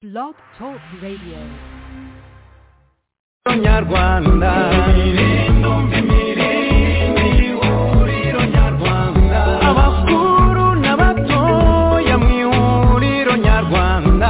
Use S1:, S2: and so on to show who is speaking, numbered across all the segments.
S1: Blog Talk Radio.
S2: Soñar Wanda. Abakuru n'abatoya mu ihuriro nyarwanda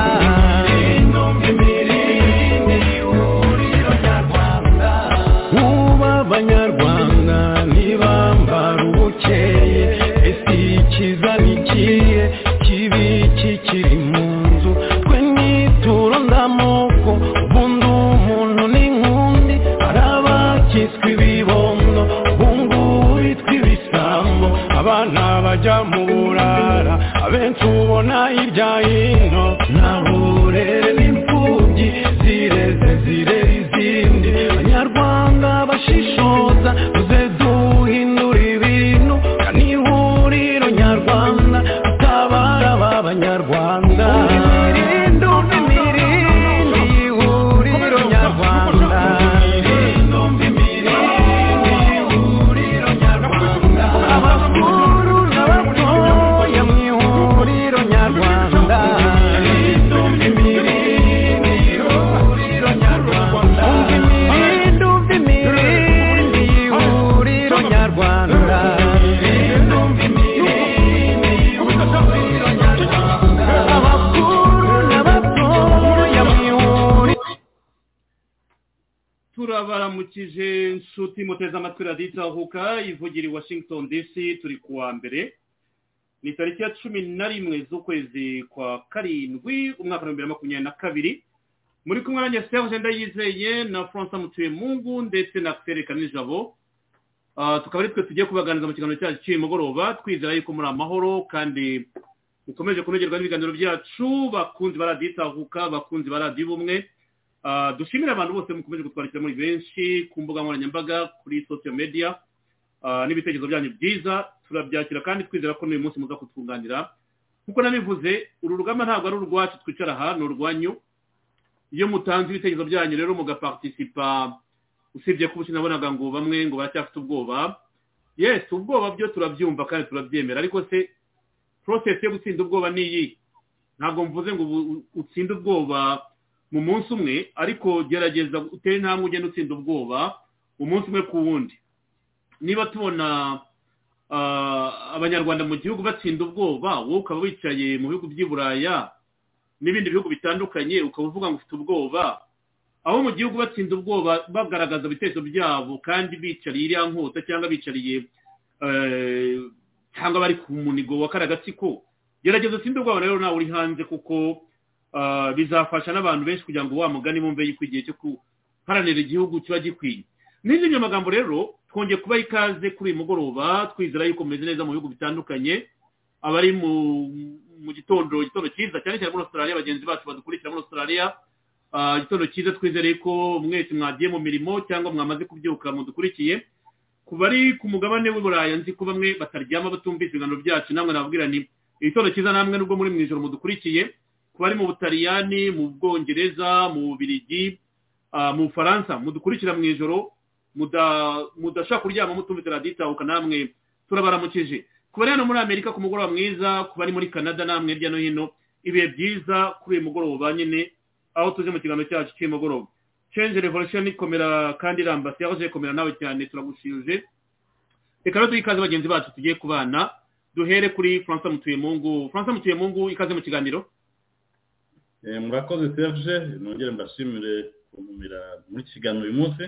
S2: Ubu abanyarwanda ntibambara ubukeye ese ikiza nikiye kibi kikiri mu nzu twe nituro ndamoko ubundi umuntu n'inkundi hari abakitswe ibibondo ubungubu bitwa ibisambo abana bajya mu burara abenshi ubona hirya hino nta burere n'imfubyi zireze zirera izindi abanyarwanda bashishoza tuze duhindura ibintu ni ihuriro nyarwanda atabara b'abanyarwanda Imirindi, imirindi, ihuriro nyarwanda Abakuru n'abatoya mu ihuriro nyarwanda Imirindi, imirindi, ihuriro nyarwanda Abakuru n'abatoya mu ihuriro
S3: turabaramukije nshuti muteze amatwi radiyo itahuka ivugira i washington dc turi ku wa mbere ni tariki ya cumi na rimwe z'ukwezi kwa karindwi umwaka w'ibihumbi bibiri na makumyabiri na kabiri muri kumwe na serge ndayizeye na francois mutuyemungu ndetse na fere kanijabo Ah, tukaba ari twe tugiye kubaganiriza mu kiganiro cyacu cy'uyu mugoroba twizera yuko muri amahoro kandi dukomeje kunogerwa n'ibiganiro byacu bakunzi ba radiyo itahuka bakunzi ba radiyo ubumwe Ah, dushimire abantu bose mukomeje kutwandikira muri benshi ku mbuga nkoranyambaga kuri social media ah, n'ibitekerezo byanyu byiza turabyakira kandi twizera ko n'uyu munsi muza kutwunganira nkuko nabivuze uru rugamba ntabwo ari urwacu twicara aha ni urwanyu iyo mutanze ibitekerezo byanyu rero mugapartisipa usibye kuba nabonaga ngo bamwe ngo baracyafite ubwoba yes ubwoba byo turabyumva kandi turabyemera ariko se process yo gutsinda ubwoba ni iyi ntabwo mvuze ngo ubu- u- utsinde ubwoba mu munsi umwe ariko gerageza utere intambwe ugenda utsinda ubwoba umunsi umwe ku wundi niba tubona ah, abanyarwanda mu gihugu batsinda ubwoba wowe ukaba wicaye mu bihugu by'i buraya n'ibindi bihugu bitandukanye ukaba uvuga ngo ufite ubwoba aho mu gihugu batsinda ubwoba bagaragaza ibitekerezo byabo kandi bicariye iriya nkota cyangwa bicariye eh, cyangwa bari ku munigo wa karagatsiko gerageza utsinde ubwoba rero nawe uri hanze kuko ah, bizafasha n'abantu benshi kugira ngo wa mugani bumve yuko igihe cyo guharanira igihugu kiba gikwiye n'izindi nyo magambo rero twongeye kubaha ikaze kuri uyu mugoroba twizera yuko mumeze neza mu bihugu bitandukanye abari mu mu gitondo igitondo cyiza cyane cyane muri australia bagenzi bacu badukurikira muri australia Ah, igitondo cyiza twizere ko mwese mwagiye mu mirimo cyangwa mwamaze kubyuka mudukurikiye ku bari ku mugabane w'i Buraya nzi ko bamwe bataryama batumvise ibiganiro byacu namwe nababwira nti igitondo cyiza namwe nubwo muri mu ijoro mudukurikiye ku bari mu Butaliyani mu Bwongereza mu Bubiligi ah, mu Bufaransa mudukurikira mu ijoro muda- mudashaka kuryama mutumvise radiyo itahuka namwe turabaramukije ku bari hano muri Amerika ku mugoroba mwiza ku bari muri Canada namwe hirya no hino ibihe byiza kuri uyu mugoroba nyine aho tuje mu kiganiro cyacu cy'umugoroba change revolution ikomera kandi irambasi aho uje komera nawe cyane turagushije reka rero duhe ikaze bagenzi bacu tugiye kubana duhere kuri francois mutuyemungu francois mutuyemungu ikaze mu kiganiro
S4: Eh, murakoze serge nongere mbashimire kumumira muri iki kiganiro uyu munsi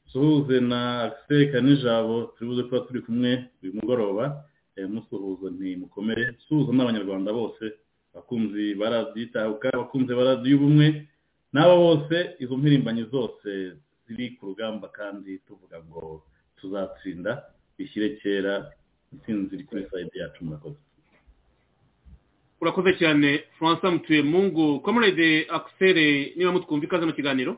S4: suhuze na axel kanijabo turi buze kuba turi kumwe uyu mugoroba eh, musuhuza ntimukomere suhuza n'abanyarwanda bose bakunzi barabyitahuka bakunzi baradiyo ubumwe n'abo bose izo mpirimbanyi zose ziri ku rugamba kandi tuvuga ngo tuzatsinda bishyire kera intsinzi iri kuri sayidi yacu murakoze
S3: urakoze cyane francois mutuyemungu comrade axel niba mutwumva ikaze mu kiganiro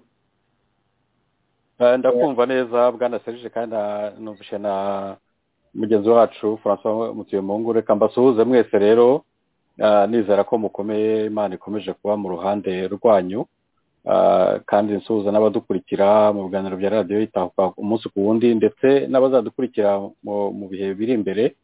S5: Eh, ndakumva neza bwana serge kandi na- numvishe na mugenzi wacu francois mutuyemungu reka mbasuhuze mwese rero eh, nizera ko mukomeye imana ikomeje kuba mu ruhande rwanyu eh, kandi nsuhuza n'abadukurikira mu biganiro bya radiyo itahuka umunsi ku wundi ndetse n'abazadukurikira mu- mu bihe biri imbere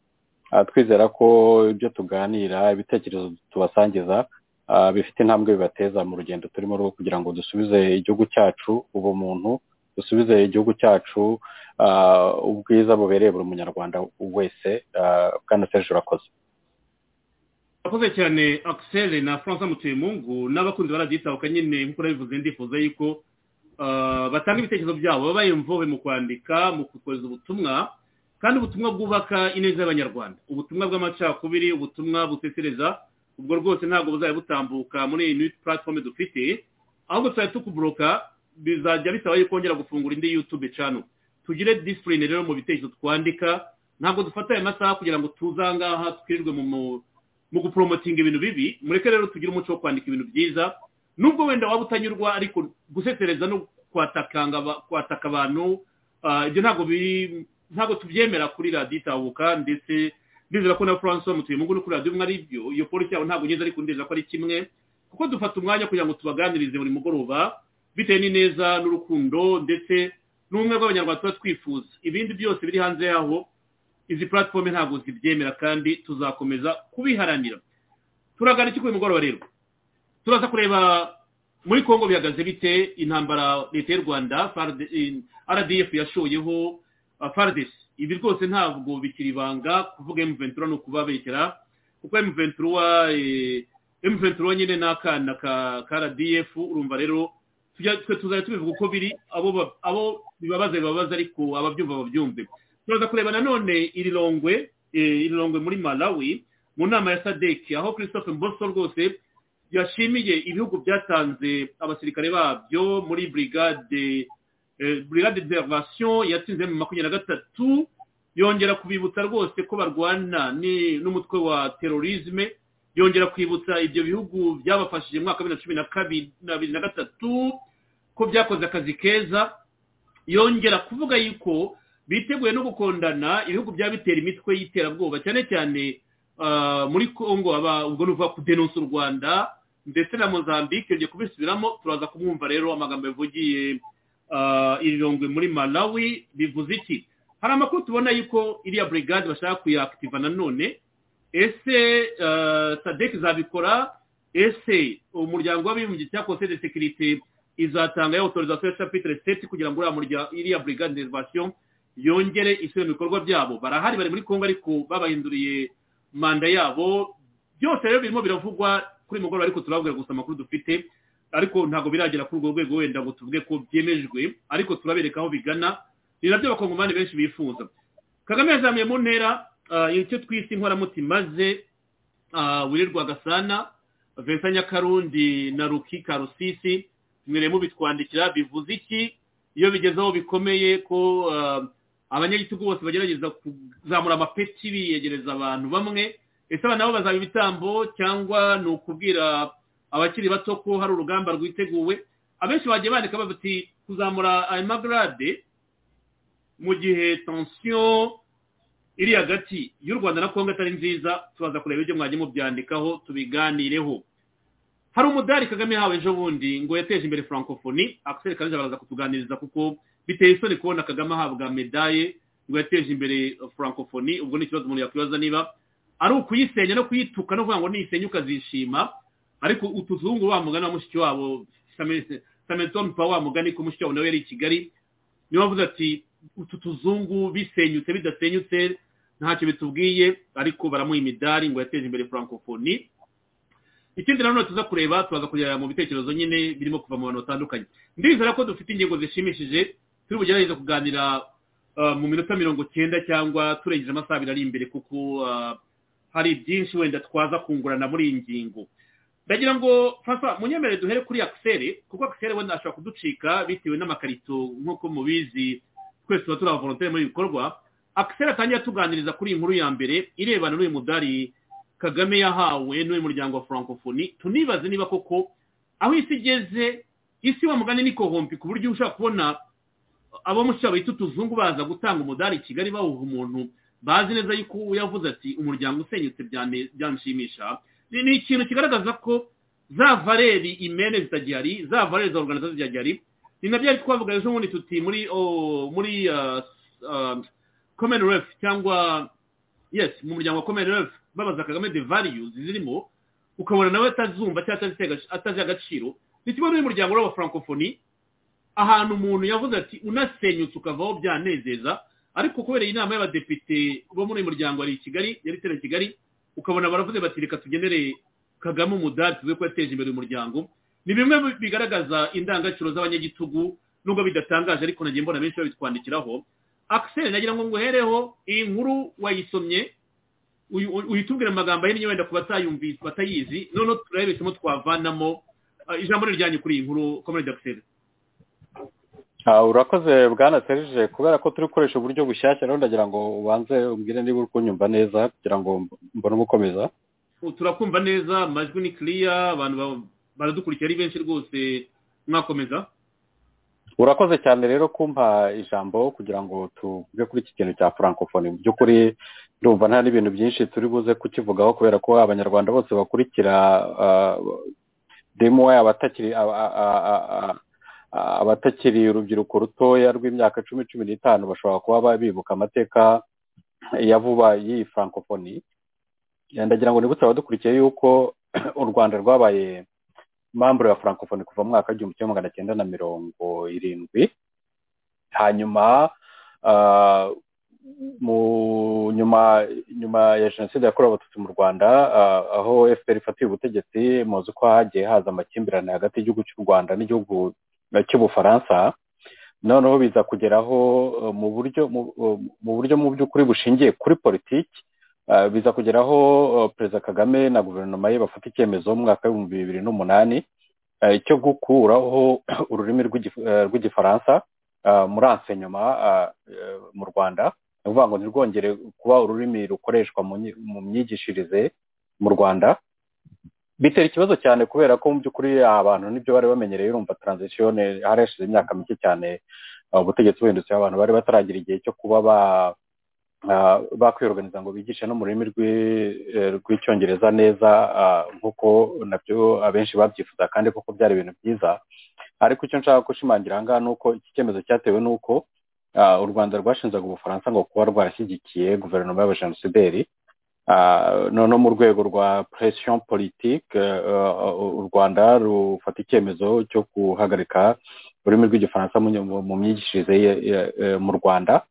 S5: Ah, twizera ko ibyo tuganira ibitekerezo tubasangiza ah, bifite intambwe bibateza mu rugendo turimo rwo kugira ngo dusubize igihugu cyacu ubumuntu dusubize igihugu cyacu ah, ubwiza bubereye buri munyarwanda wese ah, bwana serge urakoze
S3: akoze cyane akiseri na francis mutuyemungu n'abakunzi baraditabuka nyine nk'uko nabivuze ndifuza yuko ah, batanga ibitekerezo byabo babaye imvove mu kwandika mu kohereza ubutumwa kandi ubutumwa bwubaka ineza y'abanyarwanda ubutumwa bw'amacakubiri ubutumwa butetereza ubwo rwose ntabwo buzajya butambuka muri iyi new platform dufite ahubwo tuzajya tukuburoka bizajya bisaba yuko wongera gufungura indi youtube channel tugire disipurine rero mu bitekerezo twandika ntabwo dufata ayo masaha kugira ngo tuze aha ngaha twirirwe mu mu- mu guporomotinga ibintu bibi mureke rero tugire umuco wo kwandika ibintu byiza nubwo wenda waba utanyurwa ariko gusesereza no kwatakanga aba- kwataka abantu ah, ibyo ntabwo biri ntabwo tubyemera kuri radiyo itahuka ndetse ndizera ko na francois mutuyemungu no kuri radiyo umwe ari byo iyo polisi yabo ntabwo ngeze ariko ndizera ko ari kimwe kuko dufata umwanya kugira ngo tubaganirize buri mugoroba bitewe n'ineza n'urukundo ndetse n'ubumwe bw'abanyarwanda tuba twifuza ibindi byose biri hanze yaho izi platform ntabwo zibyemera kandi tuzakomeza kubiharanira turagana iki kuri uyu mugoroba rero turaza kureba muri kongo bihagaze bite intambara leta y'u rwanda FARD in- rdf yashoyeho uh, fardes ibi rwose ntabwo bikiri ibanga kuvuga m23 ni ukubabekera kuko m23 eh, m23 nyine ni akana ka ka rdf urumva rero tujya- twe tuzajya tubivuga uko biri abo ba- abo bibabaza bibabaza ariko ababyumva babyumve turaza kureba nanone iri rongwe eh, iri rongwe muri malawi mu nama ya sadeki aho christophe mboso rwose yashimiye ibihugu byatanze abasirikare babyo muri brigade eh, brigade d'intervention yatsinze mu makumyabiri na gatatu yongera kubibutsa rwose ko barwana ni- n'umutwe wa terorisme yongera kwibutsa ibyo bihugu byabafashije mu mwaka wa bibiri na cumi na kabiri na bibiri na gatatu ko byakoze akazi keza yongera kuvuga yuko biteguye no gukondana ibihugu byaba bitera imitwe y'iterabwoba cyane cyane ah, muri congo aba ubwo ni ukuvuga kudenonsa u rwanda ndetse na mozambique yongeye kubisubiramo turaza kumwumva rero amagambo yavugiye ah, irongwe muri malawi bivuze iki hari amakuru tubona yuko iriya brigade bashaka kuyakitiva nanone ese ah, sadek izabikora ese umuryango w'abibumbye cyangwa konseye de sekirite izatanga ya autorisation ya chapitre 7 kugira ngo uriya murya iriya brigade d'intervention yongere isubire mu bikorwa byabo barahari bari muri Kongo ariko babahinduriye manda yabo byose rero birimo biravugwa kuri uyu mugoroba ariko turababwira gusa amakuru dufite ariko ntabwo biragera kuri urwo rwego wenda ngo tuvuge ko byemejwe ariko turabereka aho bigana ni nabyo abakongomani benshi bifuza kagame yazamuye mu ntera ah, icyo twise inkoramutima ze ah, wirirwa gasana vincent nyakarundi na ruki karusisi mwere mubitwandikira bivuze iki iyo bigeze aho bikomeye ko ah, abanyagitugu bose bagerageza kuzamura amapeti biyegereza abantu bamwe ese aba nabo bazaba ibitambo cyangwa ni ukubwira abakiri bato ko hari urugamba rwiteguwe abenshi bagiye bandika bafite kuzamura ayo magarade mu gihe tensiyo iri hagati y'u rwanda na kongo atari nziza tubaza kureba ibyo mwagiye mubyandikaho tubiganireho hari umudari kagame yahawe ejo bundi ngo yateje imbere francophonie akiseri kanije baraza kutuganiriza kuko biteye isoni kubona kagame ahabwa medaye ngo yateje imbere francophonie ubwo ni ikibazo umuntu yakwibaza niba ari ukuyisenya no kuyituka no kuvuga ngo niyisenya ukazishima ariko utuzungu wa mugani wa mushiki wabo sameton pa wa mugani ko mushiki wabo nawe yari i kigali niyo bavuze ati utu tuzungu bisenyutse bidasenyutse ntacyo bitubwiye ariko baramuha imidari ngo yateje imbere francophonie ikindi nanone tuza kureba tubaza kujya mu bitekerezo nyine birimo kuva mu bantu batandukanye ndizera ko dufite ingingo zishimishije turi bugerageze kuganira ah, mu minota mirongo cyenda cyangwa turengeje amasaha abiri ari imbere kuko ah, hari byinshi wenda twaza kungurana muri iyi ngingo ndagira ngo fasa munyemere duhere kuri akiseri kuko akiseri wenda ashobora kuducika bitewe n'amakarito nk'uko mubizi twese tuba turi abavolonteri muri ibi bikorwa akiseri atangiye atuganiriza kuri iyi nkuru ya mbere irebana n'uyu mudari kagame yahawe n'uyu muryango wa francophonie tunibaze niba koko aho isi igeze isi wa mugani ni kohompi ku buryo ushobora kubona abo mushyira bita utuzungu baza gutanga umudari i kigali bawuha umuntu bazi neza yuko yavuze ati umuryango usenyutse byane- byanshimisha ni ni ikintu kigaragaza ko za valeri imene zitagihari za valeri za organizasiyo zitagihari ni nabyo ari twavuga ejo bundi tuti muri oh, muri ah, ah, commonwealth cyangwa yes mu muryango wa commonwealth babaza kagame the values zirimo ukabona nawe atazumva cyangwa atazi agaciro ni kimwe n'umuryango w'aba francophonie ahantu umuntu yavuze ati unasenyutse ukavaho byanezeza ariko kubera iyi nama y'abadepite bo muri uyu muryango ari i kigali yari iteraniye i kigali ukabona baravuze bati reka tugenere kagame umudari tuvuge ko yateje imbere uyu muryango ni bimwe bigaragaza indangagaciro z'abanyagitugu nubwo bidatangaje ariko nagiye mbona benshi babitwandikiraho akiseri nagira ngo nguhereho iyi nkuru wayisomye uyu- uyitubwire mu magambo ahinnye wenda ku batayumvise batayizi noneho turebe isomo twavanamo Ah, ijambo ni iryanyu kuri iyi nkuru komedi akiseri
S5: Ah, urakoze bwana serije kubera ko turi gukoresha uburyo bushyashya rero ndagira ngo ubanze umbwire niba uri kunyumva neza kugira ngo mb- mbone umukomeza
S3: Ubu turakumva neza amajwi ni kiriya abantu ba- baradukurikira ari benshi rwose mwakomeza
S5: urakoze cyane rero kumpa ijambo kugira ngo tuvuge kuri iki kintu cya francophonie mu by'ukuri ndumva nta n'ibintu byinshi turi buze kukivugaho kubera ko abanyarwanda bose bakurikira ah, demuwe abatakiri aba- a- a- a- a- a- abatakiri urubyiruko rutoya rw'imyaka cumi cumi n'itanu bashobora kuba ba- bibuka amateka ya vuba y'iyi francophonie Eh, ndagira ngo nibutse abadukurikiye yuko u rwanda rwabaye mambure ya francophonie kuva mu mwaka w'igihumbi kimwe magana cyenda na mirongo irindwi hanyuma ah, mu nyuma nyuma ya jenoside yakorewe abatutsi mu rwanda ah, aho fpr ifatiye ubutegetsi muzi ko hagiye haza amakimbirane hagati y'igihugu cy'u rwanda n'igihugu eh, cy'ubufaransa noneho biza kugeraho eh, mu buryo mu- mu buryo mu by'ukuri bushingiye kuri politiki Ah, biza kugeraho eh, perezida kagame na guverinoma ye bafata icyemezo mu mwaka w'ibihumbi bibiri n'umunani eh, cyo gukuraho ururimi rw'igif- eh, rw'igifaransa ah, muri ensenyoma ah, eh, mu rwanda ni ukuvuga ngo ntirwongere kuba ururimi rukoreshwa mu nyi- mu myigishirize mu rwanda bitera ikibazo cyane kubera ko mu by'ukuri abantu nibyo bari bamenyereye urumva transition hari hashize imyaka mike cyane ah, ubutegetsi buhindutse abantu bari bataragira igihe cyo kuba ba ah, bakwiyorganiza ngo bigishe no mu rurimi rw'i- eh, rw'icyongereza neza ah, nk'uko nabyo abenshi babyifuza kandi koko byari ibintu byiza ariko icyo nshaka gushimangira aha ngaha ni uko iki cyemezo cyatewe n'uko ah, u rwanda rwashinzaga ubufaransa ngo kuba rwarashyigikiye guverinoma y'abajenosideri Ah, noneho mu rwego rwa presiyo politike eh, u rwanda rufata icyemezo cyo guhagarika ururimi rw'igifaransa mu mu- mu myigishirize ye- ye- eh, mu rwanda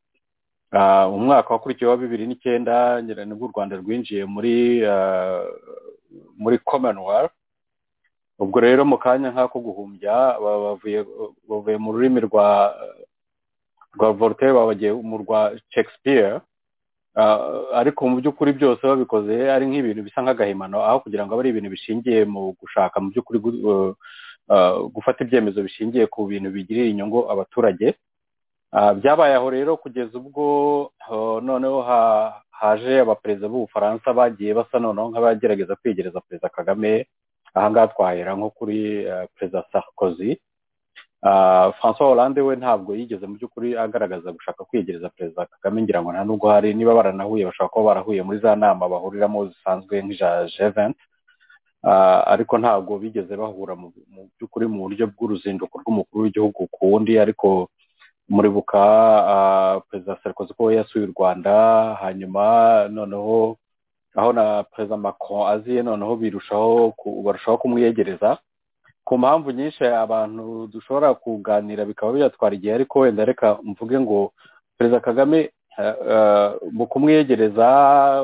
S5: Ah, umwaka wakurikiyeho wa bibiri n'icyenda ngira nibwo u rwanda rwinjiye muri ah, muri commonwealth ubwo rero mu kanya nk'ako guhumbya ba- bavuye bavuye mu rurimi rwa rwa voltaire babagiye mu rwa shakespeare Ah, ariko mu by'ukuri byose babikoze ari nk'ibintu bisa nk'agahimano aho kugira ngo abe ari ibintu bishingiye mu gushaka mu by'ukuri gu- eh, ah, gufata ibyemezo bishingiye ku bintu bigirira inyungu abaturage Ah, byabaye aho rero kugeza ubwo ah, noneho ha- haje abaperezida b'ubufaransa bagiye basa noneho nk'abagerageza kwiyegereza perezida kagame ahangaha twahera nko kuri ah, perezida sarkozy Ah, francois hollande we ntabwo yigeze mu by'ukuri agaragaza gushaka kwiyegereza perezida kagame ngira ngo nta nubwo hari niba baranahuye bashobora kuba barahuye muri za nama bahuriramo zisanzwe nk'iza g20 Ah, ariko ntabwo bigeze bahura mu mu by'ukuri mu buryo bw'uruzinduko rw'umukuru w'igihugu ku wundi ariko muribuka ah, perezida sarkozy ko we yasuye u rwanda hanyuma noneho aho na perezida macron aziye noneho birushaho ku- barushaho kumwiyegereza ku mpamvu nyinshi abantu dushobora kuganira bikaba biratwara igihe ariko wenda reka mvuge ngo perezida kagame eh, eh, mu kumwiyegereza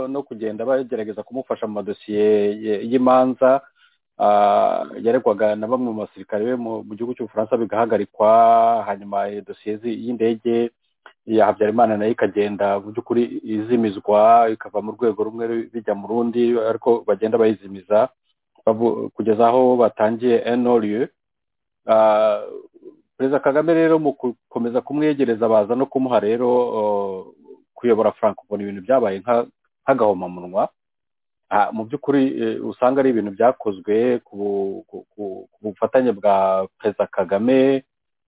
S5: no kugenda bagerageza kumufasha mu madosiye ye- y'imanza ah, yaregwaga na bamwe mu basirikare be mu mu gihugu cy'ubufaransa bigahagarikwa hanyuma iyo dosiye zi- y'indege ya habyarimana nayo ikagenda mu by'ukuri izimizwa ikava mu rwego rumwe bijya mu rundi ariko bagenda bayizimiza bavu- kugeza aho batangiye enoriye perezida kagame rero mu gukomeza kumwegereza baza no kumuha rero uh, kuyobora francophonie ibintu byabaye nka- nk'agahomamunwa Ah, mu by'ukuri eh, usanga ari ibintu byakozwe ku bu- ku- ku- ku bufatanye bwa perezida kagame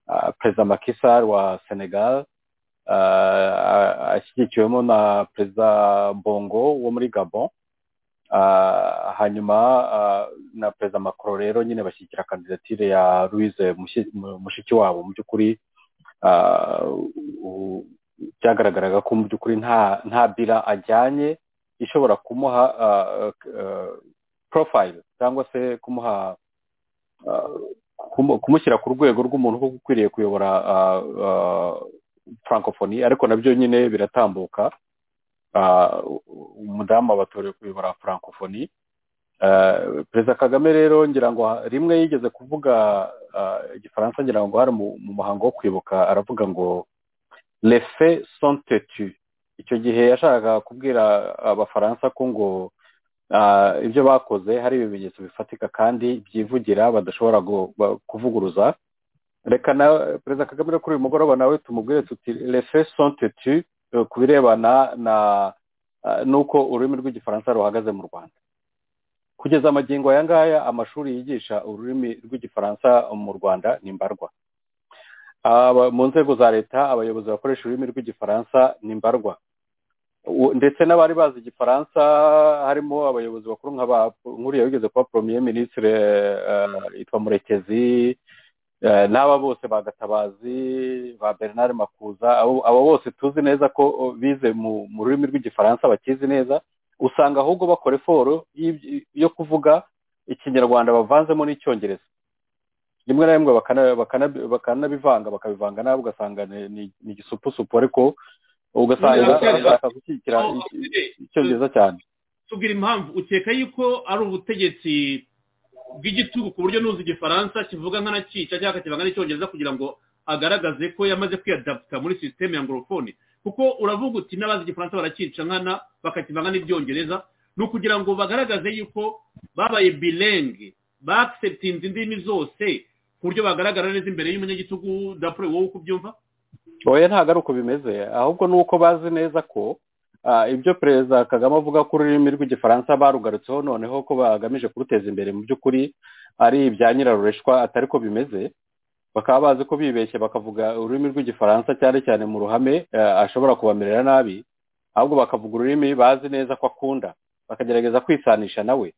S5: ah, perezida makisar wa senegal ah, ah, ashyigikiwemo na perezida bongo wo muri gabon Ah, hanyuma ah, na perezida macron rero nyine bashyigikira kandidatire ya louise Mushi- Mu- mushikiwabo mu by'ukuri ah, u- byagaragaraga ko mu by'ukuri nta nta bira ajyanye ishobora kumuha ah, ah, porofayiro cyangwa se kumuha kumushyira ku rwego rw'umuntu uba ukwiriye kuyobora frankofoni ariko nabyo nyine biratambuka umudamu abatoreye kuyobora frankofoni perezida kagame rero ngira ngo rimwe yigeze kuvuga igifaransa ngira ngo hari mu muhango wo kwibuka aravuga ngo lefe sontetu icyo gihe yashakaga kubwira abafaransa ko ngo ibyo bakoze hari ibimenyetso bifatika kandi byivugira badashobora kuvuguruza reka na perezida kagame kuri uyu mugoroba nawe tumubwire tuti lefe sontetu ku birebana na n'uko ururimi rw'igifaransa ruhagaze mu rwanda kugeza amagingo aya ngaya amashuri yigisha ururimi rw'igifaransa mu rwanda ni mbarwa mu nzego za leta abayobozi bakoresha ururimi rw'igifaransa ni mbarwa ndetse n'abari bazi igifaransa harimo abayobozi bakuru nk'uriya wigeze kuba poromiye minisitiri yitwa murekezi n'aba bose ba gatabazi ba bernard makuza abo bose tuzi neza ko bize mu rurimi rw'igifaransa bakizi neza usanga ahubwo bakora iforo yo kuvuga ikinyarwanda bavanzemo n'icyongereza rimwe na rimwe bakanabivanga bakabivanga nabi ugasanga ni igisupusupu ariko ugasanga bashaka gushyigikira icyongereza cyane
S3: tubwira impamvu ukeka yuko ari ubutegetsi bw'igitugu ku buryo n'uzi igifaransa kivuga nk'anakica cyangwa kivanga n'icyongereza kugira ngo agaragaze ko yamaze kwiyadaputa muri sisiteme ya ngorofone kuko uravuga uti n'abazi igifaransa barakica nkana bakakivanga n'ibyongereza ni ukugira ngo bagaragaze yuko babaye bilenge bakisetinze indimi zose ku buryo bagaragara neza imbere y'umunyagitugu dapure wowe uko ubyumva
S5: oya ntabwo ari uko bimeze ahubwo ni uko bazi neza ko ibyo perezida kagame avuga ko ururimi rw'igifaransa barugarutseho noneho ko bagamije kuruteza imbere mu by'ukuri ari ibya nyirarureshwa atari ko bimeze bakaba bazi ko bibeshye bakavuga ururimi rw'igifaransa cyane cyane mu ruhame ashobora kubamerera nabi ahubwo bakavuga ururimi bazi neza ko akunda bakagerageza kwisanisha nawe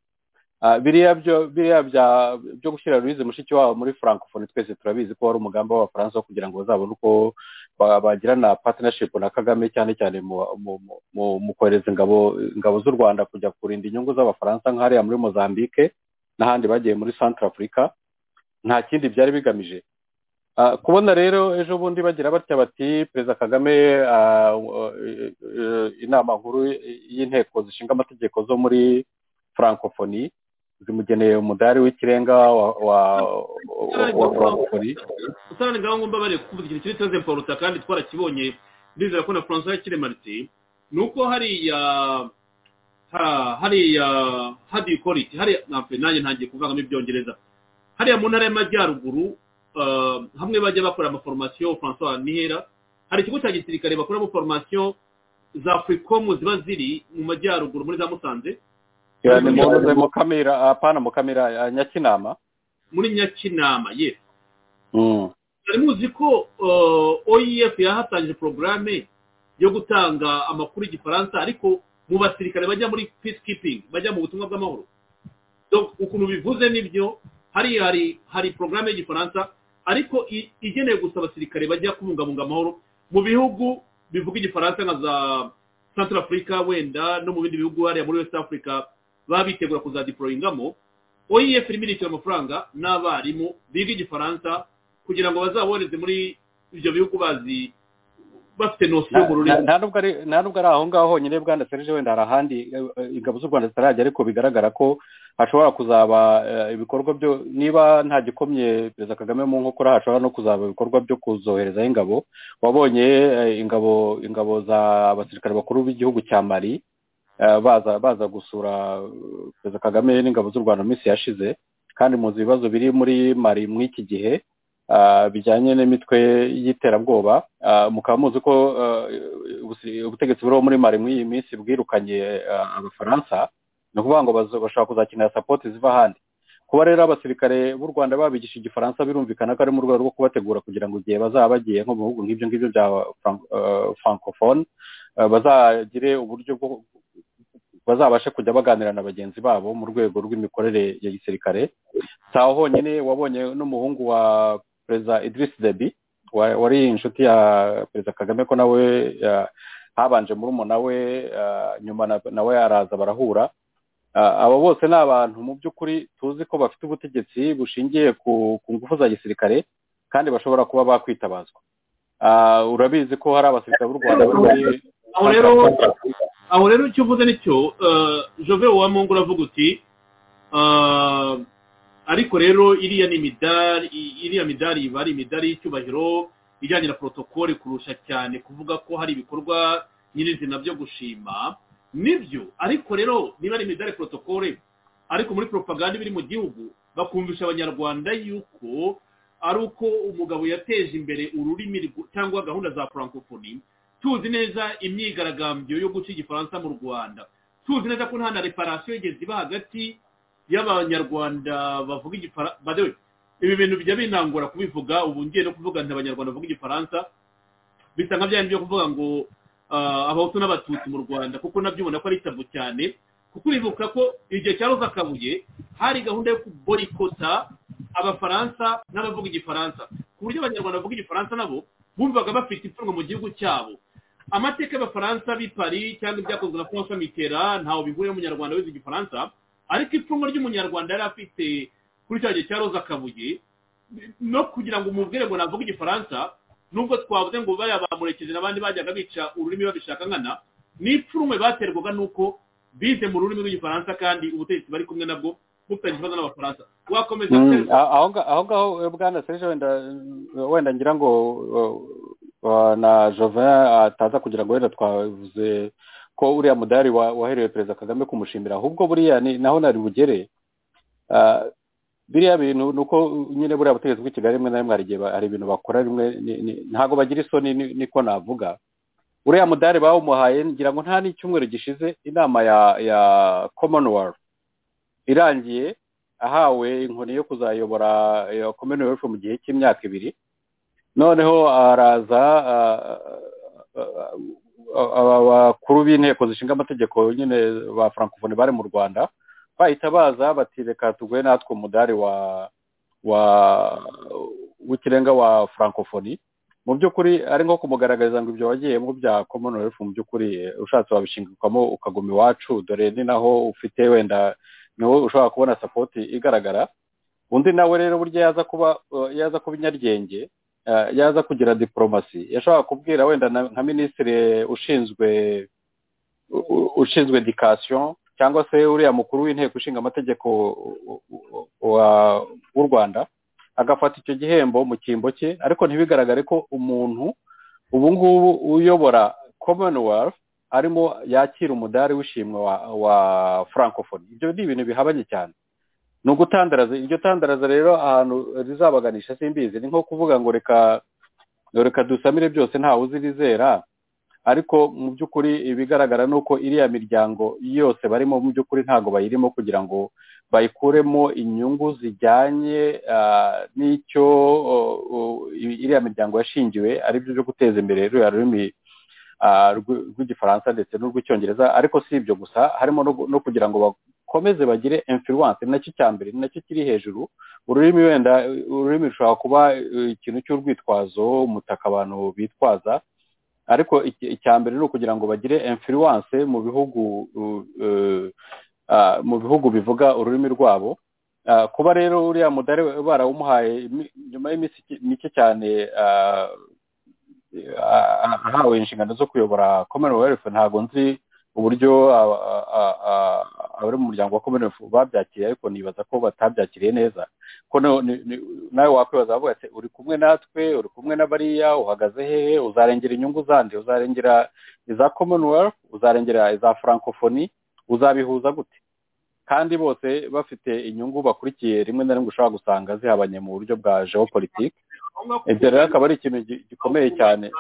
S5: biriya byo gushyira ruyizi mushiki wabo muri frankfurt twese turabizi ko wari umugambi w'abafaransa wo kugira ngo bazabone uko bagirana patinashipu na kagame cyane cyane mu kohereza ingabo ingabo z'u rwanda kujya kurinda inyungu z'abafaransa nk'ahariya muri mozambique n'ahandi bagiye muri centre afurika nta kindi byari bigamije kubona rero ejo bundi bagira batya bati perezida kagame inama nkuru y'inteko zishinga amategeko zo muri frankofoni zimugeneye umudari w'ikirenga wa frankofoni
S3: usanga ngaho ngomba bari kuvuga ikintu kiri tuze mporuta kandi twarakibonye ndizera ko na francois yakire marite ni uko hariya hariya hadikoriki hariya nanjye ntangiye kuvangamo ibyongereza hariya mu ntara y'amajyaruguru hamwe bajya bakora amaforomasiyo francois nihera hari ikigo cya gisirikare bakoramo foromasiyo za afurikomu ziba ziri mu majyaruguru muri za musanze
S5: ni mukamira apana mukamira nyakinama
S3: muri nyakinama ye hari muzi ko oef yahatangije porogaramu yo gutanga amakuru y'igifaransa ariko mu basirikare bajya muri peacekeeping bajya mu butumwa bw'amahoro ukuntu bivuze nibyo hariya hari porogaramu y'igifaransa ariko igenewe gusa abasirikare bajya kubungabunga amahoro mu bihugu bivuga igifaransa nka za santara afurika wenda no mu bindi bihugu hariya muri west africa baba bitegura kuzadiporoyingamo oef irimo irishyura amafaranga n'abarimu biga igifaransa kugira ngo bazabohereze muri ibyo bihugu bazi bafite nosiyo mu rurimi
S5: nta nubwo ari aho ngaho honyine bwana serije wenda hari ahandi ingabo z'u rwanda zitarajya ariko bigaragara ko hashobora kuzaba ibikorwa byo niba nta gikomye perezida kagame mu nkokora hashobora no kuzaba ibikorwa byo kuzoherezaho ingabo wabonye ingabo ingabo za abasirikare bakuru b'igihugu cya mari baza baza gusura perezida kagame n'ingabo z'u rwanda mu minsi yashize kandi muzi ibibazo biri muri mari muri iki gihe bijyanye n'imitwe y'iterabwoba mukaba muzi ko ubutegetsi buriho muri mari muri iyi minsi bwirukanye abafaransa ni ukuvuga ngo bashobora kuzakenera sapoti ziva ahandi kuba rero abasirikare b'u rwanda babigisha igifaransa birumvikana ko ari mu rwego rwo kubategura kugira ngo igihe bazaba bagiye nko mu bihugu nk'ibyo ngibyo bya frankofone bazagire uburyo bwo bazabashe kujya baganira na bagenzi babo mu rwego rw'imikorere ya gisirikare si aho honyine wabonye n'umuhungu wa perezida idirisi debi wari inshuti ya perezida kagame ko nawe habanje muri we nyuma nawe araza barahura aba bose ni abantu mu by'ukuri tuzi ko bafite ubutegetsi bushingiye ku ngufu za gisirikare kandi bashobora kuba bakwitabazwa urabizi ko hari abasirikare b'u rwanda bari muri
S3: aho rero aho rero icyo uvuze nicyo jove uwamungu uravuga uti ah, ariko rero iriya ni imidari i- iriya midari iba ari imidari y'icyubahiro ijyanye na porotokole kurusha cyane kuvuga ko hari ibikorwa nyirizina byo gushima nibyo ariko rero niba ari imidari porotokole ariko muri propaganda iba iri mu gihugu bakumvisha abanyarwanda yuko ari uko umugabo yateje imbere ururimi rw- cyangwa gahunda za francophonie tuzi neza imyigaragambyo yo guca igifaransa mu rwanda tuzi neza ko nta na reparasiyo yigeze iba hagati y'abanyarwanda bavuga igifaransa ibi bintu bijya binangura kubivuga ubu ngiye no kuvuga nti abanyarwanda bavuga igifaransa bisa nka bya bindi byo kuvuga ngo ah, abahutu n'abatutsi mu rwanda kuko nabyo ubona ko ari tabu cyane kuko uribuka ko igihe cya roza kabuye hari gahunda yo kuborikota abafaransa n'abavuga igifaransa ku buryo abanyarwanda bavuga igifaransa nabo bumvaga bafite imfungo mu gihugu cyabo amateka y'abafaransa b'i paris cyangwa ibyakozwe na francois mitterrand ntawe bihuriyeho umunyarwanda wize igifaransa ariko ipfunwe ry'umunyarwanda yari afite kuri cya gihe cya roza kabuye no kugira ngo umubwire ngo navuge igifaransa nubwo twavuze ngo bariya bamurekeje n'abandi bajyaga bica ururimi babishaka nkana ni ipfunwe baterwaga n'uko bize mu rurimi rw'igifaransa kandi ubutegetsi bari kumwe nabwo bufitanye ikibazo n'abafaransa wakomeza
S5: Mm,
S3: guterwa-
S5: a- aho nga- aho ngaho eh, bwana serge wenda eh, wenda ngira ngo eh, eh, na jovin ataza kugira ngo wenda twavuze ko uriya mudari wa- waherewe perezida kagame kumushimira ahubwo buriya ni naho nari bugere Ah, biriya bintu ni uko nyine buriya butegetsi bw'i kigali rimwe na rimwe hari igihe ba- hari ibintu bakora rimwe ni- ni- ntabwo bagira isoni ni- niko navuga uriya mudari bawumuhaye ngira ngo nta n'icyumweru gishize inama ya ya commonwealth irangiye ahawe inkoni yo kuzayobora iyo commonwealth mu gihe cy'imyaka ibiri noneho araza ah, ah, ah, aba bakuru b'inteko zishinga amategeko nyine ba francophonie bari mu rwanda bahita baza bati reka tuguhe natwe umudari wa wa w'ikirenga wa francophonie mu by'ukuri ari nko kumugaragariza ngo ibyo wagiyemo bya commonwealth mu by'ukuri eh, ushatse wabishingirwamo ukaguma iwacu dore ni naho ufite wenda niwo ushobora kubona sapoti igaragara undi nawe rero burya yaza kuba eh, yaza kuba inyaryenge eh, yaza kugira diporomasi yashobora kubwira wenda na- nka minisitiri ushinzwe u- u- ushinzwe edikasiyo cyangwa se uriya mukuru w'inteko ishinga amategeko u- u- wa- w'u rwanda agafata icyo gihembo mu cyimbo cye ariko ntibigaragare ko umuntu ubu ngubu uyobora commonwealth arimo yakira umudari w'ishimwe wa, wa francophonie ibyo ni ibintu bihabanye cyane ni ugutandaraza iryo tandaraza rero ahantu rizabaganisha simbizi ni nko kuvuga ngo reka reka dusamire byose ntawe uzi rizera ariko mu by'ukuri ibigaragara ni uko iriya miryango yose barimo mu by'ukuri ntabwo bayirimo kugira ngo bayikuremo inyungu zijyanye ah, n'icyo oh, oh, i- iriya miryango yashingiwe ari byo byo guteza imbere ruriya rurimi ah, rw- rw'igifaransa ndetse n'urw'icyongereza ariko si ibyo gusa harimo no gu- no kugira ngo bakomeze bagire influence ni nacyo cya mbere ni nacyo kiri hejuru ururimi wenda ururimi rushobora kuba eh, ikintu cy'urwitwazo umutaka abantu bitwaza ariko iki- icya mbere ni ukugira ngo bagire influence mu bihugu uh, uh, ah, mu bihugu bivuga ururimi rwabo Ah, kuba rero uriya mudari barawumuhaye imi- nyuma y'iminsi iki- mike cyane ah, ah, ah, ahawe inshingano zo kuyobora commonwealth ntabwo nzi uburyo ah, ah, ah, ah, abari mu muryango wa commonwealth babyakiriye ariko nibaza ko batabyakiriye neza ko no- ni- ni- nawe wakwibaza avuga ati uri kumwe natwe uri kumwe na bariya uhagaze hehe uzarengera inyungu zandi uzarengera iza commonwealth uzarengera iza francophonie uzabihuza gute kandi bose bafite inyungu bakurikiye rimwe na rimwe ushobora gusanga zihabanye mu buryo bwa geopolitique
S3: aho ngaho
S5: ibyo rero akaba ari ikintu gi- gikomeye cyane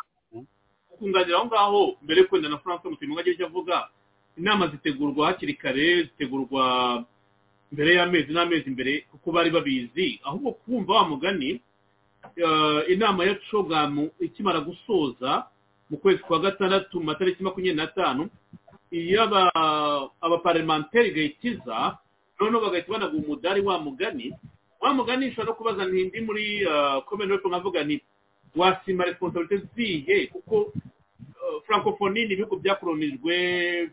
S3: kunganira aho ngaho mbere yo kwenda na francois mutima agira icyo avuga inama zitegurwa hakiri kare zitegurwa mbere y'amezi n'amezi mbere kuko bari babizi ahubwo kumva wa mugani eh, inama ya cogamu ikimara gusoza mu kwezi kwa gatandatu mu matariki makumyabiri n'atanu iy'aba abaparlementeri gayikiza noneho bagahita banaguha umudari wa mugani wa mugani ushobora no kubaza ntindi muri commonwealth nkavuga nti wasima responsabilite zihe kuko eh, francophonie ni ibihugu byakolonijwe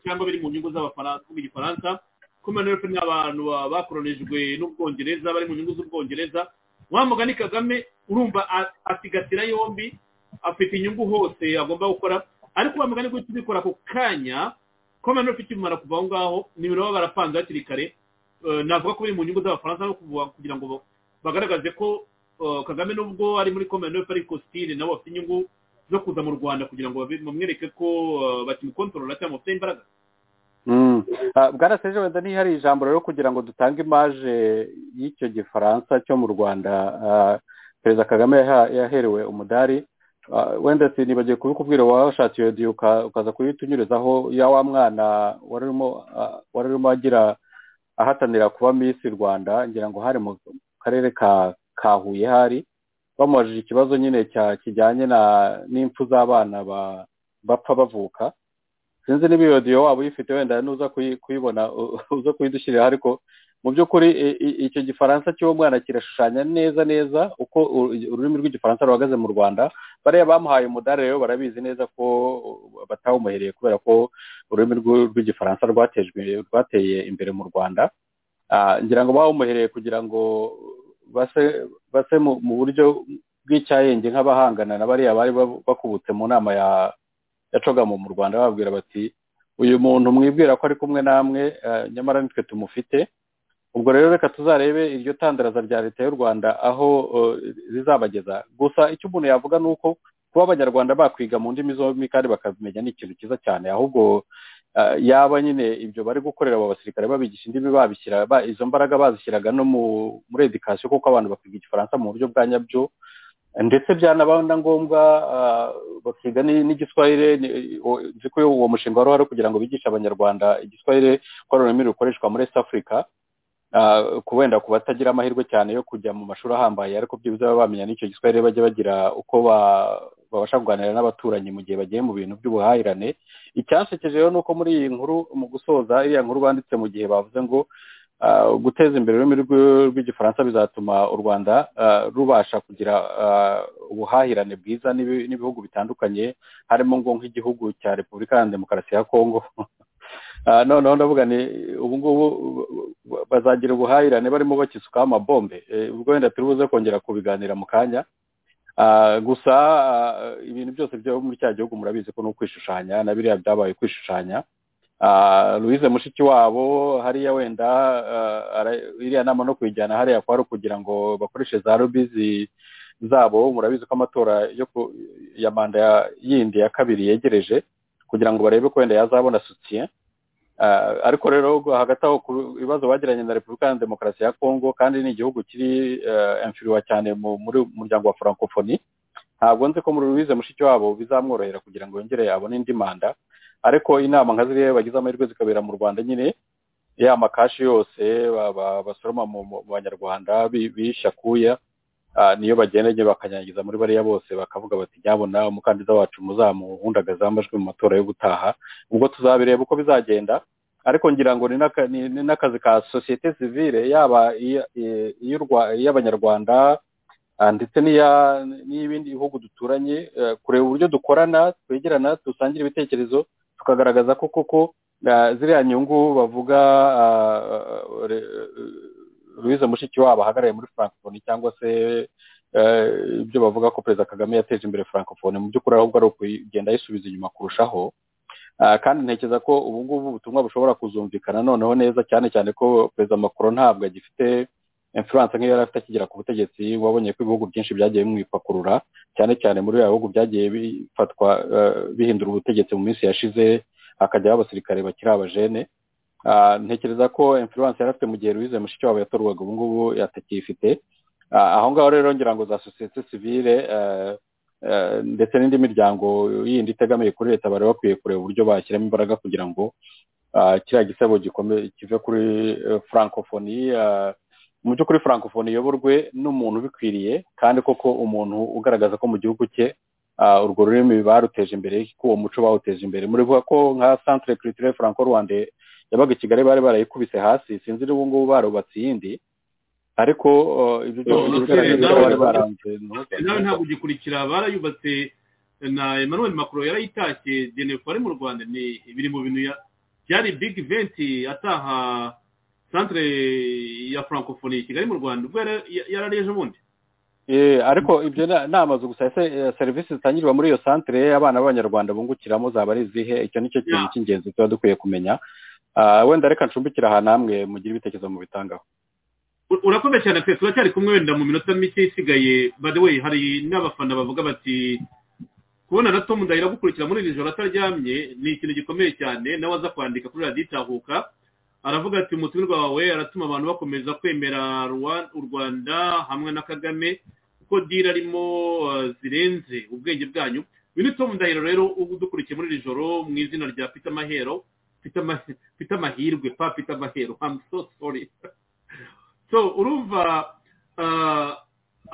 S3: cyangwa biri mu nyungu z'abafaransa kuvuga igifaransa kumena yuko n'abantu ba- bakoronijwe n'ubwongereza bari mu nyungu z'ubwongereza wa mugani kagame urumva a- asigasira yombi afite inyungu hose agomba gukora ariko wa mugani guhita ubikora ako kanya komena ufite imimaro kuva aho ngaho nimero baba barapanze hakiri kare Eh, navuga ko biri mu nyungu z'abafaransa no kuvuga kugira ngo ba- bagaragaze ko eh, kagame nubwo ari muri commonwealth ariko stile nabo bafite inyungu zo kuza mu rwanda kugira ngo babe- bamwereke ko eh, bakimukontorora cyangwa bafite imbaraga
S5: Mm. Ah, bwana serge wenda ntihari ijambo rero kugira ngo dutange imaje y'icyo gifaransa cyo mu rwanda ah, perezida kagame yaha- yaherewe umudari Ah, wenda sinibagiye kubikubwira washatse iyo diyo uka- ukaza kuyitunyurizaho ya wa mwana wari urimo ah, wari urimo agira ahatanira kuba misi rwanda ngira ngo hari mu karere ka ka huye hari bamubajije ikibazo nyine cya kijyanye na n'impfu z'abana ba- bapfa bavuka sinzi niba iyo diyo waba uyifite wenda nuza kuyi- kuyibona u- uza kuyidushyirira ariko mu by'ukuri i- i- icyo gifaransa cy'uwo mwana kirashushanya neza neza uko u- ururimi rw'igifaransa ruhagaze mu rwanda bariya bamuhaye umudari rero barabizi neza ko uh, batawumuhereye kubera ko ururimi rw'u- rw'igifaransa rwatejwe rwateye imbere mu rwanda Ah, ngira ngo bawumuhereye kugira ngo base base mu mu buryo bw'icyayenge nk'abahangana na bariya bari babu- bakubutse mu nama ya yacogamo mu rwanda bababwira bati uyu muntu mwibwira ko ari kumwe namwe eh, nyamara nitwe tumufite ubwo rero reka tuzarebe iryo tandaraza rya leta y'u rwanda aho eh, rizabageza gusa icyo umuntu yavuga ni uko kuba abanyarwanda bakwiga mu ndimi zombi kandi bakabimenya ni ikintu cyiza cyane ahubwo eh, yaba nyine ibyo bari gukorera abo basirikare babigisha indimi babishyira ba- izo mbaraga bazishyiraga no mu muri edikasiyo kuko abantu bakiga igifaransa mu buryo bwa nyabyo ndetse byanaba na ngombwa ah, bakiga ni- n'igiswahire ni- o- nzi ko uwo mushinga wari uhari kugira ngo bigishe abanyarwanda igiswahire ko ari ururimi rukoreshwa muri east africa ah, ku wenda ku batagira amahirwe cyane yo kujya mu mashuri ahambaye ariko byibuze baba bamenya n'icyo giswahire bajya bagira uko ba- babasha kuganira n'abaturanyi mu gihe bagiye mu bintu by'ubuhahirane icyansekeje rero ni uko muri iyi nkuru mu gusoza iriya nkuru banditse mu gihe bavuze ngo Ah, guteza imbere ururimi rw'i- rw'igifaransa bizatuma u rwanda ah, rubasha kugira ah, ubuhahirane bwiza n'ibi- n'ibihugu bitandukanye harimo ngo nk'igihugu cya repubulika iharanira demokarasi ya kongo Ah, noneho ndavuga ni ubu ngubu ba- bazagira ubuhahirane barimo bakisukaho amabombe Eh, ubwo wenda turi buze kongera kubiganira mu kanya Ah, gusa ah, ibintu byose byo muri cya gihugu murabizi ko ni ukwishushanya na biriya byabaye kwishushanya Ah, louise mushiki wabo hariya wenda ah, ara- iriya nama no kuyijyana hariya kwari ukugira ngo bakoreshe za rubizi zabo murabizi ko amatora yo ku- ya manda ya- yindi ya kabiri yegereje kugira ngo barebe ko wenda yazabona soutien Ah, ariko rero gu- hagati aho ku bibazo bagiranye na repubulika ya demokarasi ya kongo kandi ni igihugu kiri eh, inferior cyane mu muri muryango wa francophonie ntabwo nzi ko muri louise mushiki wabo bizamworohera kugira ngo yongere yabone indi manda ariko inama nka ziriya bagize amahirwe zikabera mu rwanda nyine ya makashi yose ba- ba- basoroma mu mu- mu banyarwanda bi- bisha kuya ah, niyo bagenda nyine bakanyanyagiza muri bariya bose bakavuga bati nyabona umukandida wacu muzamuhundagaze amajwi mu matora yo gutaha ubwo tuzabireba uko bizagenda ariko ngira ngo ni n'aka- ni- ni n'akazi ka sosiyete sivile yaba iya- i- iy'u Rwa- iy'abanyarwanda ah, ndetse n'iya- n'iy'ibindi bihugu duturanye eh, kureba uburyo dukorana twegerana dusangira ibitekerezo tukagaragaza ko koko ah, ziriya nyungu bavuga ah, re- louise mushikiwabo ahagarariye muri francophonie cyangwa se eh, ibyo bavuga ko perezida kagame yateje imbere francophonie mu by'ukuri ahubwo ari ukugenda ayisubiza inyuma kurushaho Ah, kandi ntekereza ko ubu ngubu ubutumwa bushobora kuzumvikana noneho neza cyane cyane ko perezida macron ntabwo agifite influence nk'iyo yari afite akigera ku butegetsi wabonye ko ibihugu byinshi byagiye bimwipakurura cyane cyane muri biriya bihugu byagiye bifatwa eh, bihindura ubutegetsi mu minsi yashize hakajyaho abasirikare bakiri abajene Ah, ntekereza ko influence yari afite mu gihe louise mushikiwabo yatorwaga ubu ngubu yatakiyifite Ah, aho ngaho rero ngira ngo za sosiyete sivile eh, eh, ndetse n'indi miryango yindi itegamiye kuri leta bari bakwiye kureba uburyo bashyiramo imbaraga kugira ngo ah, kiriya gisebo gikomeye kive kuri eh, francophonie ah, mu by'ukuri francophonie iyoborwe n'umuntu ubikwiriye kandi koko umuntu ugaragaza ko mu gihugu cye ah, urwo rurimi baruteje imbere ko uwo muco bawuteje imbere murivuga ko nka centre culturel franco rwanda yabaga i kigali bari barayikubise hasi sinzi n'ubu ngubu barubatse iyindi ariko ah, ibyo byose
S3: Noteri,
S5: bigaragaza ko
S3: nawe-
S5: bari baranze ntuza.
S3: nawe ntabwo ugikurikira barayubatse na emmanuel macron yarayitashye jennifer ari mu rwanda ni biri mu bintu ya- byari big event ataha santire ya francophonie kigali mu rwanda ubwo yari- ya- yarareje ubundi
S5: Eh, ariko ibyo na- ni amazu gusa ese eh, serivisi zitangirwa muri iyo santere abana b'abanyarwanda bungukiramo zaba ari izihe icyo ni cyo kintu
S3: Yeah.
S5: cy'ingenzi tuba dukwiye kumenya Ah, wenda reka ncumbikira ahantu hamwe mugire ibitekerezo mu bitangaho
S3: U- urakomeye cyane pe turacyari kumwe wenda mu minota mike isigaye by the way hari n'abafana bavuga bati kubona na tom ndahira gukurikira muri iri joro ataryamye ni ikintu gikomeye cyane nawe aza kwandika kuri radiyo itahuka aravuga ati umutumirwa wawe aratuma abantu bakomeza kwemera Rwa- u rwanda hamwe na kagame kuko dira arimo uh, zirenze ubwenge bwanyu uyu ni tom ndahiro rero udukurikiye muri iri joro mu izina rya peter mahero Peter Ma- peter mahirwe pa peter mahero i'm so sorry so urumva ah,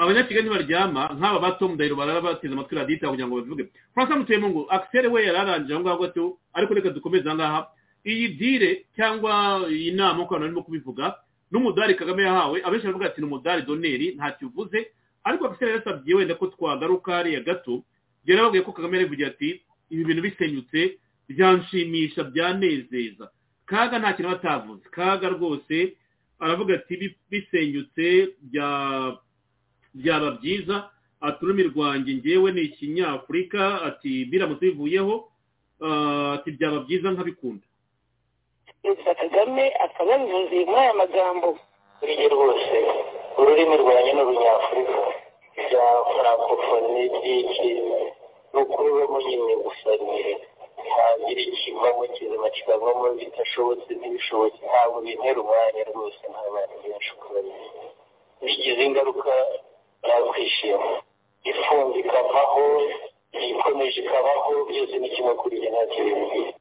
S3: abanyakigali ntibaryama nk'aba ba tom ndahiro barara bateze amatwi radita kugira ngo babivuge francois mutemungu akisere we yari arangije aho ngaho gato ariko reka dukomeze aha ngaha iyi dire cyangwa iyi nama uko abantu barimo kubivuga n'umudari kagame yahawe abenshi baravuga ati ni umudari doneri ntacyo uvuze ariko akisere yarasabye wenda ko twagaruka hariya gato yari yababwiye ko kagame yarivugiye ati ibi bintu bisenyutse byanshimisha byanezeza kaga nta kintu batavuze kaga rwose aravuga ati "Bi- bisenyutse bya- byaba byiza ati ururimi rwanjye ngewe ni ikinyafurika ati biramutse bivuyeho ah, ati byaba byiza nkabikunda
S6: perezida kagame akaba yabivuze muri aya magambo
S7: burya rwose ururimi rwanjye ni urunyafurika bya francophonie byinshi ni ukubiba nyine gusa nyine ntagira ikivamo kizima kikavamo bidashobotse n'ibishobotse ntabwo bintera umwanya rwose nta bantu benshi ukubona bigize ingaruka nakwishima ifunze ikavaho ikomeje ikabaho byose ni kimwe kuri njye nta kintu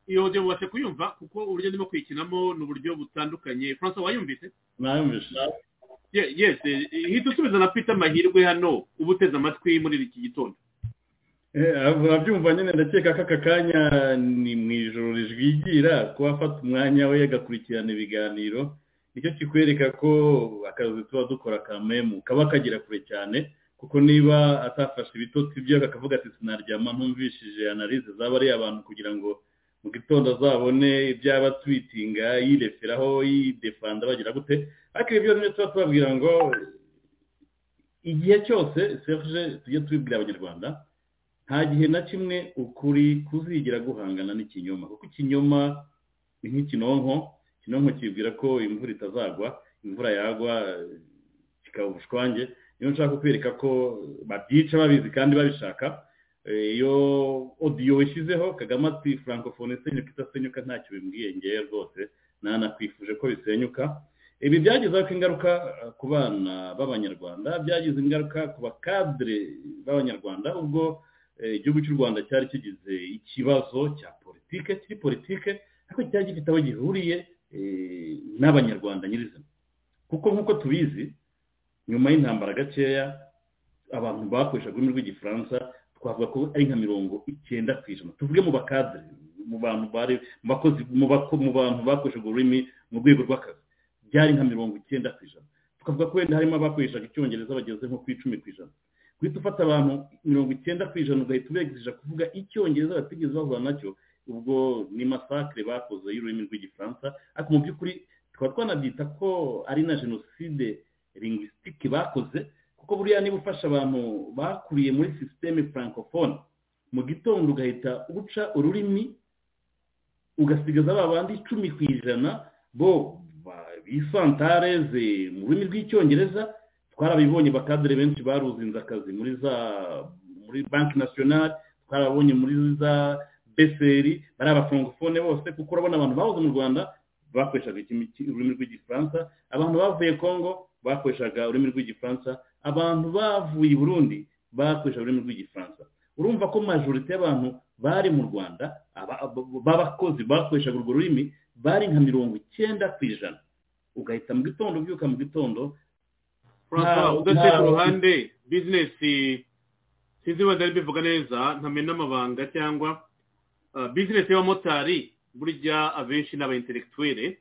S3: iyo audio mubashe kuyumva kuko uburyo ndimo kuyikinamo ni uburyo butandukanye francois wayumvise
S4: nayumvise
S3: Ye- yes eh, hita usubiza na peter mahirwe hano uba uteze amatwi muri iki gitondo
S4: Eh, urabyumva nyine ndakeka ko aka kanya ni mu ijoro rijwigira kuba afata umwanya we agakurikirana ibiganiro nicyo kikwereka ko akazi tuba dukora ka memu kaba kagera kure cyane kuko niba atafashe ibitotsi bye akavuga ati sinaryama ntumvishije analize zaba ari abantu kugira ngo mu gitondo azabone ibyaba twitinga yireferaho yidefanda bagira gute ariko ibyo nyine tuba tubabwira ngo igihe cyose serge tujye tubibwira abanyarwanda nta gihe na kimwe ukuri kuzigira guhangana n'ikinyoma kuko ikinyoma ni nk'ikinonko ikinonko kibwira ko imvura itazagwa imvura yagwa eh, kikaba ubushwange niyo nshaka kukwereka ko babyica babizi kandi babishaka Eh, iyo odiyo wishyizeho kagame ati francophonie isenyuka idasenyuka ntacyo bimbwiye ngewe rwose nanakwifuje ko bisenyuka ibi byagizeho ingaruka eh, ku bana b'abanyarwanda byagize ingaruka ku bakadire b'abanyarwanda ubwo eh, igihugu cy'u rwanda cyari kigize ikibazo cya politike kiri politike ariko cyari gifite aho gihuriye eh, n'abanyarwanda nyirizina kuko nk'uko tubizi nyuma y'intambara gakeya abantu bakoreshaga ururimi rw'igifaransa twavuga ko ari nka mirongo icyenda ku ijana tuvuge mu bakadire mu bantu bari mu bakozi mu bako- mu bantu bakoreshaga ururimi mu rwego rw'akazi byari nka mirongo icyenda ku ijana tukavuga ko wenda harimo abakoreshaga icyongereza bageze nko ku icumi ku ijana guhita ufata abantu mirongo icyenda ku ijana ugahita ubegezeje kuvuga icyongereza batigeze bahura nacyo ubwo ni masakire bakoze y'ururimi rw'igifaransa ariko mu by'ukuri tukaba twanabyita ko ari na jenoside lingwisitike bakoze kuko buriya niba ufasha abantu bakuriye muri sisiteme francophone mu gitondo ugahita uca ururimi ugasigaza ba bandi icumi ku ijana bo ba- bisantareze mu rurimi rw'icyongereza twarabibonye bakadere benshi baruzinze akazi muri za muri banki nasiyonari twarabonye muri za beseri bari abafrancofone bose kuko urabona abantu bahoze mu rwanda bakoreshaga ikimi- ki- ururimi rw'igifaransa abantu bavuye kongo bakoreshaga ururimi rw'igifaransa abantu bavuye i burundi bakoreshaga ururimi rw'igifaransa urumva ko majorite y'abantu bari mu rwanda aba- aba- b'abakozi bakoreshaga urwo rurimi bari nka mirongo icyenda ku ijana ugahita mu gitondo ubyuka mu gitondo
S3: francois
S4: Nta-
S3: udasize
S4: nta-
S3: ku ruhande bizinesi sinzi wenda ari bivuga neza ntamenya n'amabanga cyangwa ah, bizinesi y'abamotari burya abenshi ni aba intellectuelle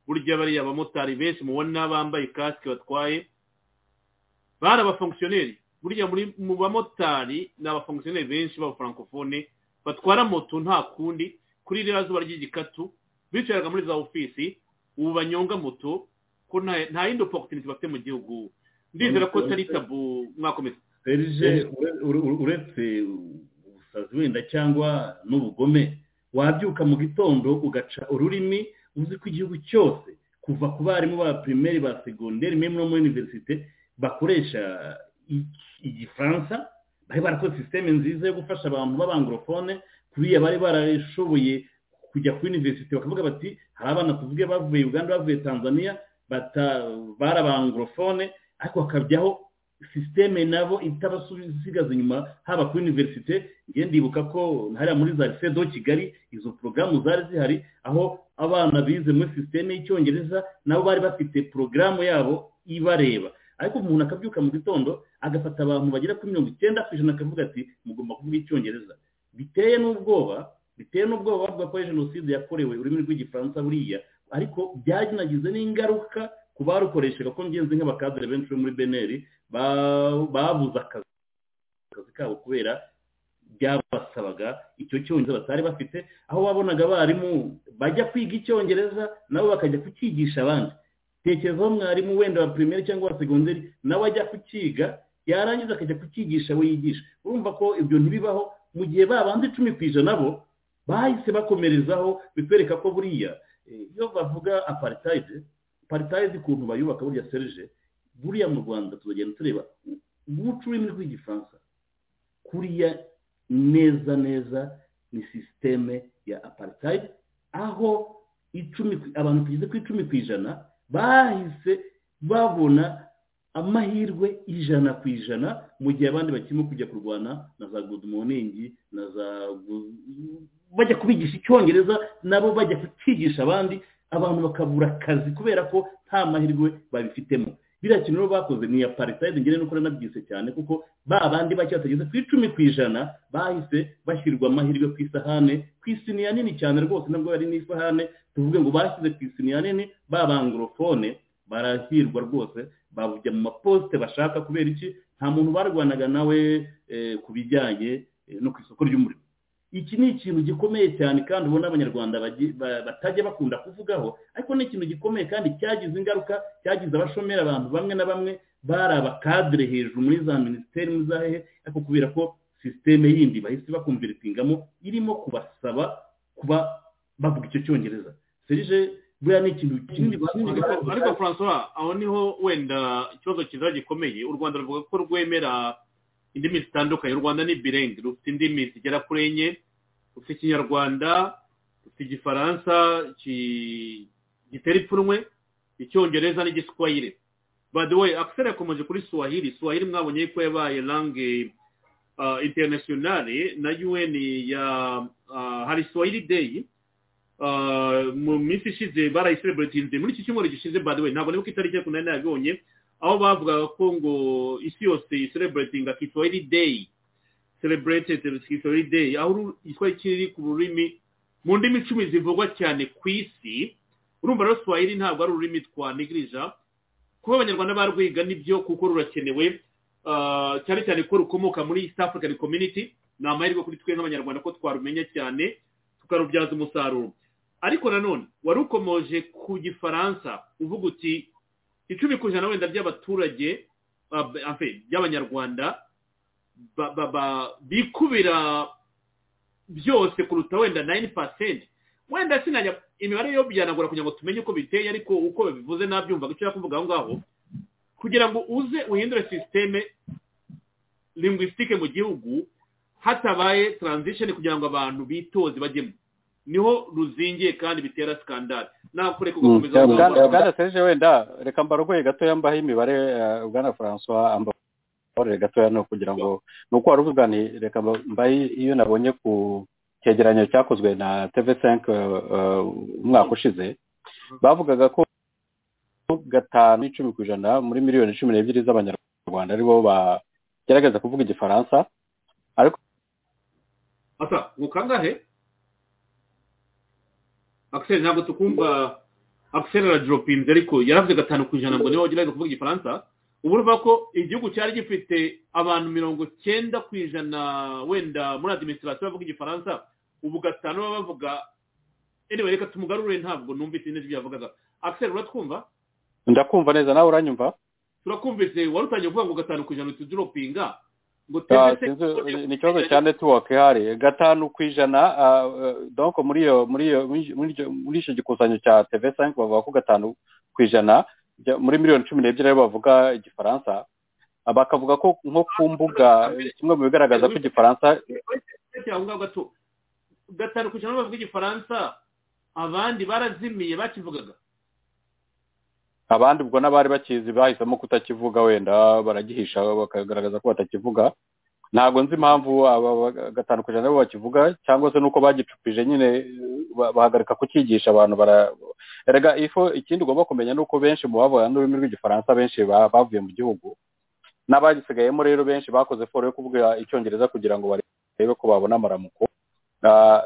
S3: burya bariya abamotari benshi mubona bambaye kasike batwaye bari abafonkisiyoneri burya muri mu bamotari ni abafonkisiyoneri benshi baba francofone batwara moto nta kundi kuri ririya zuba ry'igikatu bicaraga muri za ofisi ubu banyonga moto ko nta nta yindi oporutuniti bafite mu gihugu ndizera ko atari tabu mwakomeza
S4: serije ure- ure- ure- uretse ubusazi wenda cyangwa n'ubugome wabyuka mu gitondo ugaca ururimi uzi ko igihugu cyose kuva ku barimu ba pirimeri ba segonderi memu no muri univerisite bakoresha iki- igifaransa bari barakoze sisiteme nziza yo gufasha abantu b'abangorofone kuriya bari barashoboye kujya kuri univerisite bakavuga bati hari abana tuvuge bavuye uganda bavuye tanzania bata- bari abangorofone ariko hakajyaho sisiteme nabo itabasigaza inyuma haba kuri univerisite ngiye ndibuka ko hariya muri za lycée do kigali izo porogaramu zari zihari aho abana bize muri sisiteme y'icyongereza nabo bari bafite porogaramu yabo ibareba ariko umuntu akabyuka mu gitondo agafata abantu bagera kuri mirongo icyenda ku ijana akavuga ati mugomba kuvuga icyongereza biteye n'ubwoba biteye n'ubwoba bavuga ko ari jenoside yakorewe ururimi rw'igifaransa buriya ariko byanagize n'ingaruka ku barukoreshaga ko ngenzi nk'abakadere benshi bo muri beneri ba- babuze akazi akazi kabo kubera byabasabaga icyo cyongereza batari bafite aho wabonaga abarimu bajya kwiga icyongereza nabo bakajya kucyigisha abandi tekerezaho mwarimu wenda wa pirimeri cyangwa wa segonderi nawe ajya kucyiga yarangiza akajya kucyigisha we yigisha urumva ko ibyo ntibibaho mu gihe babandi icumi ku ijana bo bahise bakomerezaho bikwereka ko buriya eh, iyo bavuga aparitayide aparitayide ukuntu bayubaka burya serije buriya mu rwanda tuzagenda tureba guca ururimi rw'igifaransa kuriya neza neza ni sisiteme ya aparitayide aho icumi ku- abantu tugeze ku icumi ku ijana bahise babona amahirwe ijana ku ijana mu gihe abandi bakirimo kujya kurwana na za good morning na za gu- bajya kubigisha icyongereza nabo bajya kucyigisha abandi abantu bakabura akazi kubera ko nta mahirwe babifitemo biriya kintu rero bakoze ni iya paritayide ngene nuko naranabyise cyane kuko ba bandi bake batageze ku icumi ku ijana bahise bashyirwa amahirwe ku isahane ku isiniya nini cyane rwose nabwo yari n'isahane tuvuge ngo bashyize ku isiniya nini ba bangorofone barahirwa rwose bajya mu maposite bashaka kubera iki nta muntu barwanaga nawe eh, ku bijyanye eh, no ku isoko ry'umurimo iki ni ikintu gikomeye cyane kandi ubona abanyarwanda bagi- ba- batajya bakunda kuvugaho ariko ni ikintu gikomeye kandi cyagize ingaruka cyagize abashomeri abantu bamwe na bamwe bari abakadire hejuru muri za minisiteri muri za hehe ariko kubera ko sisiteme yindi bahise bakumviritingamo irimo kubasaba kuba bavuga icyo cyongereza serije buriya ni ikintu kinini bakundaga
S3: ariko
S4: kuvuga.
S3: ariko francois aho niho wenda ikibazo kiza gikomeye u rwanda ruvuga ko rwemera indimi zitandukanye u rwanda ni birenge rufite indimi zigera kuri enye rufite ikinyarwanda rufite igifaransa ki- gitera ipfunwe icyongereza n'igiswahili by the way akiseri yakomeje kuri swahili swahili mwabonye ko yabaye langue uh, internationale na un ya uh, hari swahili day Uh, mu minsi ishize barayiseleburetinze muri iki cyumweru gishize by the way ntabwo nibuka itariki ariko nari nabibonye aho bavugaga ko ngo isi yose iseleburetinga kiswahili day celebrated kiswahili day aho uru- igiswahili kiri ku rurimi mu ndimi icumi zivugwa cyane ku isi urumva rero swahili ntabwo ari ururimi twanigirija kuba abanyarwanda barwiga nibyo kuko rurakenewe Uh, cyane cyane ko rukomoka muri east african community ni amahirwe kuri twe nk'abanyarwanda ko twarumenya cyane tukarubyaza umusaruro ariko nanone wari ukomoje ku gifaransa uvuga uti icumi ku ijana wenda by'abaturage ah, b- en fait, by'abanyarwanda ba- ba- ba- bikubira byose kuruta wenda nayini pasenti wenda sinajya imibare yo byanagura kugira ngo tumenye uko biteye ariko uko babivuze nabyumvaga icyo yakuvuga aho ngaho kugira ngo uze uhindure sisiteme lingwisitike mu gihugu hatabaye transition kugira ngo abantu bitoze bajyemo niho ruzingiye kandi bitera skandale nakureka ugakomeza
S5: Mm,
S3: uvuga
S5: bwana
S3: ngo-
S5: bwana serge wenda reka mbarogoye gatoya mbaho imibare eh, bwana francois ambabarire gatoya no kugira ngo ni uko wari uvuga nti reka mba- mbahe iyo nabonye ku cyegeranyo cyakozwe na tv5 umwaka ushize bavugaga ko gatanu icumi ku ijana muri miliyoni cumi n'ebyiri z'abanyarwanda aribo bagerageza kuvuga igifaransa
S3: asa ni kangahe akiseri ntabwo tukumva akiseri arajoropinze ariko yaravuze gatanu ku ijana ngo niwe wagerageza kuvuga igifaransa ubu urumva ko igihugu cyari gifite abantu mirongo cyenda ku ijana wenda muri adiminisitirasiyo bavuga igifaransa ubu gatanu baba bavuga anyway reka tumugarure ntabwo numvise neza ibyo yavugaga akiseri uratwumva
S5: ndakumva neza nawe uranyumva
S3: turakumvise wari utangiye kuvuga ngo gatanu ku ijana tuduropinga ngo
S5: Ah,
S3: twebwe se
S5: sinzi, ni ikibazo cya netiwake ihari gatanu ku ijana ah, eh, donc muri iyo muri iyo muri iryo- muri icyo gikusanyo cya tv cinq bavuga ko gatanu ku ijana bya- muri miliyoni cumi n'ebyiri aribo bavuga igifaransa Ah, bakavuga ko nko ku mbuga eh, kimwe mu bigaragaza ko igifaransa
S3: Gatanu aho ngaho gato gatanu ku ijana bavuga igifaransa abandi barazimiye bakivugaga
S5: abandi ubwo n'abari bakizi bahisemo kutakivuga wenda baragihisha bakagaragaza ko batakivuga ntabwo nzi impamvu aba ba- gatanu ku ijana aribo bakivuga cyangwa se nuko bagicupije nyine ba- bahagarika kucyigisha abantu bara erega ifo ikindi ugomba kumenya ni uko benshi mu bavuga n'ururimi rw'igifaransa benshi ba- bavuye mu gihugu n'abagisigayemo rero benshi bakoze foro yo kuvuga icyongereza kugira ngo barebe ko babona amaramuko Ah,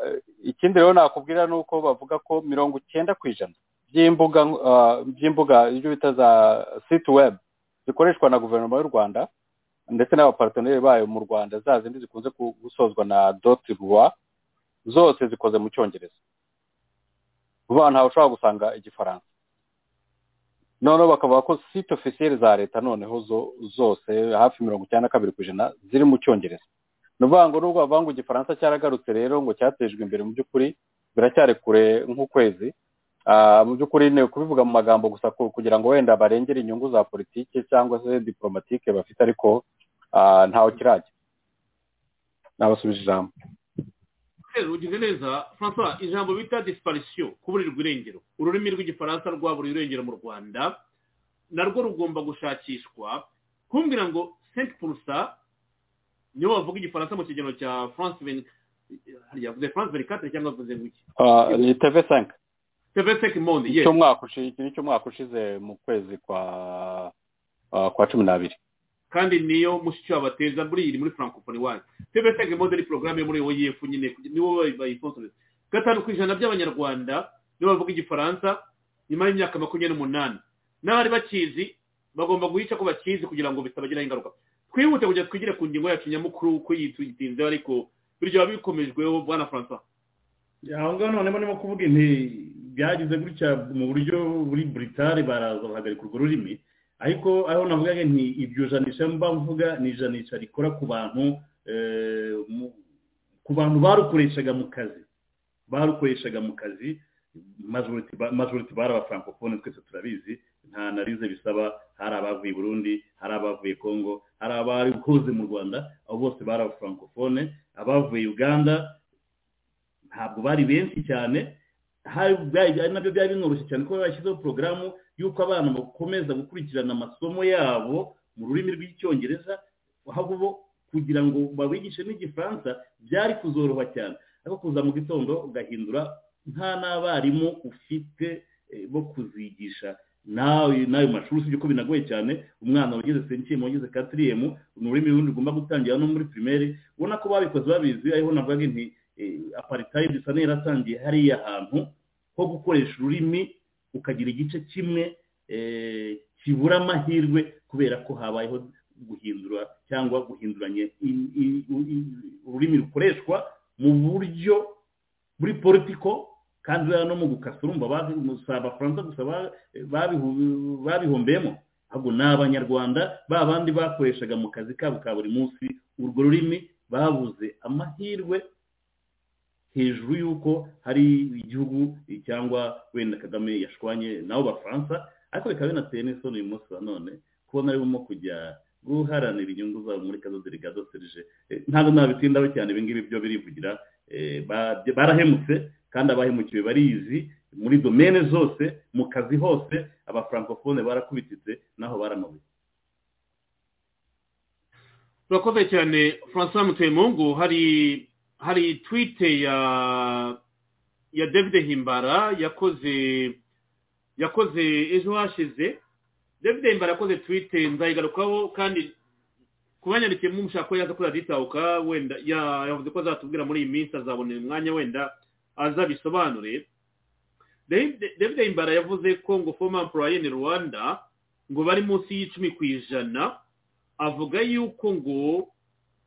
S5: ikindi rero nakubwira ni uko bavuga ko mirongo icyenda ku ijana by'imbuga ah, by'imbuga ibyo bita za site web zikoreshwa na guverinoma y'u rwanda ndetse n'abaparteneri bayo mu rwanda za zindi zikunze ku- gusozwa na doti rwa zose zikoze mu cyongereza vuba ntawe ushobora gusanga igifaransa noneho bakavuga ko site ofisiyeri za leta noneho zo zose hafi mirongo icyenda na kabiri ku ijana ziri mu cyongereza ni ukuvuga ngo nubwo bavuga ngo igifaransa cyaragarutse rero ngo cyatejwe imbere mu by'ukuri biracyari kure nk'ukwezi Ah, mu by'ukuri ni ukubivuga mu magambo gusa ku- kugira ngo wenda barengere inyungu za politiki cyangwa se diporomatike bafite ariko ah, ntawe kirajya nabasubije ijambo
S3: rero ugize neza francois ijambo bita disiparisiyo kuburirwa irengero ururimi rw'igifaransa rwabura irengero mu rwanda narwo rugomba gushakishwa kumbwira ngo senti purusa nibo bavuga igifaransa mu kigero cya france veni hariya yavuze france veni katire cyangwa yavuze ngo iki
S5: Ah, ni tv cinq
S3: teveseki monde yes
S5: icy'umwaka ushi- iki ni cy'umwaka ushize mu kwezi kwa ah, kwa cumi n'abiri
S3: kandi niyo mushyushyu wabateza muri iyi muri francophonie wanyu teveseki monde ni porogaramu yo muri oef nyine nibo bayisonsoreza gatanu ku ijana by'abanyarwanda nibo bavuga igifaransa nyuma y'imyaka makumyabiri n'umunani n'abari bakizi bagomba guhica ko bakizi kugira ngo bitabagiraho ingaruka twihute kugira twigire ku ngingo yacu nyamukuru uko yitugitinzeho ariko biryo biba bikomejweho bwana francois
S4: aho ngaho noneho ndimo kuvuga inti byagize gutya mu buryo buri buritari baraza bahagarika urwo rurimi ariko aho navuga nti iryo janisha mba mvuga ni ijanisha rikora ku bantu eh, mu- ku bantu barukoreshaga mu kazi barukoreshaga mu kazi majority ba- majority bari abafrancophones twese turabizi nta analize bisaba hari abavuye i burundi hari abavuye congo hari abari ukoze mu rwanda abo bose bari abafrancophones abavuye uganda ntabwo bari benshi cyane hari byari- ari nabyo byari binoroshye cyane kuba bashyizeho porogaramu y'uko abana bakomeza gukurikirana amasomo yabo mu rurimi rw'icyongereza aho bo kugira ngo babigishe n'igifaransa byari kuzoroha cyane ariko kuza mu gitondo ugahindura nta n'abarimu ufite eh, bo kuzigisha nawe n'ayo mashuri usibye ko binagoye cyane umwana wageze senkiyemu wageze katiriyemu ni ururimi rundi ugomba gutangira no muri pirimeri ubona ko babikoze babizi ariho navuga nti aparitayidi isa n'iratangiye hariya hantu ho gukoresha ururimi ukagira igice kimwe eh, kibura amahirwe kubera ko habayeho guhindura cyangwa guhinduranya i- i- i- ururimi rukoreshwa mu buryo buri politiko kandi rero no mu gukasa urumva bazi- si abafaransa gusa ba- babihu- babihombeyemo ahubwo ni abanyarwanda ba bandi bakoreshaga mu kazi kabo ka buri munsi urwo rurimi babuze amahirwe hejuru y'uko hari igihugu cyangwa wenda kagame yashwanye nabo bafaransa ariko bikaba binateye n'isoni uyu munsi wa none kubona arimo kujya guharanira inyungu zabo muri kazaziri ka doserije ntabwo nabitindaho cyane ibingibi byo birivugira eh, ba- barahemutse kandi abahemukiwe barizi muri domene zose mu kazi hose abafrancofone barakubititse naho baramabuye
S3: turakoze cyane francois mutemungu hari hari twite ya ya david himbara yakoze yakoze ejo hashize david himbara yakoze twite nzayigarukaho kandi kubanyarikiye mu mushaka ko yaza kuzajya yitahuka wenda ya- yavuze ko azatubwira muri iyi minsi azabonera umwanya wenda azabisobanure David- david himbara yavuze ko ngo former employee in rwanda ngo bari munsi y'icumi ku ijana avuga yuko ngo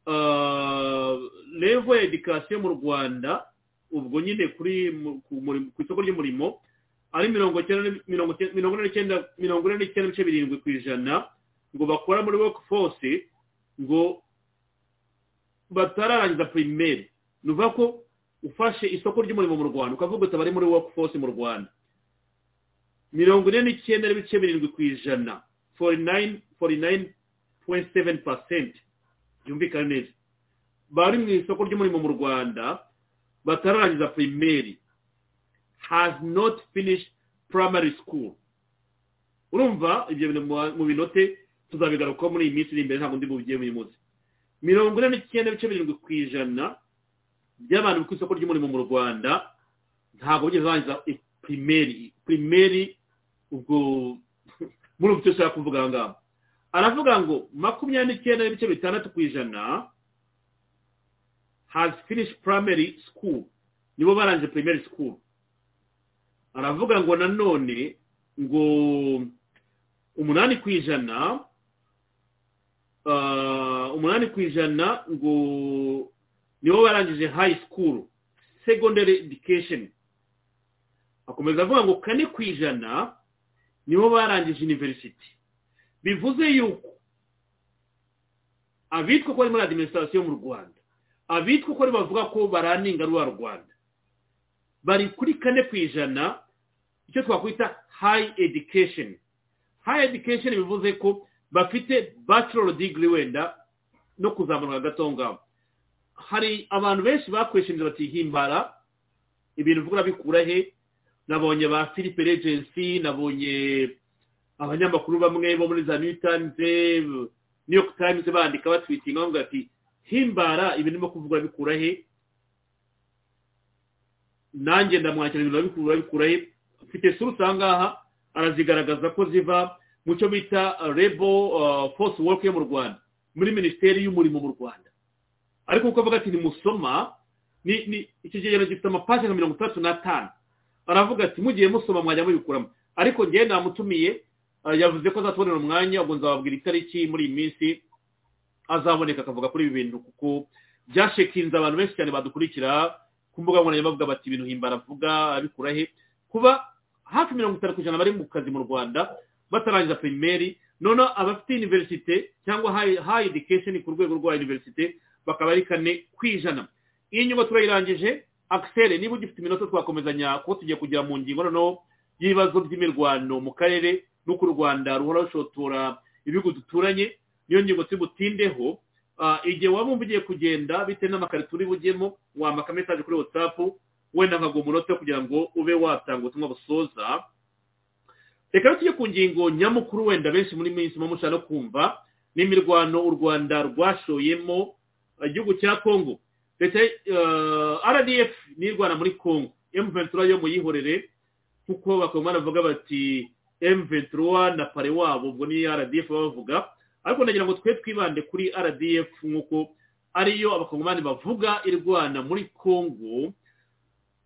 S3: ah, level ya edikasiyo mu rwanda ubwo nyine kuri mu- ku muri- ku isoko ry'umurimo ari mirongo icyenda mirongo icyenda mirongo ine n'icyenda mirongo ine n'icyenda n'ibice birindwi ku ijana ngo bakora muri workforce ngo batararangiza pirimeri ni ukuvuga ko ufashe isoko ry'umurimo mu rwanda ukavuga uti abari muri workforce mu rwanda mirongo ine n'icyenda n'ibice birindwi ku ijana forty nine forty nine point seven percent byumvikana neza bari mu isoko ry'umurimo mu rwanda batararangiza pirimeri has not finished primary school urumva ibyo bintu mu binote tuzabigaruka muri iyi minsi iri imbere ntabwo ndi bubigiye uyu munsi mirongo ine n'icyenda ibice birindwi ku ijana by'abantu ku isoko ry'umurimo mu rwanda ntabwo bigeze bangiza pirimeri pirimeri ubwo muri ubu cyose kuvuga aha ngaha aravuga ngo makumyabiri n'icyenda n'ibice bitandatu ku ijana has finished primary school nibo barangije primary school aravuga ngo nanone ngo umunani ku ijana umunani ku ijana ngo nibo barangije high school secondary education akomeza avuga ngo kane ku ijana nibo barangije university bivuze yuko abitwa ko bari muri adiminisitirasiyo mu rwanda abitwa ko bavuga ko baraninga rwa rwanda bari kuri kane ku ijana icyo twakwita high education high education bivuze ko bafite bachelor degree wenda no kuzamura gato ngabo hari abantu benshi bakoresheje batihimbara ibintu uvuga bikura he nabonye ba philippe regency nabonye abanyamakuru bamwe bo muri za new times new york times bandika batwitinga bavuga ati himbara ibintu byo kuvuga bikura he nanjye ndamwakira ibintu babikura bikura he mfite surutse aha ngaha arazigaragaza ko ziva mu cyo bita rebo force work yo mu rwanda muri minisiteri y'umurimo mu rwanda ariko kuko avuga ati nimusoma icyo kigereranyo gifite amapaje nka mirongo itandatu n'atanu aravuga ati mugiye musoma mwajya mubikuramo ariko ngewe namutumiye yavuze ko azatubonera umwanya ubwo nzababwira itariki muri iyi minsi azaboneka akavuga kuri ibi bintu kuko byashekinze abantu benshi cyane badukurikira ku mbuga nkoranyambaga bati ibintu himbara avuga abikura he kuba hafi mirongo itanu ku ijana bari mu kazi mu rwanda batarangiza pirimeri noneho abafite univerisite cyangwa hayi edikesheni ku rwego rwa univerisite bakaba ari kane ku ijana iyi nyubako turayirangije akiseri niba ugifite iminota twakomezanya kuko tugiye kugera mu ngingo noneho y'ibibazo by'imirwano mu karere n'uko u rwanda ruhora rushotora ibihugu duturanye niyo ngingo tubutindeho igihe waba wumva ugiye kugenda bitewe n'amakarito uri bujyemo wambaka mesaje kuri watsapu wenda nkaguha umunota kugira ngo ube watanga ubutumwa busoza reka tujye ku ngingo nyamukuru wenda benshi muri minsi muba mushaka kumva n'imirwano u rwanda rwashoyemo igihugu cya kongo leta rdf nirwana muri kongo emuventura yo muyihorere kuko bakaba banavuga bati ventura na pare wabo ubwo ni rdf baba bavuga ariko ndagira ngo twe twibande kuri rdf nk'uko ariyo abakongomani bavuga irwana muri congo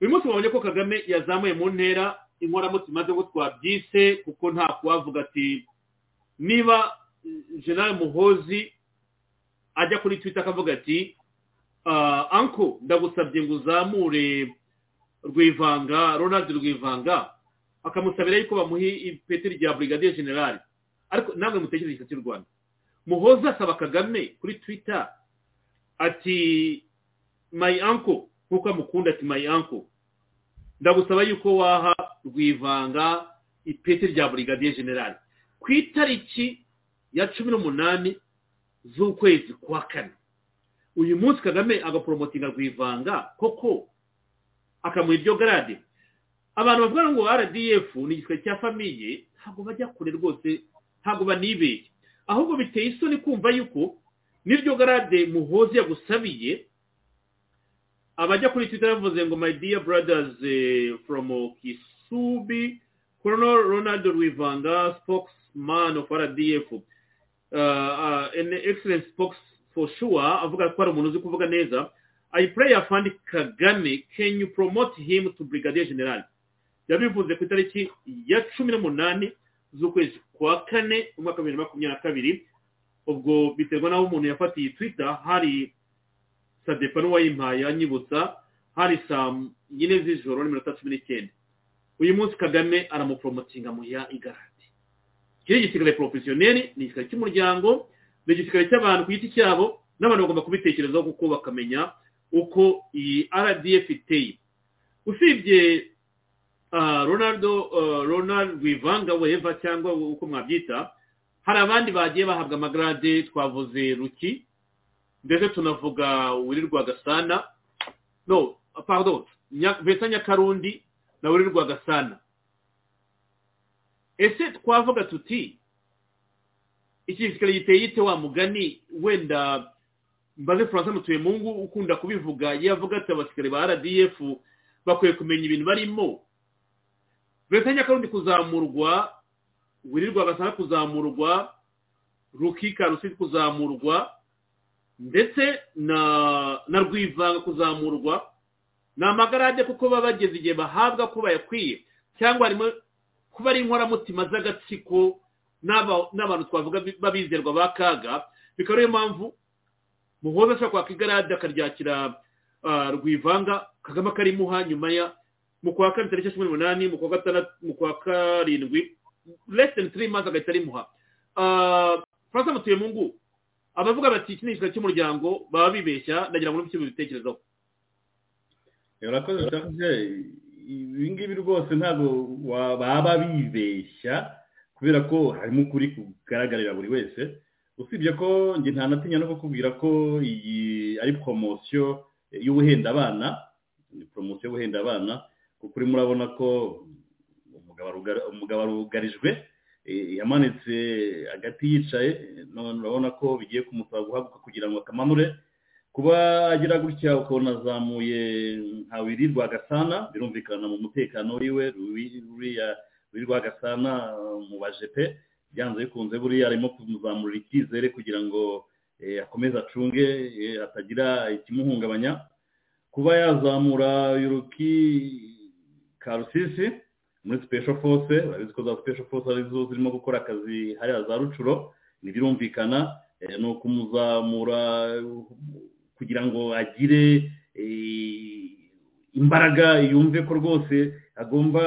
S3: uyu munsi babonye ko kagame yazamuye mu ntera inkoramutima ze ngo twabyise kuko nta kuwavuga ati niba general muhozi ajya kuri twitter akavuga ati anko ndagusabye ngo uzamure rwivanga ronald rwivanga akamusabira yuko bamuha ipeti rya brigadier general ariko namwe mutekereze igisate cy'u rwanda muhoza asaba kagame kuri twitter ati my uncle nk'uko amukunda ati my uncle ndagusaba yuko waha rwivanga ipeti rya brigadier general ku itariki ya cumi n'umunani z'ukwezi kwa kane uyu munsi kagame agaporomotinga rwivanga koko akamuha iryo garade abantu bavuga ngo rdf ni igiswe cya famiye ntabwo bajya kure rwose ntabwo banibeye ahubwo biteye isoni kumva yuko n'iryo garade muhozi yagusabiye abajya kuri twitter bavuze ngo my dear brothers from kisubi colonel ronald rwivanga spokesman of rdf an excellent spokes for sure avuga ko ari umuntu uzi kuvuga neza i pray afandi kagame can you promote him to brigadier general yabivuze ku itariki ya cumi n'umunani z'ukwezi kwa kane umwaka wa bibiri na makumyabiri na kabiri ubwo biterwa n'aho umuntu yafatiye twitter hari sadepa n'uwayimpaye anyibutsa hari saa yine z'ijoro n'iminota cumi n'icyenda uyu munsi kagame aramuporomotinga mu ya igarati iki ni igisirikare porofesiyoneri ni igisirikare cy'umuryango ni igisirikare cy'abantu ku giti cyabo n'abantu bagomba kubitekerezaho kuko bakamenya uko iyi rdf iteye usibye ah, ronaldo ah, ronald wivanga weva cyangwa uko mwabyita hari abandi bagiye bahabwa amagarade twavuze ruki ndetse tunavuga wirirwa gasana no pardon Nya- vincent nyakarundi na wirirwa gasana ese twavuga tuti iki gisikare giteye ite wa mugani wenda mbaze francis mutuyemungu ukunda kubivuga yavuga ati abasikare ba rdf bakwiye kumenya ibintu barimo leta nyakarundi kuzamurwa wirirwa gasana kuzamurwa rukika rusizi kuzamurwa ndetse na na rwivanga kuzamurwa ni amagarade kuko baba bageze igihe bahabwa ko bayakwiye cyangwa harimo kuba ari inkoramutima z'agatsiko n'aba- n'abantu twavuga bi- b'abizerwa ba kaga bikaba ariyo mpamvu muhoza ashobora kwaka igarade akaryakira ah, rwivanga kagame akarimuha nyuma ya mu kwa kane tariki cumi n'umunani mu kwa gatandatu mu kwa karindwi less than three months agahita arimuha Ah, francis mutuyemungu abavuga bati iki ni igisirikare cy'umuryango baba bibeshya ndagira ngo n'ibyo bibitekerezaho
S4: urakoze serge ibingibi rwose ntabwo wa- baba bibeshya kubera ko harimo ukuri kugaragarira buri wese usibye ko njye ntanatinya no kukubwira ko iyi ari poromosiyo y'ubuhenda abana ni poromosiyo y'ubuhenda abana kuko urimo urabona ko umugabo arugari- umugabo arugarijwe eh, yamanitse agati yicaye none urabona ko bigiye kumusaba guhaguruka kugira ngo akamanure kuba agira gutya ukabona azamuye nka wiri rwagasana birumvikana mu mutekano wiwe Ruri- ruriya wiri rwagasana mu bajepe byanze bikunze buriya arimo kumuzamurira icyizere kugira ngo eh, akomeze acunge eh, hatagira ikimuhungabanya kuba yazamura yuruki karusisi muri special force urabizi ko za special force arizo zirimo gukora akazi hariya za rucuro ntibirumvikana eh, ni ukumuzamura eh, kugira ngo agire eh, imbaraga yumve ko rwose agomba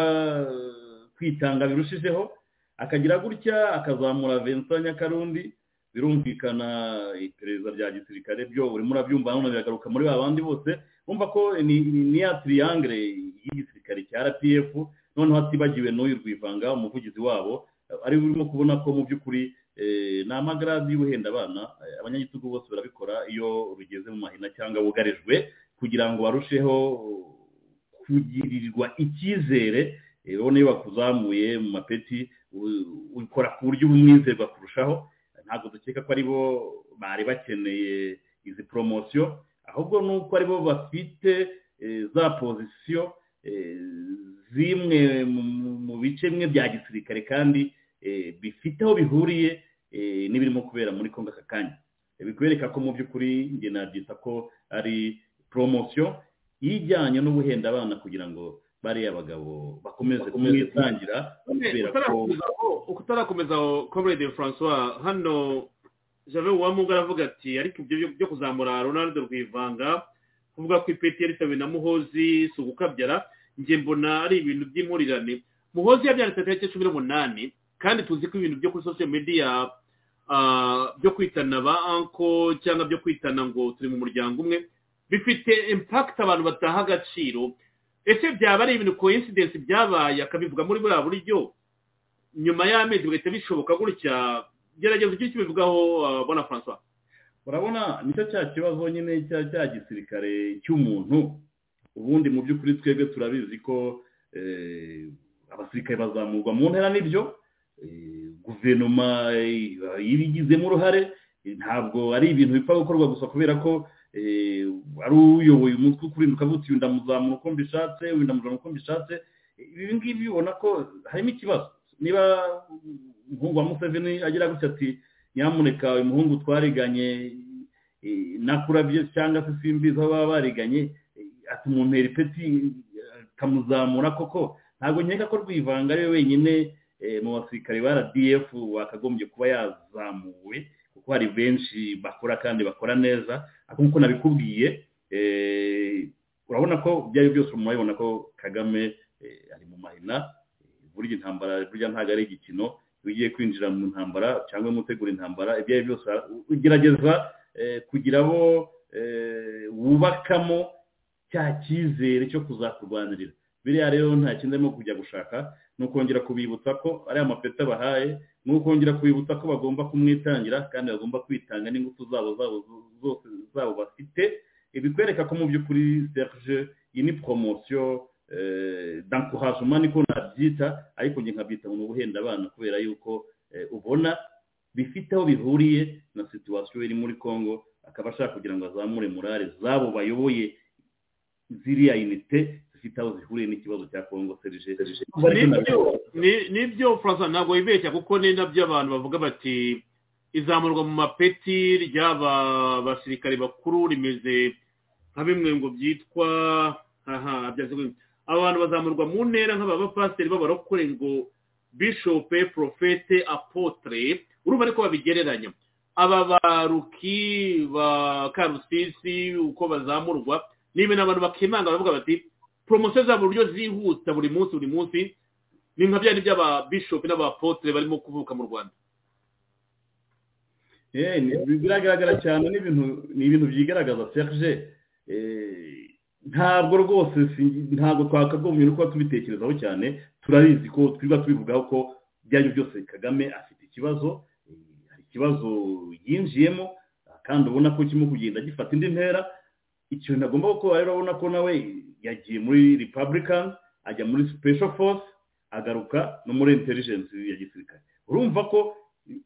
S4: eh, kwitanga birushijeho akagira gutya akazamura Vincent Nyakarundi birumvikana iperereza rya gisirikare byo urimo urabyumva none biragaruka muri ba bandi bose bumva ko ni ni- ni ya triangle y'igisirikare cya RPF noneho hatibagiwe n'uyu rwivanga umuvugizi wabo ari urimo kubona ko mu by'ukuri eh, ni amagaradi y'ubuhenda abana eh, abanyagitugu bose barabikora iyo rugeze mu mahina cyangwa bugarijwe kugira ngo barusheho kugirirwa icyizere eh, urabona iyo bakuzamuye mu mapeti u- ukora ku buryo bumwizerwa kurushaho ntabwo dukeka ko aribo bari bakeneye izi poromosiyo ahubwo ni uko aribo bafite eh, za pozisiyo eh, zimwe mu- mu- mu bice bimwe bya gisirikare kandi eh, bifite aho bihuriye eh, n'ibirimo kubera muri kongo aka kanya Eh, bikwereka ko mu by'ukuri njye nabyita ko ari poromosiyo ijyanye n'ubuhenda abana kugira ngo bariya bagabo bakomeze kumwitangira kubera ko
S3: utarakomeza aho comrade francois hano jave uwamungu aravuga ati ariko ibyo byo- byo kuzamura ronaldo rwivanga kuvuga ko ipeti yaritabiwe na muhozi si ugukabyara njye mbona ari ibintu by'impurirane muhozi yabyanditse tariki cumi n'umunani kandi tuzi ko ibintu byo kuri social media ah, byo kwitana ba anko cyangwa byo kwitana ngo turi mu muryango umwe bifite impact abantu bataha agaciro ese byaba ari ibintu coincidence byabaye akabivuga muri buriya buryo nyuma y'amezi bigahita bishoboka gutya gerageza ujye ukibivugaho uh, bona francois
S4: urabona nicyo cya kibazo nyine cya cya gisirikare cy'umuntu ubundi mu by'ukuri twebwe turabizi ko eh, abasirikare bazamurwa mu ntera nibyo eh, guverinoma eh, ibigizemo uruhare eh, ntabwo ari ibintu bipfa gukorwa gusa kubera ko eh, ari uyoboye umutwe ukurinduka avuga uti uyu ndamuzamura uko mbishatse uyu ndamuzamura uko mbishatse ibi ngibi ubona ko harimo ikibazo niba umuhungu wa museveni agira gutya ati nyamuneka uyu muhungu twariganye eh, nakurabye cyangwa se simbizi aho baba bariganye eh, atumuntera ipeti eh, akamuzamura koko ntabwo nkeka ko rwivanga ari we wenyine eh, mu basirikare ba rdf wakagombye kuba yazamuwe kuko hari benshi bakora kandi bakora neza ariko nk'uko nabikubwiye eh, urabona ko ibyo ari byo byose murabibona ko kagame eh, ari mu mahina burya intambara burya ntabwo ari igikino iyo ugiye kwinjira mu ntambara cyangwa mutegura intambara ibyo ari byo byose ugerageza eh, kugira abo eh, wubakamo cya cyizere cyo kuzakurwanirira biriya rero nta kindi arimo kujya gushaka ni ukongera kubibutsa ko ariya mapeti abahaye ni ukongera kubibutsa ko bagomba kumwitangira kandi bagomba kwitanga n'ingufu zabo zabo zose zabo bafite ibikwereka ko mu by'ukuri serge iyi ni poromosiyo dankurajuma niko nabyita ariko njye nkabyita mu guhenda abana kubera yuko eh, ubona bifite aho bihuriye na situwasiyo iri muri congo akaba ashaka kugira ngo azamure morale zabo bayoboye ziriya unite zifite aho zihuriye n'ikibazo cya congo serge
S3: nibyo ni- nibyo francois ntabwo wibeshya kuko ni nabyo abantu bavuga bati izamurwa mu mapeti ry'aba basirikare bakuru rimeze nka bimwe ngo byitwa aha byaze bimwe. abantu bazamurwa mu ntera nk'aba bapasiteri b'abarokore ngo bishope porofete apotere urumva ariko babigereranya aba baruki ba karusisi uko bazamurwa ni ibintu abantu bakimanga baravuga bati poromosiyo zabo uburyo zihuta buri munsi buri munsi ni nka byari by'ababishopu n'abapotere barimo kuvuka mu rwanda
S4: Eh, ni- biragaragara cyane ni ibintu ni ibintu byigaragaza serge Eh, ntabwo rwose si- ntabwo twakagombye no kuba tubitekerezaho cyane turabizi ko twirirwa tubivugaho ko ibyo ari byo byose kagame afite ikibazo eh, hari ikibazo yinjiyemo kandi ubona ko kirimo kugenda gifata indi ntera ikintu agomba gukora rero urabona ko nawe yagiye muri republican ajya muri special force agaruka no muri intelligence ya gisirikare urumva ko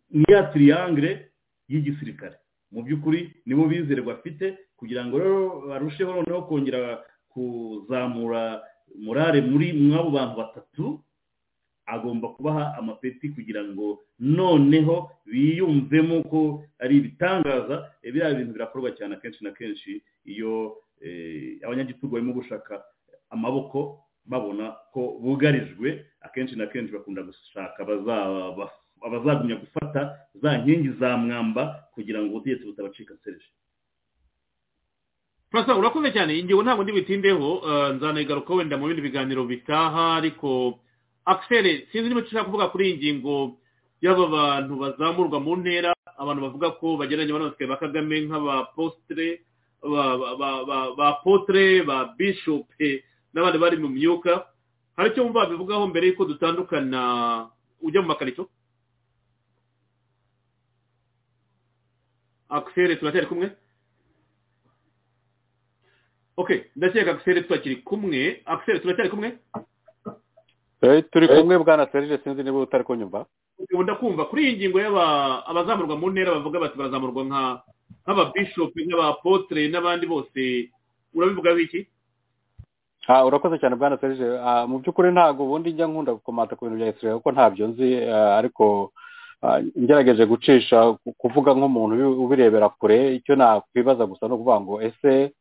S4: niya triangle y'igisirikare mu by'ukuri nibo bizerwa afite kugira ngo rero barusheho noneho kongera kuzamura morale muri mw'abo bantu batatu agomba kubaha amapeti kugira ngo noneho biyumvemo ko ari ibitangaza eh, biriya bintu birakorwa cyane akenshi na kenshi iyo eh, abanyagitugu barimo gushaka amaboko babona ko bugarijwe akenshi na kenshi bakunda gushaka abazaba- abazagumya gufata za nkingi za mwamba kugira ngo ubutegetsi butabacika serije
S3: francois urakoze cyane ingingo ntabwo ndibutindeho eh, nzanayigaruka wenda mu bindi biganiro bitaha ariko akiseri sinzi niba ushaka kuvuga kuri iyi ngingo y'aba bantu bazamurwa mu ntera abantu bavuga ko bagereranya abana ba kagame nk'abapositire ba- ba- ba- ba- ba potere ba bishope n'abandi bari mu myuka hari icyo wumva bivugaho mbere y'uko dutandukana ujya mu makarito akiseri turacyari kumwe ok ndakeka akiseri tutakiri kumwe akiseri turacyari kumwe
S5: Eh, turi kumwe bwana serge sinzi niba utari kunyumva
S3: ubu ndakumva kuri iyi ngingo y'aba- abazamurwa mu ntera bavuga bati bazamurwa nka nk'ababishopu n'abapotere n'abandi bose urabivugaho iki
S5: Ah, urakoze cyane bwana serge Ah, mu by'ukuri ntabwo ubundi njya nkunda gukomata ku bintu bya israel kuko ntabyo nzi ah, ariko ah, ngerageje gucisha ku- kuvuga nk'umuntu ubi- ubirebera kure icyo nakwibaza gusa ni ukuvuga ngo ese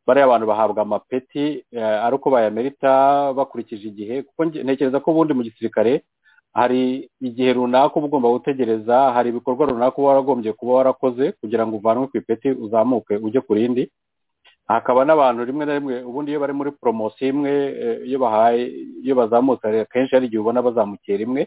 S5: bariya abantu bahabwa amapeti eh, ari uko bayamerita bakurikije igihe kuko nge- ntekereza ko ubundi mu gisirikare hari igihe runaka uba ugomba gutegereza hari ibikorwa runaka uba waragombye kuba warakoze kugira ngo uvanwe ku ipeti uzamuke ujye ku rindi hakaba n'abantu rimwe na rimwe ubundi iyo bari muri poromosiyo imwe eh, iyo bahaye iyo bazamutse hari- akenshi hari igihe ubona bazamukiye rimwe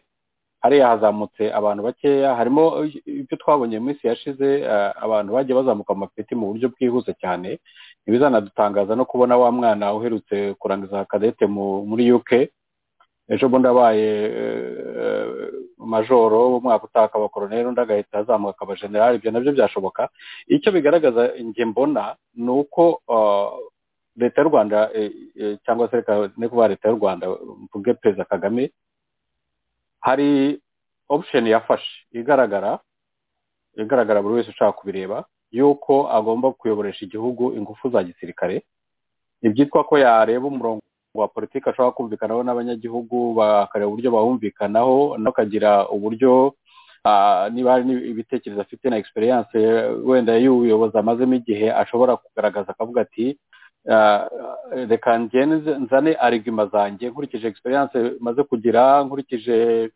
S5: hariya hazamutse abantu bakeya harimo eh, ibyo twabonye mu minsi yashize eh, abantu bagiye bazamuka mu mapeti mu buryo bwihuse cyane ntibizanadutangaza no kubona wa mwana uherutse kurangiza kadete mu- muri uk ejo bundi abaye eh, majoro umwaka utaha akaba koroneri undi agahita azamuka akaba generali ibyo nabyo byashoboka icyo bigaragaza njye mbona ni uko uh, leta y'u rwanda eh, eh, cyangwa se reka ne kuba leta y'u rwanda mvuge perezida kagame hari option yafashe igaragara igaragara buri wese ushaka kubireba y'uko agomba kuyoboresha igihugu ingufu za gisirikare ibyitwa ko yareba umurongo wa politiki ashobora kumvikanaho n'abanyagihugu bakareba uburyo bawumvikanaho nawe akagira uburyo ah, niba hari n'ib- ibitekerezo afite na experience eh, wenda y'ubuyobozi amazemo igihe ashobora kugaragaza akavuga ati ah, reka ngende nze- nzane arigima zanjye nkurikije experience maze kugira nkurikije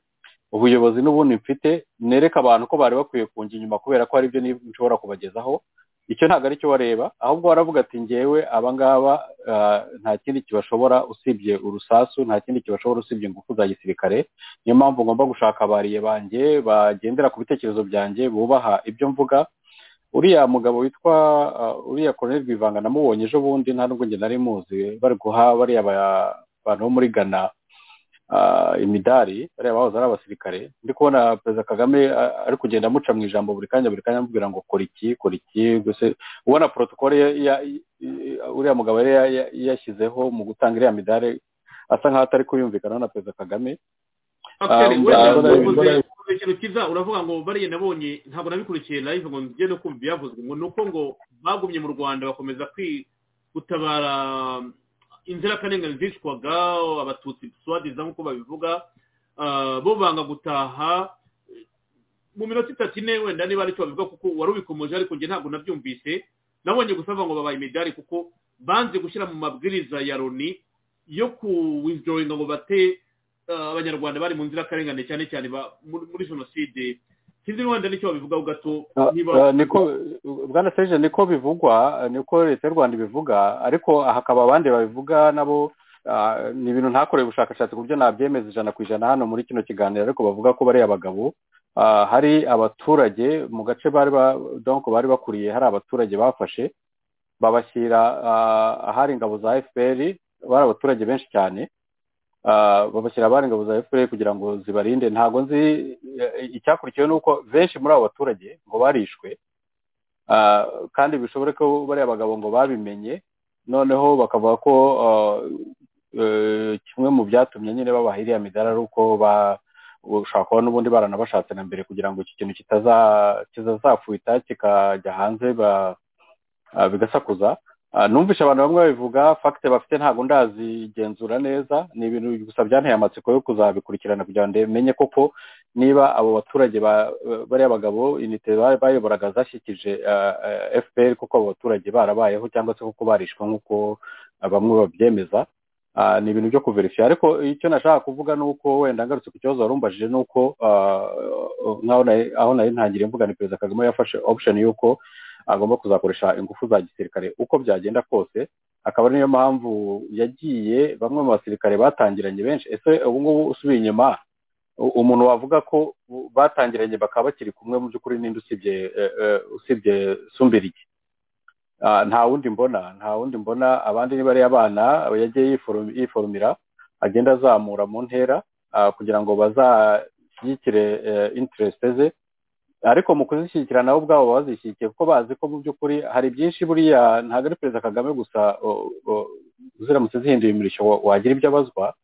S5: ubuyobozi n'ubundi mfite nereke abantu ko bari bakwiye kunjya inyuma kubera ko hari ibyo nib- nshobora kubagezaho icyo ntabwo aricyo wareba ahubwo waravuga ati ngewe abangaba ah, nta kindi kibashobora usibye urusasu nta kindi kibashobora usibye ingufu za gisirikare niyo mpamvu ngomba gushaka abariye banjye bagendera ku bitekerezo byanjye bubaha ibyo mvuga uriya mugabo witwa ah, uriya koroneli rwivanga namubonye ejo bundi nta nubwo njye nari muzi bari guha bariya ba- abantu bo muri ghana ah, imidari bariya bahoze ari abasirikare ndi kubona perezida kagame ah, ari kugenda amuca mu ijambo buri kanya buri kanya amubwira ngo kora iki kora iki gusa ubona protokole ya- ya- ya- uriya mugabo yari ya- ya- yashyizeho mu gutanga iriya midari asa nkaho atari kuyumvikana na perezida kagame
S3: Pascal,
S5: Ah,
S3: wenda
S5: mbona-
S3: wakoze-
S5: mbona-
S3: wakoze ikintu cyiza uravuga ngo bariya nabonye ntabwo nabikurikiye live ngo njye no kumva ibyavuzwe ngo ni uko ngo bagumye mu rwanda bakomeza kwi- gutabara inzirakarengane zicwaga abatutsi swadiza nk'uko babivuga ah, bo banga gutaha mu minota itatu ine wenda niba aricyo babivuga kuko wari ubikomeje ariko njye ntabwo nabyumvise nabonye gusaba ngo babaye imidari kuko banze gushyira mu mabwiriza ya loni yo kuwizoringa ngo bate uh, abanyarwanda bari mu nzirakarengane cyane cyane ba- muri muri jenoside sinzi wenda nicyo babivugaho gato
S5: Ah,
S3: niba
S5: ah, niko bwana serge niko bivugwa niko leta y'u rwanda ibivuga ariko hakaba abandi babivuga nabo ah, ni ibintu ntakoreye ubushakashatsi ku buryo nabyemeza ijana ku ijana hano muri kino kiganiro ariko bavuga ko bariya bagabo ah, hari abaturage mu gace bari ba- donc bari bakuriye hari abaturage bafashe babashyira ah, ahari ingabo za fpr bari abaturage benshi cyane Ah, babashyira abari ingabo za fpr kugira ngo zibarinde ntabwo nzi eh, icyakurikiyeho ni uko benshi muri abo baturage ngo barishwe Ah, kandi bishobore ko bariya bagabo ngo babimenye noneho bakavuga ko ah, eh, kimwe mu byatumye nyine babaha iriya midari ari uko ba- ushobora kuba n'ubundi baranabashatse na mbere kugira ngo iki kintu kitaza- kitazafwita kikajya hanze ba- ah, bigasakuza Ah, numvise abantu bamwe babivuga fagite bafite ntabwo ndazigenzura neza ni ibintu gusa byanteye amatsiko yo kuzabikurikirana kugira ngo menye koko niba abo baturage ba- bariya bagabo inite ba- bayoboraga zashyikije ah, ah, fpr kuko abo baturage barabayeho cyangwa se kuko barishwe nk'uko ah, bamwe babyemeza Ah, ni ibintu byo kuverifiya ariko icyo nashaka kuvuga ni uko wenda ngarutse ku kibazo wari umbajije ni uko ah, nk'aho nari- aho nari ntangiriye mvuga ni perezida kagame yafashe option y'uko agomba kuzakoresha ingufu za gisirikare uko byagenda kose akaba ari niyo mpamvu yagiye bamwe mu basirikare batangiranye benshi ese ubu ngubu usubiye inyuma u- umuntu wavuga ko u- batangiranye bakaba bakiri kumwe mu by'ukuri ninde usibye eh, eh, usibye sumbirigi Ah, nta wundi mbona nta wundi mbona abandi ni bariya bana yagiye yiforu- yiforumira agenda azamura mu ntera ah, kugira ngo bazashyigikire interesite ze ariko mu kuzishyigikira nabo ubwabo bazishyigikiye kuko bazi ko mu by'ukuri hari byinshi buriya ntabwo ari perezida kagame gusa o- o- ziramutse zihinduye imirishyo wa- wagira ibyo abazwa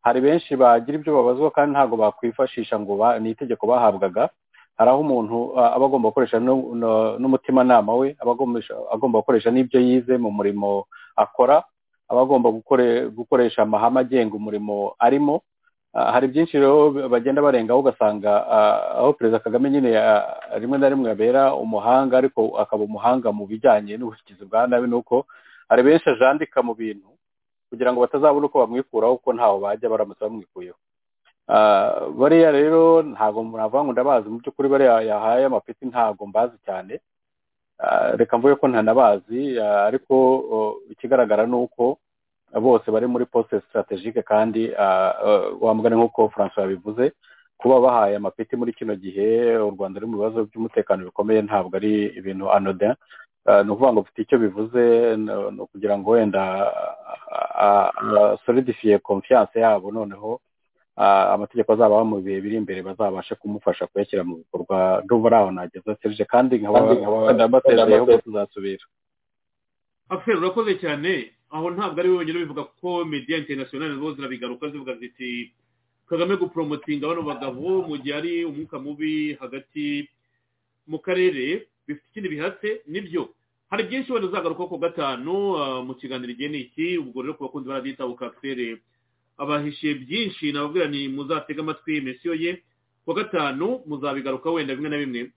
S5: hari benshi bagira ibyo babazwa kandi ntabwo bakwifashisha ngo ba- ni itegeko bahabwaga hari aho umuntu ah, aba agomba gukoresha nu- nu- n'umutimanama we aba agomesha- agomba gukoresha n'ibyo yize mu murimo akora aba agomba gukore- gukoresha amahame agenga umurimo arimo Ah, hari byinshi rero b- bagenda barengaho ugasanga ah, aho perezida kagame nyine ah, rimwe na rimwe abera umuhanga ariko akaba umuhanga mu bijyanye n'ubuvugizi bwa nabi ni uko hari benshi ajandika mu bintu kugira ngo batazabona uko bamwikuraho kuko ntaho bajya baramutse bamwikuyeho Ah, bariya rero ntabwo navuga ngo ndabazi mu by'ukuri bariya yahaye amapeti ntabwo mbazi cyane Ah, reka mvuge ko ntanabazi ah, ariko oh, ikigaragara ni uko bose bari muri poste strategique kandi ah, eh, wa mugani nk'uko francois yabivuze kuba bahaye amapeti muri kino gihe u rwanda ruri mu bibazo by'umutekano bikomeye ntabwo ari ibintu anodin Ah, ni ukuvuga ngo bifite icyo bivuze n- ni ukugira ngo wenda solidifiye confiance yabo noneho ah, amategeko azabaho mu bihe biri imbere bazabashe kumufasha kuyashyira mu bikorwa ndumva ari aho nageza serge kandi nkaba ndabasezeyeho ko tuzasubira
S3: aferi urakoze cyane aho ntabwo ari we wenyine ubivuga kuko media international zo zirabigaruka zivuga ziti kagame guporomotinga bano bagabo mu gihe ari umwuka mubi hagati mu karere bifite ikindi bihatse nibyo hari byinshi wenda uzagaruka ku gatanu ah, mu kiganiro igihe ni iki ubwo rero ku bakunzi baradita bukafere abahishiye byinshi nababwira ni muzatege amatwi mesiyo ye ku wa gatanu muzabigaruka wenda bimwe na bimwe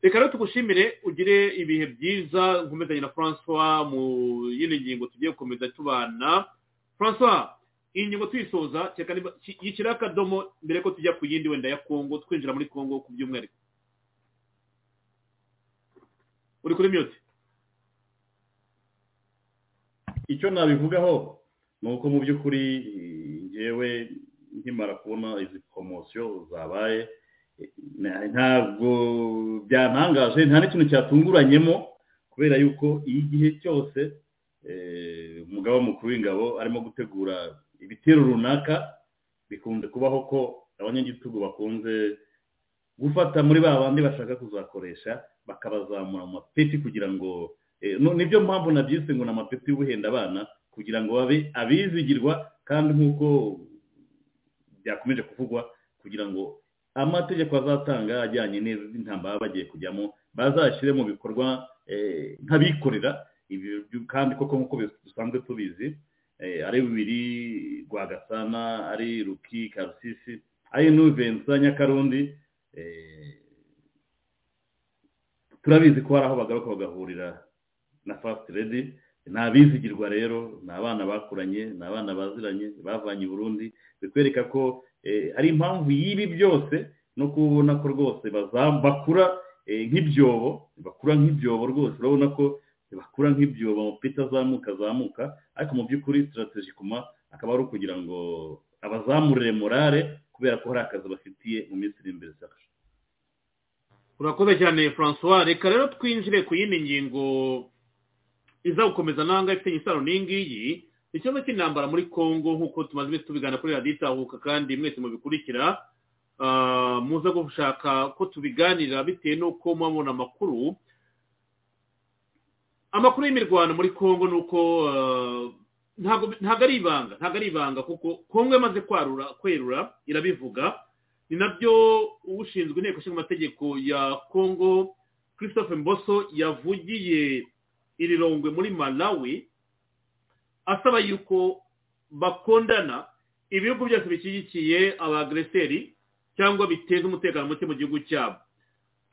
S3: reka rero tugushimire ugire ibihe byiza nkomezanye na francois mu yindi ngingo tugiye gukomeza tubana francois iyi ngingo tuyisoza kereka niba ki- yishyiraho akadomo mbere ko tujya ku yindi wenda ya kongo twinjira muri kongo ku by'umwihariko uri kuri mute
S4: icyo nabivugaho ni uko mu by'ukuri ngewe nkimara kubona izi poromosiyo zabaye ntabwo byantangaje nta n'ikintu cyatunguranyemo kubera yuko iyo igihe cyose umugabo mukuru w'ingabo arimo gutegura ibitero runaka bikunze kubaho ko abanyagitugu bakunze gufata muri ba bandi bashaka kuzakoresha bakabazamura mu mapeti kugira ngo nibyo mpamvu nabyise ngo ni amapeti y'ubuhenda abana kugira ngo babe abizigirwa kandi nk'uko byakomeje kuvugwa kugira ngo amategeko azatanga ajyanye n'intambara bagiye kujyamo bazashyire mu bikorwa nk'abikorera kandi koko nk'uko dusanzwe tubizi ari bibiri rwagasana ari ruki karusisi ari nuvensa nyakarundi turabizi ko hari aho bagaruka bagahurira na fasiti redi ni abizigirwa rero ni abana bakuranye ni abana baziranye bavanye i burundi bikwereka ko ari impamvu y'ibi byose no kubona ko rwose bakura nk'ibyobo bakura nk'ibyobo rwose urabona ko bakura nk'ibyobo amapeti azamuka azamuka ariko mu by'ukuri sitarategi kuma akaba ari ukugira ngo abazamurire morale kubera ko hari akazi bafitiye mu minsi iri imbere zacu
S3: urakoze cyane francois reka rero twinjire ku yindi ngingo iza gukomeza nanga ifitanye isano n'ingiyi ikibazo cy'intambara muri congo nk'uko tumaze iminsi tubigana kuri radiyo itahuka kandi mwese mubikurikira muza gushaka ko tubiganira bitewe n'uko mubona amakuru amakuru y'imirwano muri congo ni uko ntabwo ari ibanga ntabwo ari ibanga kuko kongo yamaze kwarura kwerura irabivuga ni nabyo ushinzwe inteko ishinga amategeko ya kongo christophe mboso yavugiye iri rongwe muri malawi asaba yuko bakondana ibihugu byose bishyigikiye abagreseri cyangwa biteza umutekano muke mu gihugu cyabo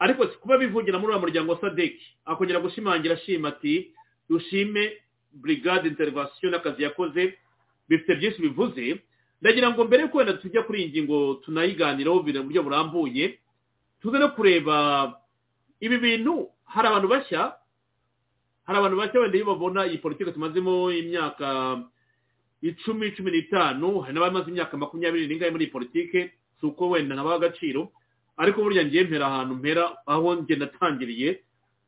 S3: ariko si kuba bivugira muri uwo muryango wa sadeki akongera gushimangira ashima ati dushime burigade interivasiyo n'akazi yakoze bifite byinshi bivuze ndagira ngo mbere yuko wenda tujya kuri iyi ngingo tunayiganiraho mu buryo burambuye tuze no kureba ibi bintu hari abantu bashya hari abantu bashya wenda iyo babona iyi politiki tumazemo imyaka icumi cumi n'itanu hari n'abamaze imyaka makumyabiri n'ingahe muri iyi politiki si uko wenda nabaha agaciro ariko burya ngiye mpera ahantu mpera aho njye natangiriye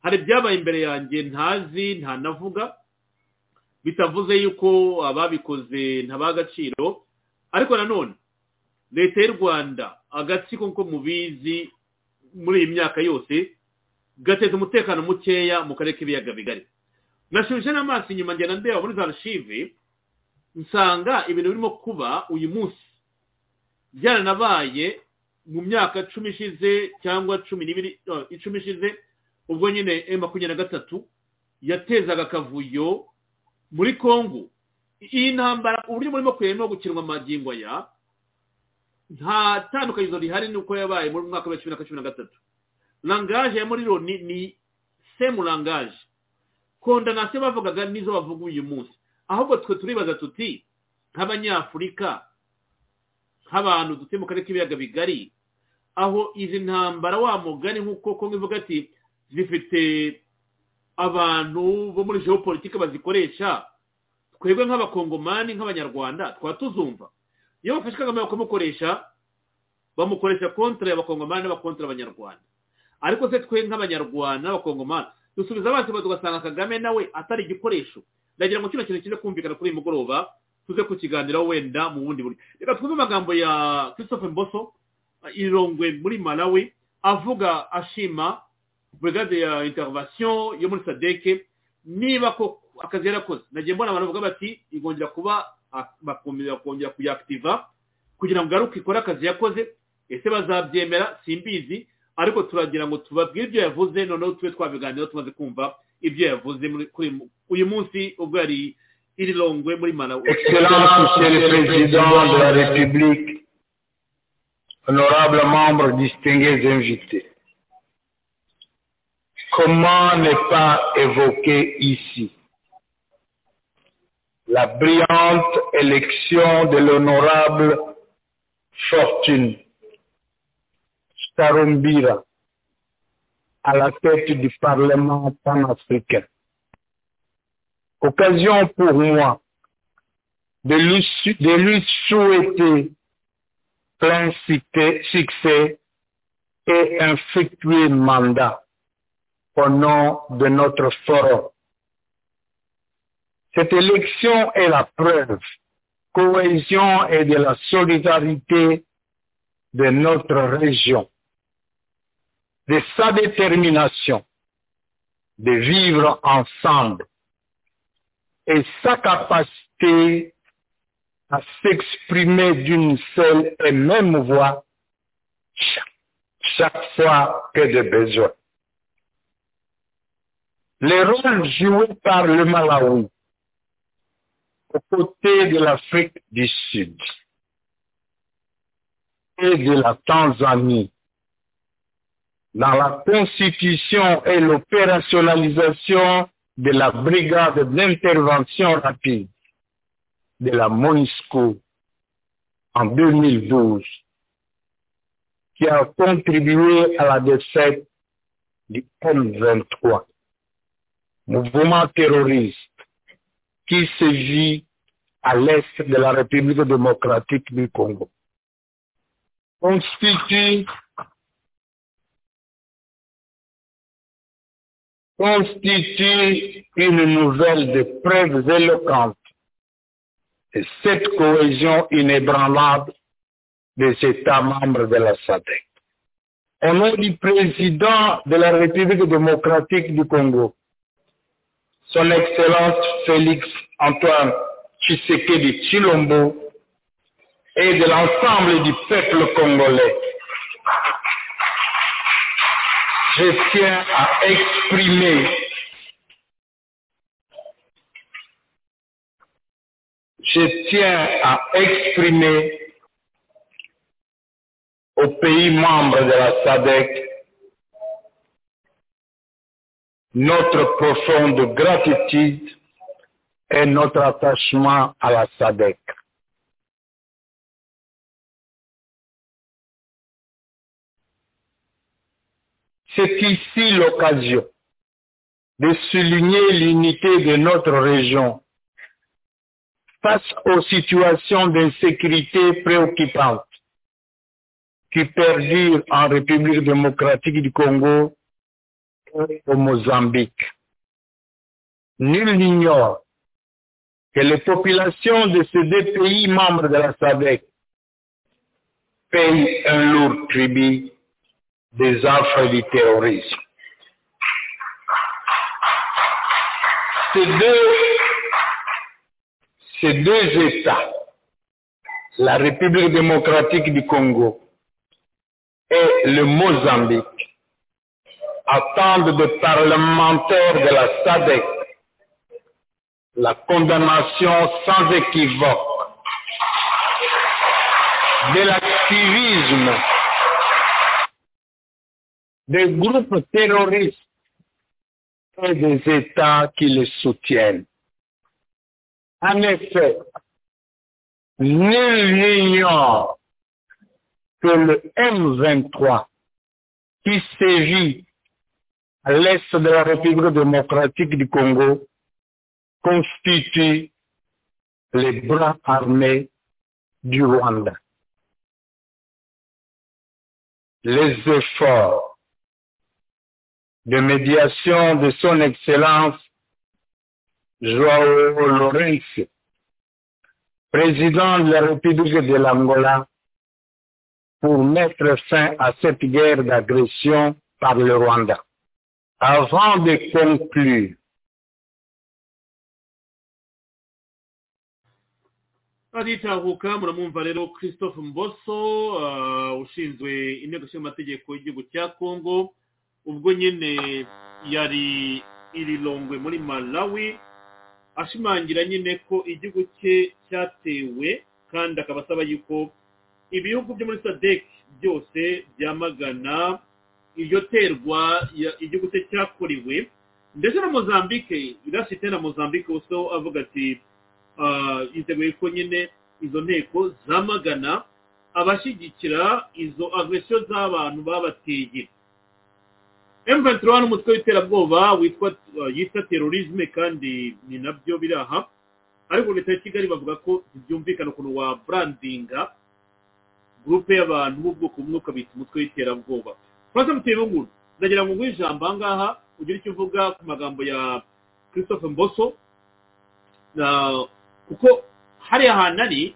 S3: hari ibyabaye imbere yanjye ntazi ntanavuga bitavuze yuko ababikoze ntabaha agaciro ariko nanone leta y'u rwanda agatsiko nk'uko mubizi muri iyi myaka yose gateza umutekano mukeya mu karere k'ibiyaga bigari nashubije n'amaso inyuma ngenda ndeba muri za rushive nsanga ibintu birimo kuba uyu munsi byaranabaye mu myaka cumi ishize cyangwa cumi n'ibiri icumi ishize ubwo nyine e makumyabiri na gatatu yatezaga akavuyo muri congo iyi ntambara uburyo burimo kureba no gukinwa amagingo aya nta tandukanizo rihari nuko yabaye muri mwaka wa cumi na cumi na gatatu rangaje ya muri loni ni semu rangaje kondanasiyo bavugaga nizo bavuga uyu munsi ahubwo twe turibaza tuti nk'abanyafurika nk'abantu dutuye mu karere k'ibiyaga bigari aho izi ntambara wa mugani nk'uko kongo ivuga ati zifite abantu bo muri geopolitike bazikoresha twebwe nk'abakongomani nk'abanyarwanda twaba tuzumva iyo bafashe kagame bakamukoresha bamukoresha kontra y'abakongomani n'abakontra abanyarwanda ariko se twe nk'abanyarwanda n'abakongomani dusubiza amaso inyuma tugasanga kagame nawe atari igikoresho ndagira ngo kino kintu kize kumvikana kuri uyu mugoroba tuze kukiganiraho wenda mu bundi buryo reka twumve amagambo ya christophe mboso irongwe muri malawi avuga ashima brigade ya intervention yo muri sadeke niba ko akazi yarakoze nagiye mbona abantu bavuga bati igongera kuba bakongera kongera kuyakitiva kugira ngo garuke ikore akazi yakoze ese bazabyemera simbizi ariko turagira ngo tubabwire ibyo yavuze noneho tube twabiganiraho tumaze kumva ibyo yavuze kuri uyu munsi ubwo yari iri rongwe muri malawi
S8: excellence monsieur le président de la république honorable membre distingués invités Comment ne pas évoquer ici la brillante élection de l'honorable Fortune Starumbira à la tête du Parlement panafricain
S9: occasion pour moi de lui, su- de lui souhaiter plein succès- succès et un fructueux mandat au nom de notre forum. Cette élection est la preuve cohésion et de la solidarité de notre région, de sa détermination de vivre ensemble et sa capacité à s'exprimer d'une seule et même voix cha- chaque fois que de besoin. Les rôles joués par le Malawi aux côtés de l'Afrique du Sud et de la Tanzanie dans la constitution et l'opérationnalisation de la brigade d'intervention rapide de la MONUSCO en 2012 qui a contribué à la défaite du M23, mouvement terroriste qui se vit à l'est de la République démocratique du Congo, constitue constitue une nouvelle de preuves éloquentes de cette cohésion inébranlable des États membres de la SADC. Au nom du président de la République démocratique du Congo, son Excellence Félix Antoine Tshisekedi Chilombo et de l'ensemble du peuple congolais, je tiens à exprimer je tiens à exprimer aux pays membres de la SADC notre profonde gratitude et notre attachement à la SADC. C'est ici l'occasion de souligner l'unité de notre région face aux situations d'insécurité préoccupantes qui perdurent en République démocratique du Congo et au Mozambique. Nul n'ignore que les populations de ces deux pays membres de la SADC payent un lourd tribut des affres du terrorisme. Ces deux, ces deux États, la République démocratique du Congo et le Mozambique, attendent des parlementaires de la SADC la condamnation sans équivoque de l'activisme des groupes terroristes et des États qui les soutiennent. En effet, nul n'ignore que le M23 qui sévit à l'est de la République démocratique du Congo constitue les bras armés du Rwanda. Les efforts de médiation de son Excellence Joao Lourenço, président de la République de l'Angola, pour mettre fin à cette guerre d'agression par le Rwanda. Avant de conclure,
S3: aritahuka muramwumva rero christophe mboso ah, ushinzwe inteko ishinga amategeko y'igihugu cya kongo ubwo nyine yari irirongwe muri malawi ashimangira nyine ko igihugu cye cyatewe kandi akaba asaba yuko ibihugu byo muri sadec byose byamagana iryo terwa ya- igihugu cye cyakorewe ndetse na mozambique irasite na mozambique uso avuga ati ah, yiteguye ko nyine izo nteko zamagana abashyigikira izo agresiyo z'abantu babateye
S4: M23 n'umutwe w'iterabwoba witwa uh, yita terrorisme kandi ni nabyo biri aha ariko leta ya kigali bavuga ko byumvikana ukuntu wa brandinga gurupe y'abantu b'ubwoko bumwe ukabita umutwe w'iterabwoba frank muteye bunguru ndagira ngo nguhe ijambo ahangaha ugire icyo uvuga ku magambo ya christophe mboso na kuko hariya hantu ari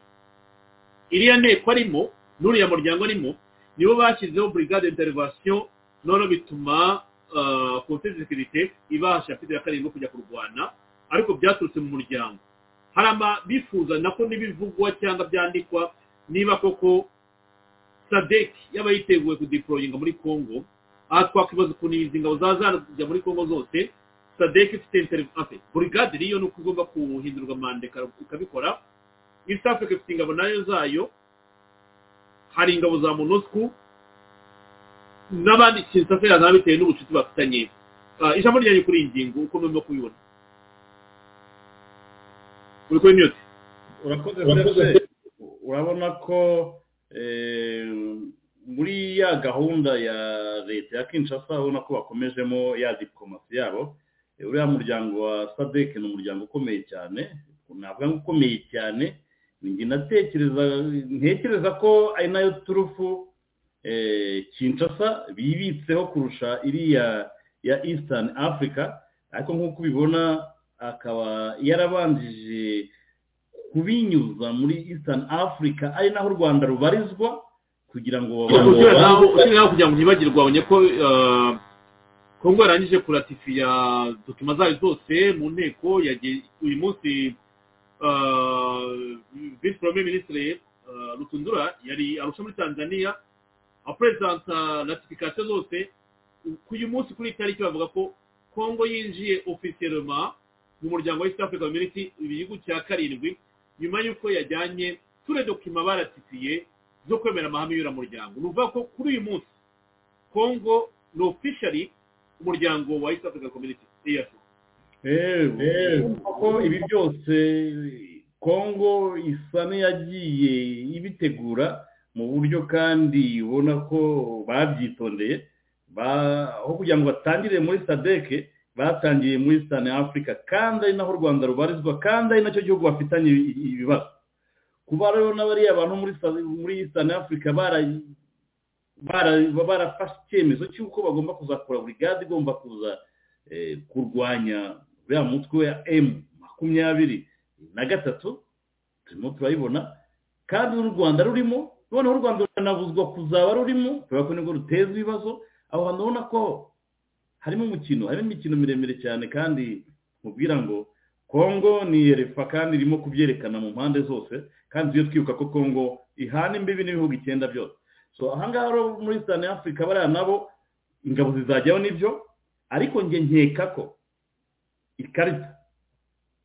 S4: iriya nteko arimo n'uriya muryango arimo nibo bashyizeho brigade interivasiyo none bituma ah, komite de sekirite ibasha pide ya karindwi kujya kurwana ariko byaturutse mu muryango hari abifuza nako n'ibivugwa cyangwa byandikwa niba koko sadek yaba yiteguye kudeployinga muri congo aha twakwibaza ukuntu izi ngabo zaza kujya muri congo zose sadek ifite interivase burigade niyo ni uko igomba guhindurwa manda ika- ikabikora east africa ifite ingabo nayo zayo hari ingabo za monusco n'abandi sensasiyo zaba bitewe n'ubucuti bafitanye Ah, ijambo ryanyu kuri iyi ngingo uko murimo kubibona uri kuri mute
S3: urakoze
S10: Urakoze.
S3: serge urabona ko eh, muri ya gahunda ya leta ya kinshasa urabona ko bakomejemo ya diplomasi yabo Eh, uriya muryango wa sadek ni umuryango ukomeye cyane navuga ngo ukomeye cyane ninjye natekereza ntekereza ko ari nayo turufu eh, kinshasa bibitseho kurusha iriya ya eastern africa ariko nk'uko ubibona akaba yarabanjije kubinyuza muri eastern africa ari naho u rwanda rubarizwa kugira ngo
S4: usibira naho usibira naho kugira ngo ntibagirwe wabonye ko ah, kongo yarangije kuratifiya dutuma zayo zose mu nteko yagiye uyu munsi visi porome minisitiri rutundura yari arusha muri tanzania apurezidansa ratifikasiyo zose ku uyu munsi kuri iyi tariki bavuga ko kongo yinjiye ofisiyelema mu muryango wa east africa community ibihugu cya karindwi nyuma y'uko yajyanye ture dokima baratifiye zo kwemera amahame y'uramuryango ni ukuvuga ko kuri uyu munsi kongo ni ofishari umuryango wa east africa community eac
S3: kuko ibi byose kongo isa n'iyagiye ibitegura mu buryo kandi ubona ko babyitondeye ba- aho kugira ngo batangire muri sadeke batangiye muri eastern africa kandi ari naho u rwanda rubarizwa kandi ari nacyo gihugu bafitanye ibi- ibibazo kuba rero n'abariya bantu muri Sa- muri eastern africa bara- bara- barafashe icyemezo cy'uko bagomba kuzakora burigade igomba kuza eh, kurwanya uriya mutwe wa emu makumyabiri na gatatu turimo turayibona kandi n'u rwanda rurimo noneho u rwanda ruranabuzwa kuzaba rurimo kubera ko nibwo ruteza ibibazo aho hantu ubona ko harimo umukino harimo imikino miremire cyane kandi mubwira ngo kongo ni erefa kandi irimo kubyerekana mu mpande zose kandi tujye twibuka ko kongo ihana imbibi n'ibihugu icyenda byose so ahangaha rero muri eastern africa bariya nabo ingabo zizajyaho nibyo ariko njye nkeka ko ikarita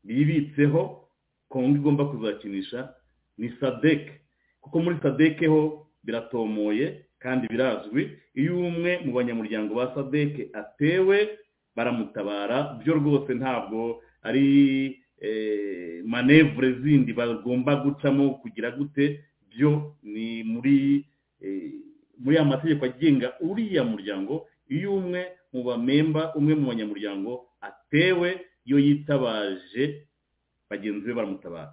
S3: bibitseho kongo igomba kuzakinisha ni sadek kuko muri sadek ho biratomoye kandi birazwi iyo umwe mu banyamuryango ba sadek atewe baramutabara byo rwose ntabwo ari eh, manevure zindi bagomba gucamo kugira gute byo ni muri eh, muri ya mategeko agenga uriya muryango iyo umwe mu bamemba umwe mu banyamuryango atewe yo yitabaje bagenzi be baramutabara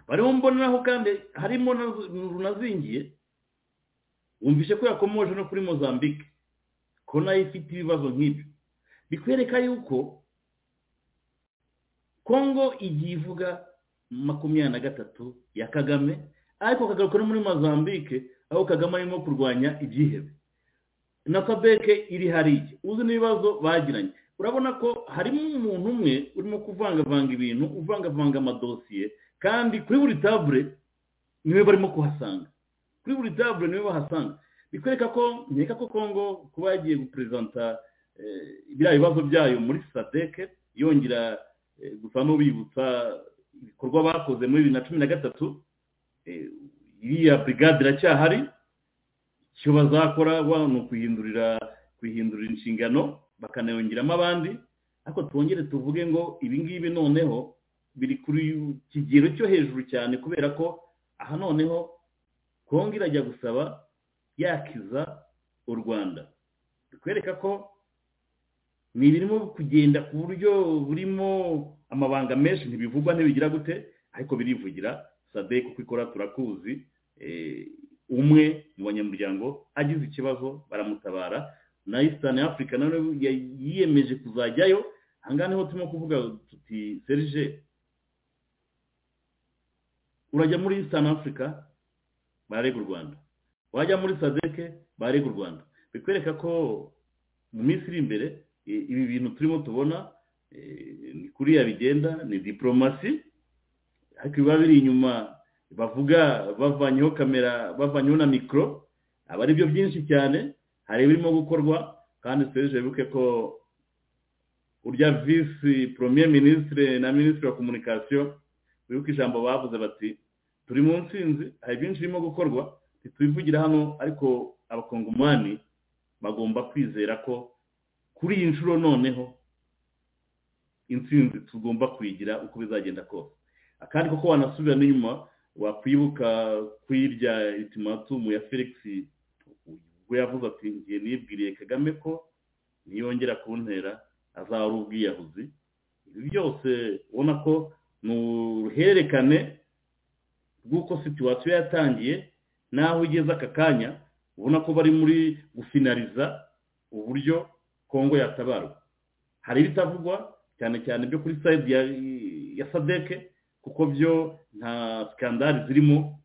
S3: barimo mboneraho kandi harimo na runazingiye wumvishe ko yakomoje no kuri mozambique ko nayo ifite ibibazo nk'ibyo bikwereka yuko kongo igiye ivuga makumyabiri na gatatu ya kagame ariko kagaruka no muri mozambique aho kagame arimo kurwanya ibyihebe na sabeke iri hariya uzi n'ibibazo bagiranye urabona ko harimo umuntu umwe urimo kuvangavanga ibintu uvangavanga amadosiye kandi kuri buri tabure niwe barimo kuhasanga kuri buri tabure niwe bahasanga bikwereka ko nkeka ko kongo kuba yagiye guperezanta eh, biriya bibazo byayo muri sadeke yongera eh, gusa n'ubibutsa ibikorwa bakoze muri bibiri na cumi na gatatu eh, iriya brigade iracyahari icyo bazakora wa ni ukuhindurira kwihindurira inshingano bakanayongeramo abandi ariko twongere tuvuge ngo ibi ngibi noneho biri kuri kigero cyo hejuru cyane kubera ko aha noneho kongo irajya gusaba yakiza u rwanda bikwereka ko
S4: ni ibirimo kugenda ku buryo burimo amabanga menshi ntibivugwa ntibigira gute ariko birivugira sadek uko ikora turakuzi eh, umwe mu banyamuryango agize ikibazo baramutabara na isitani afurika nawe yiyemeje kuzajyayo aha ngaha niho turimo kuvuga tuti serije urajya muri isitani afurika barega u rwanda wajya muri sadeke barega u rwanda bikwereka ko mu minsi iri imbere i- ibi bintu turimo tubona eh, ni kuriya bigenda ni diporomasi ariko biba biri inyuma bavuga bavanyeho kamera bavanyeho na mikoro aba ari byo byinshi cyane hari ibirimo gukorwa kandi serije wibuke ko urya visi poromiye minisitire na minisitiri wa komunikasiyo wibuke ijambo bavuze bati turi mu nsinzi hari byinshi birimo gukorwa ntitubivugira hano ariko abakongomani bagomba kwizera ko kuri iyi nshuro noneho insinzi tugomba kuyigira uko bizagenda kose akandi koko wanasubira n'inyuma wakwibuka kuyirya itimatumu ya felix ubwo yavuze ati ngiye nibwiriye kagame ko niyongera kuntera azaba ari ubwiyahuzi ibi byose ubona ko ni uruhererekane rw'uko situwasiyo yatangiye n'aho igeze aka kanya ubona ko bari muri gufinariza uburyo kongo yatabarwa hari ibitavugwa cyane cyane byo kuri sayidi ya, ya sadeke kuko byo nta sikandari zirimo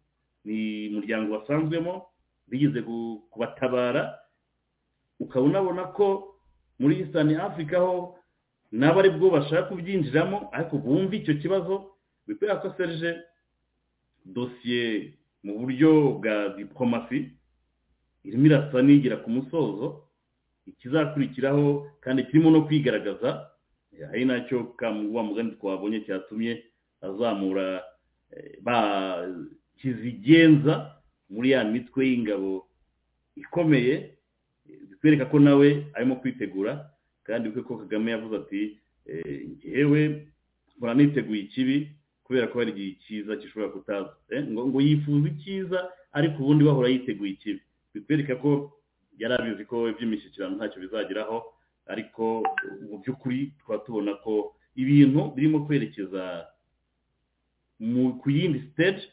S4: ni umuryango wasanzwemo bigize ku- kubatabara ukaba unabona ko muri eastern africa ho nabo ari bwo bashaka kubyinjiramo ariko bumva icyo kibazo bikwira ko serge dosiye mu buryo bwa diporomasi irimo irasa n'igira ku musozo ikizakurikiraho kandi kirimo no kwigaragaza eh, ari nacyo kamuwa mugani twabonye cyatumye azamura eh, ba kizigenza muri ya mitwe y'ingabo ikomeye eh, bitwereka ko nawe arimo kwitegura kandi bikwe ko kagame yavuze ati eh, njyewe mpora niteguye ikibi kubera ko hari igihe cyiza gishobora kutaza Eh, ngo ngo yifuza icyiza ariko ubundi bahora yiteguye ikibi bitwereka ko yari abizi ko iby'imishyikirano ntacyo bizageraho ariko mu by'ukuri tukaba tubona ko ibintu birimo kwerekeza mu ku yindi stage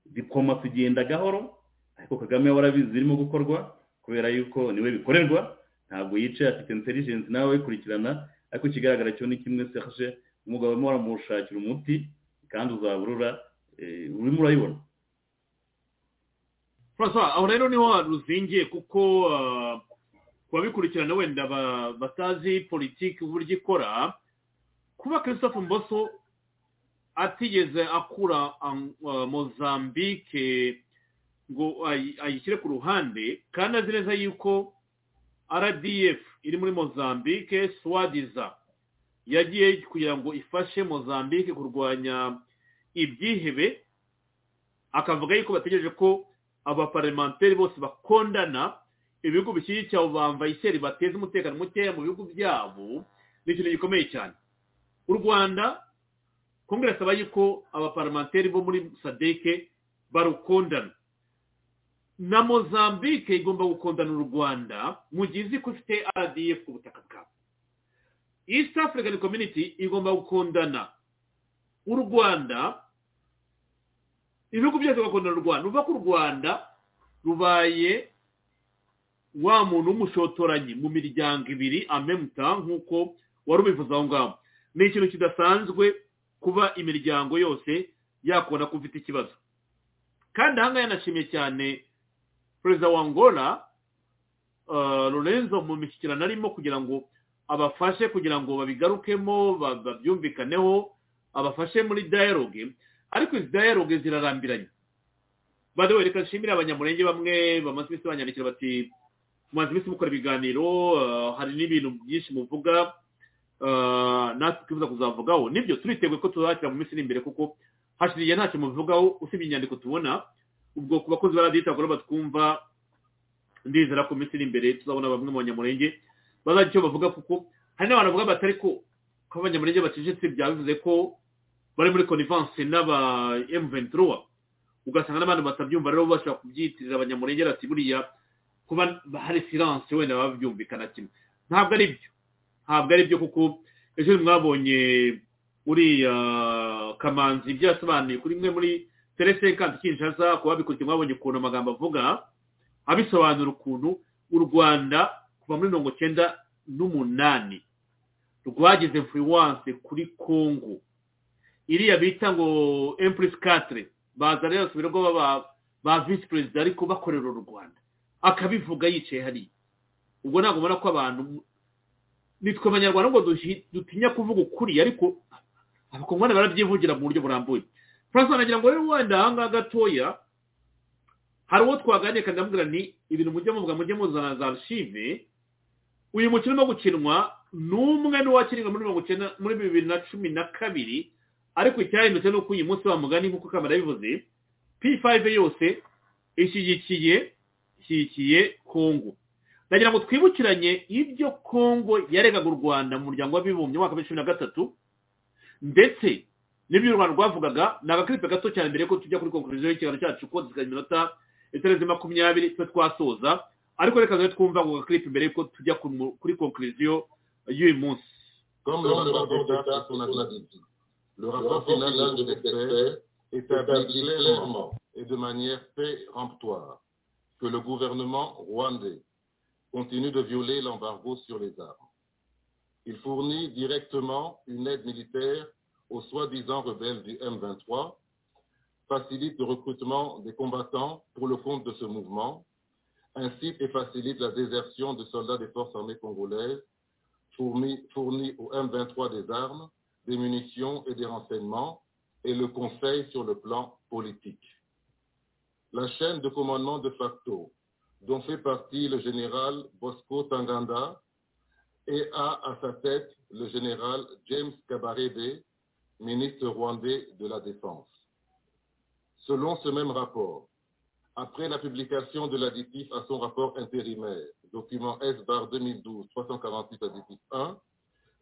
S4: diporomasi igenda gahoro ariko kagame we warabizi irimo gukorwa kubera yuko niwe bikorerwa ntabwo yicaye afite intelligence nawe ayikurikirana ariko ikigaragara cyo ni kimwe serge umugabo urimo waramushakira umuti kandi uzaburura eh, urimo urayibona
S3: francois aho rero niho ruzingiye kuko ah, ku babikurikirana wenda ba- batazi politiki uburyo ikora kuba christophe mboso atigeze akura ang- ah, mozambique ngo ayi- ayishyire ku ruhande kandi azi neza yuko rdf iri muri mozambique swadiza yagiye kugira ngo ifashe mozambique kurwanya ibyihebe akavuga yuko bategereje ko abaparlamenteri bose bakondana ibihugu bishyigikiye abo bamvayiseri bateza umutekano mukeya mu bihugu byabo ni ikintu gikomeye cyane u rwanda kongere asaba yuko abaparlamenteri bo muri sadeke barukondana na mozambique igomba gukondana u rwanda mu gihe izi ko ifite rdf ku butaka bwabo east african community igomba gukondana u rwanda ibihugu byose bagakundana u rwanda uva ko u rwanda rubaye wa muntu w'umushotoranyi mu miryango ibiri amemuta nk'uko wari ubivuze aho ngaho ni ikintu kidasanzwe kuba imiryango yose yakubona ko ufite ikibazo kandi aha ngaha yanashimye cyane perezida wa angola ah, lorenzo mu mishyikirano arimo kugira ngo abafashe kugira ngo babigarukemo ba- babyumvikaneho abafashe muri dialogue ariko izi dialogue zirarambiranye bade we reka nshimire abanyamurenge bamwe bamaze iminsi banyandikira bati mumaze iminsi mukora ibiganiro ah, hari n'ibintu byinshi muvuga ah, natwe twifuza kuzavugaho nibyo turiteguye ko tuzakira mu minsi iri imbere kuko hashize igihe ntacyo muvugaho usibye inyandiko tubona ubwo ku bakozi ba radiyo itagomba twumva ndizera ko mu minsi iri imbere tuzabona bamwe mu banyamurenge bazagira icyo bavuga kuko hari n'abantu bavuga batari ko ko abanyamurenge bacecetse byaba bivuze ko bari muri conivanse n'aba M23 ugasanga n'abandi batabyumva rero bashobora kubyitirira abanyamurengera ati buriya kuba hari silence wenda babyumvikana kimwe ntabwo ari byo ntabwo ari byo kuko ejo mwabonye uriya kamanzi ibyo yasobanuye kuri imwe muri teresekanti kinshasa ku babikurikiye mwabonye ukuntu amagambo avuga abisobanura ukuntu u rwanda kuva muri mirongo icyenda n'umunani rwagize influence kuri kongo iriya bita ngo empress katire baza rero si birirwa baba ba visi perezida ariko bakorera u rwanda akabivuga yicaye hariya ubwo ntabwo ubona ko abantu nitwe abanyarwanda ngo dutinya kuvuga ukuri ariko abakongomani barabyivugira mu buryo burambuye francois nagira ngo rero wenda aha ngaha gatoya hari uwo twaganiriye kandi ndamubwira ni ibintu mujye muvuga mujye muzana za archive uyu mukino urimo gukinwa ni umwe n'uwakinirwa muri mirongo icyenda muri bibiri na cumi na kabiri ariko icyahindutse ni uko uyu munsi wa mugani nk'uko kamera yabivuze p5 yose ishyigikiye ishyigikiye kongo ndagira ngo twibukiranye ibyo kongo yaregaga u rwanda mu muryango w'abibumbye mu mwaka wa cumi na gatatu ndetse n'ibyo u rwanda rwavugaga ni agakiripe gato cyane mbere yuko tujya kuri konkuriziyo y'ikiganiro cyacu ko zikagira iminota itarenze makumyabiri twe twasoza ariko reka rero twumva ako gakiripe mbere yuko tujya kuri konkuriziyo y'uyu munsi
S9: Comme le rapport d'État qu'on a dit, le rapport final d'un des experts établit clairement et de manière péremptoire que le gouvernement rwandais continue de violer l'embargo sur les armes. Il fournit directement une aide militaire aux soi-disant rebelles du M23, facilite le recrutement des combattants pour le compte de ce mouvement, incite et facilite la désertion de soldats des forces armées congolaises, fournit, fournit au M23 des armes, des munitions et des renseignements, et le conseil sur le plan politique. La chaîne de commandement de facto, dont fait partie le général Bosco Tanganda, et a à sa tête le général James Kabarebe, ministre rwandais de la Défense. Selon ce même rapport, après la publication de l'additif à son rapport intérimaire, document S-bar 2012-348 additif 1,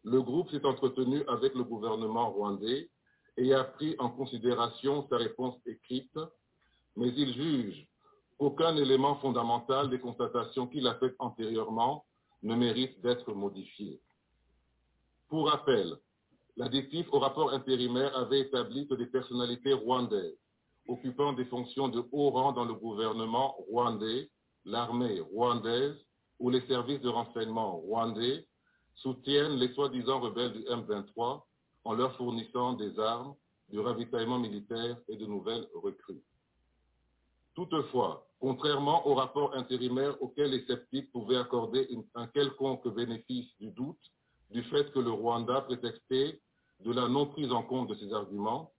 S9: le groupe s'est entretenu avec le gouvernement rwandais et a pris en considération sa réponse écrite, mais il juge qu'aucun élément fondamental des constatations qu'il a faites antérieurement ne mérite d'être modifié. Pour rappel, L'additif au rapport intérimaire avait établi que des personnalités rwandaises occupant des fonctions de haut rang dans le gouvernement rwandais, l'armée rwandaise ou les services de renseignement rwandais soutiennent les soi-disant rebelles du M23 en leur fournissant des armes, du ravitaillement militaire et de nouvelles recrues. Toutefois, contrairement au rapport intérimaire auquel les sceptiques pouvaient accorder une, un quelconque bénéfice du doute, du fait que le Rwanda prétextait de la non-prise en compte de ces arguments,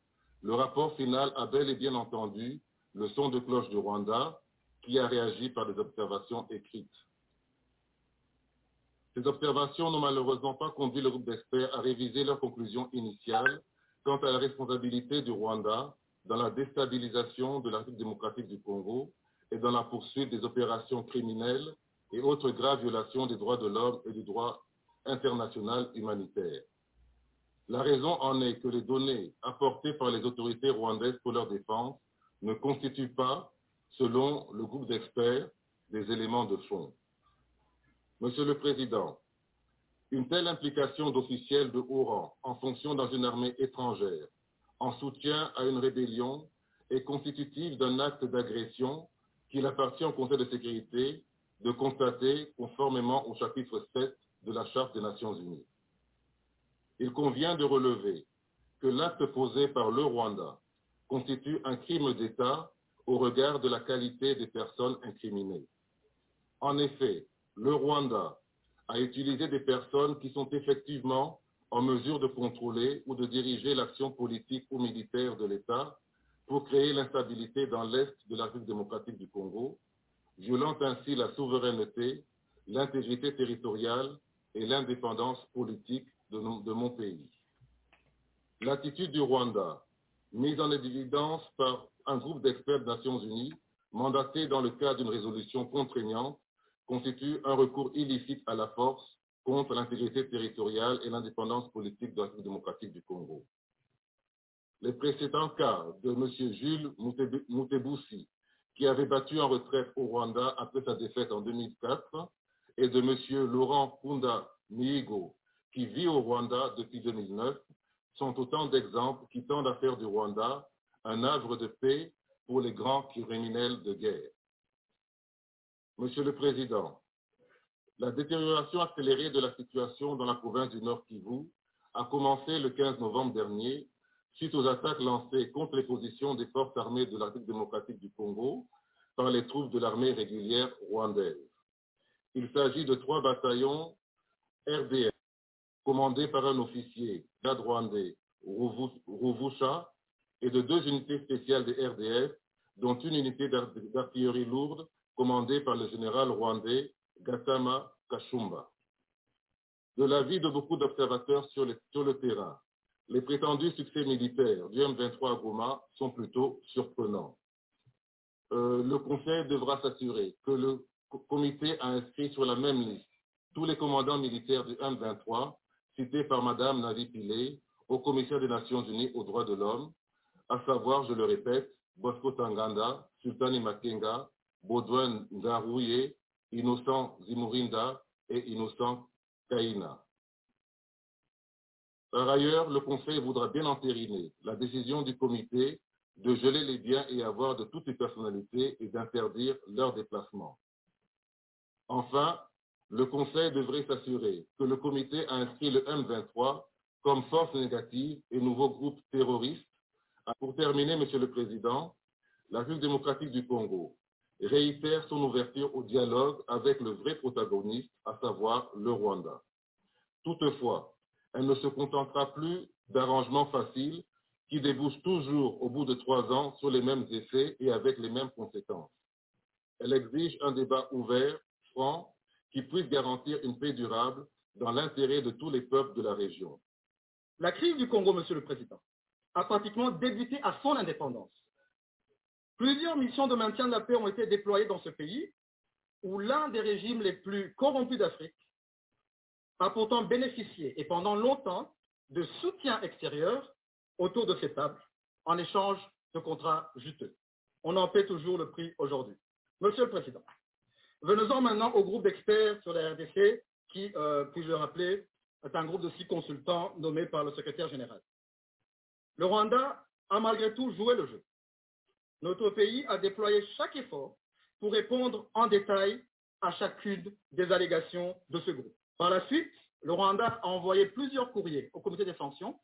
S9: le rapport final a bel et bien entendu le son de cloche du Rwanda qui a réagi par des observations écrites. Ces observations n'ont malheureusement pas conduit le groupe d'experts à réviser leurs conclusions initiales quant à la responsabilité du Rwanda dans la déstabilisation de la République démocratique du Congo et dans la poursuite des opérations criminelles et autres graves violations des droits de l'homme et du droit internationale humanitaire. La raison en est que les données apportées par les autorités rwandaises pour leur défense ne constituent pas, selon le groupe d'experts, des éléments de fond. Monsieur le Président, une telle implication d'officiels de haut rang en fonction dans une armée étrangère en soutien à une rébellion est constitutive d'un acte d'agression qu'il appartient au Conseil de sécurité de constater conformément au chapitre 7 de la Charte des Nations Unies. Il convient de relever que l'acte posé par le Rwanda constitue un crime d'État au regard de la qualité des personnes incriminées. En effet, le Rwanda a utilisé des personnes qui sont effectivement en mesure de contrôler ou de diriger l'action politique ou militaire de l'État pour créer l'instabilité dans l'Est de la République démocratique du Congo, violant ainsi la souveraineté, l'intégrité territoriale et l'indépendance politique de, nos, de, mon pays. L'attitude du Rwanda, mise en évidence par un groupe d'experts des Nations Unies, mandaté dans le cadre d'une résolution contraignante, constitue un recours illicite à la force contre l'intégrité territoriale et l'indépendance politique de la République démocratique du Congo. Les précédents cas de M. Jules Moutebusi, qui avait battu en retraite au Rwanda après sa défaite en 2004, et de M. Laurent Kunda Mihigo, qui vit au Rwanda depuis 2009 sont autant d'exemples qui tendent à faire du Rwanda un havre de paix pour les grands criminels de guerre. Monsieur le Président, la détérioration accélérée de la situation dans la province du Nord Kivu a commencé le 15 novembre dernier suite aux attaques lancées contre les positions des forces armées de la République démocratique du Congo par les troupes de l'armée régulière rwandaise. Il s'agit de trois bataillons RDF commandés par un officier garde rwandais, Rovusha, et de deux unités spéciales des RDF, dont une unité d'artillerie lourde commandée par le général rwandais Gatama Kachumba. De l'avis de beaucoup d'observateurs sur, sur, le terrain, les prétendus succès militaires du M23 à Goma sont plutôt surprenants. Euh, le Conseil devra s'assurer que le comité a inscrit sur la même liste tous les commandants militaires du M23 cités par Madame Navi Pillay au commissaire des Nations Unies aux droits de l'homme, à savoir, je le répète, Bosco Tanganda, Sultani Makenga, Baudouin Ngarouye, Innocent Zimurinda et Innocent Kaina. Par ailleurs, le Conseil voudra bien entériner la décision du comité de geler les biens et avoir de toutes les personnalités et d'interdire leur déplacement. Enfin, le Conseil devrait s'assurer que le comité a inscrit le M23 comme force négative et nouveau groupe terroriste. Pour terminer, Monsieur le Président, la République démocratique du Congo réitère son ouverture au dialogue avec le vrai protagoniste, à savoir le Rwanda. Toutefois, elle ne se contentera plus d'arrangements faciles qui débouchent toujours au bout de trois ans sur les mêmes effets et avec les mêmes conséquences. Elle exige un débat ouvert, franc, qui puisse garantir une paix durable dans l'intérêt de tous les peuples de la région.
S2: La crise du Congo, Monsieur le Président, a pratiquement débuté à son indépendance. Plusieurs missions de maintien de la paix ont été déployées dans ce pays, où l'un des régimes les plus corrompus d'Afrique a pourtant bénéficié et pendant longtemps de soutien extérieur autour de ces tables en échange de contrats juteux. On en paie toujours le prix aujourd'hui. Monsieur le Président, venons-en maintenant au groupe d'experts sur la RDC qui, euh, puis-je le rappeler, est un groupe de six consultants nommés par le secrétaire général. Le Rwanda a malgré tout joué le jeu. Notre pays a déployé chaque effort pour répondre en détail à chacune des allégations de ce groupe. Par la suite, le Rwanda a envoyé plusieurs courriers au comité des sanctions,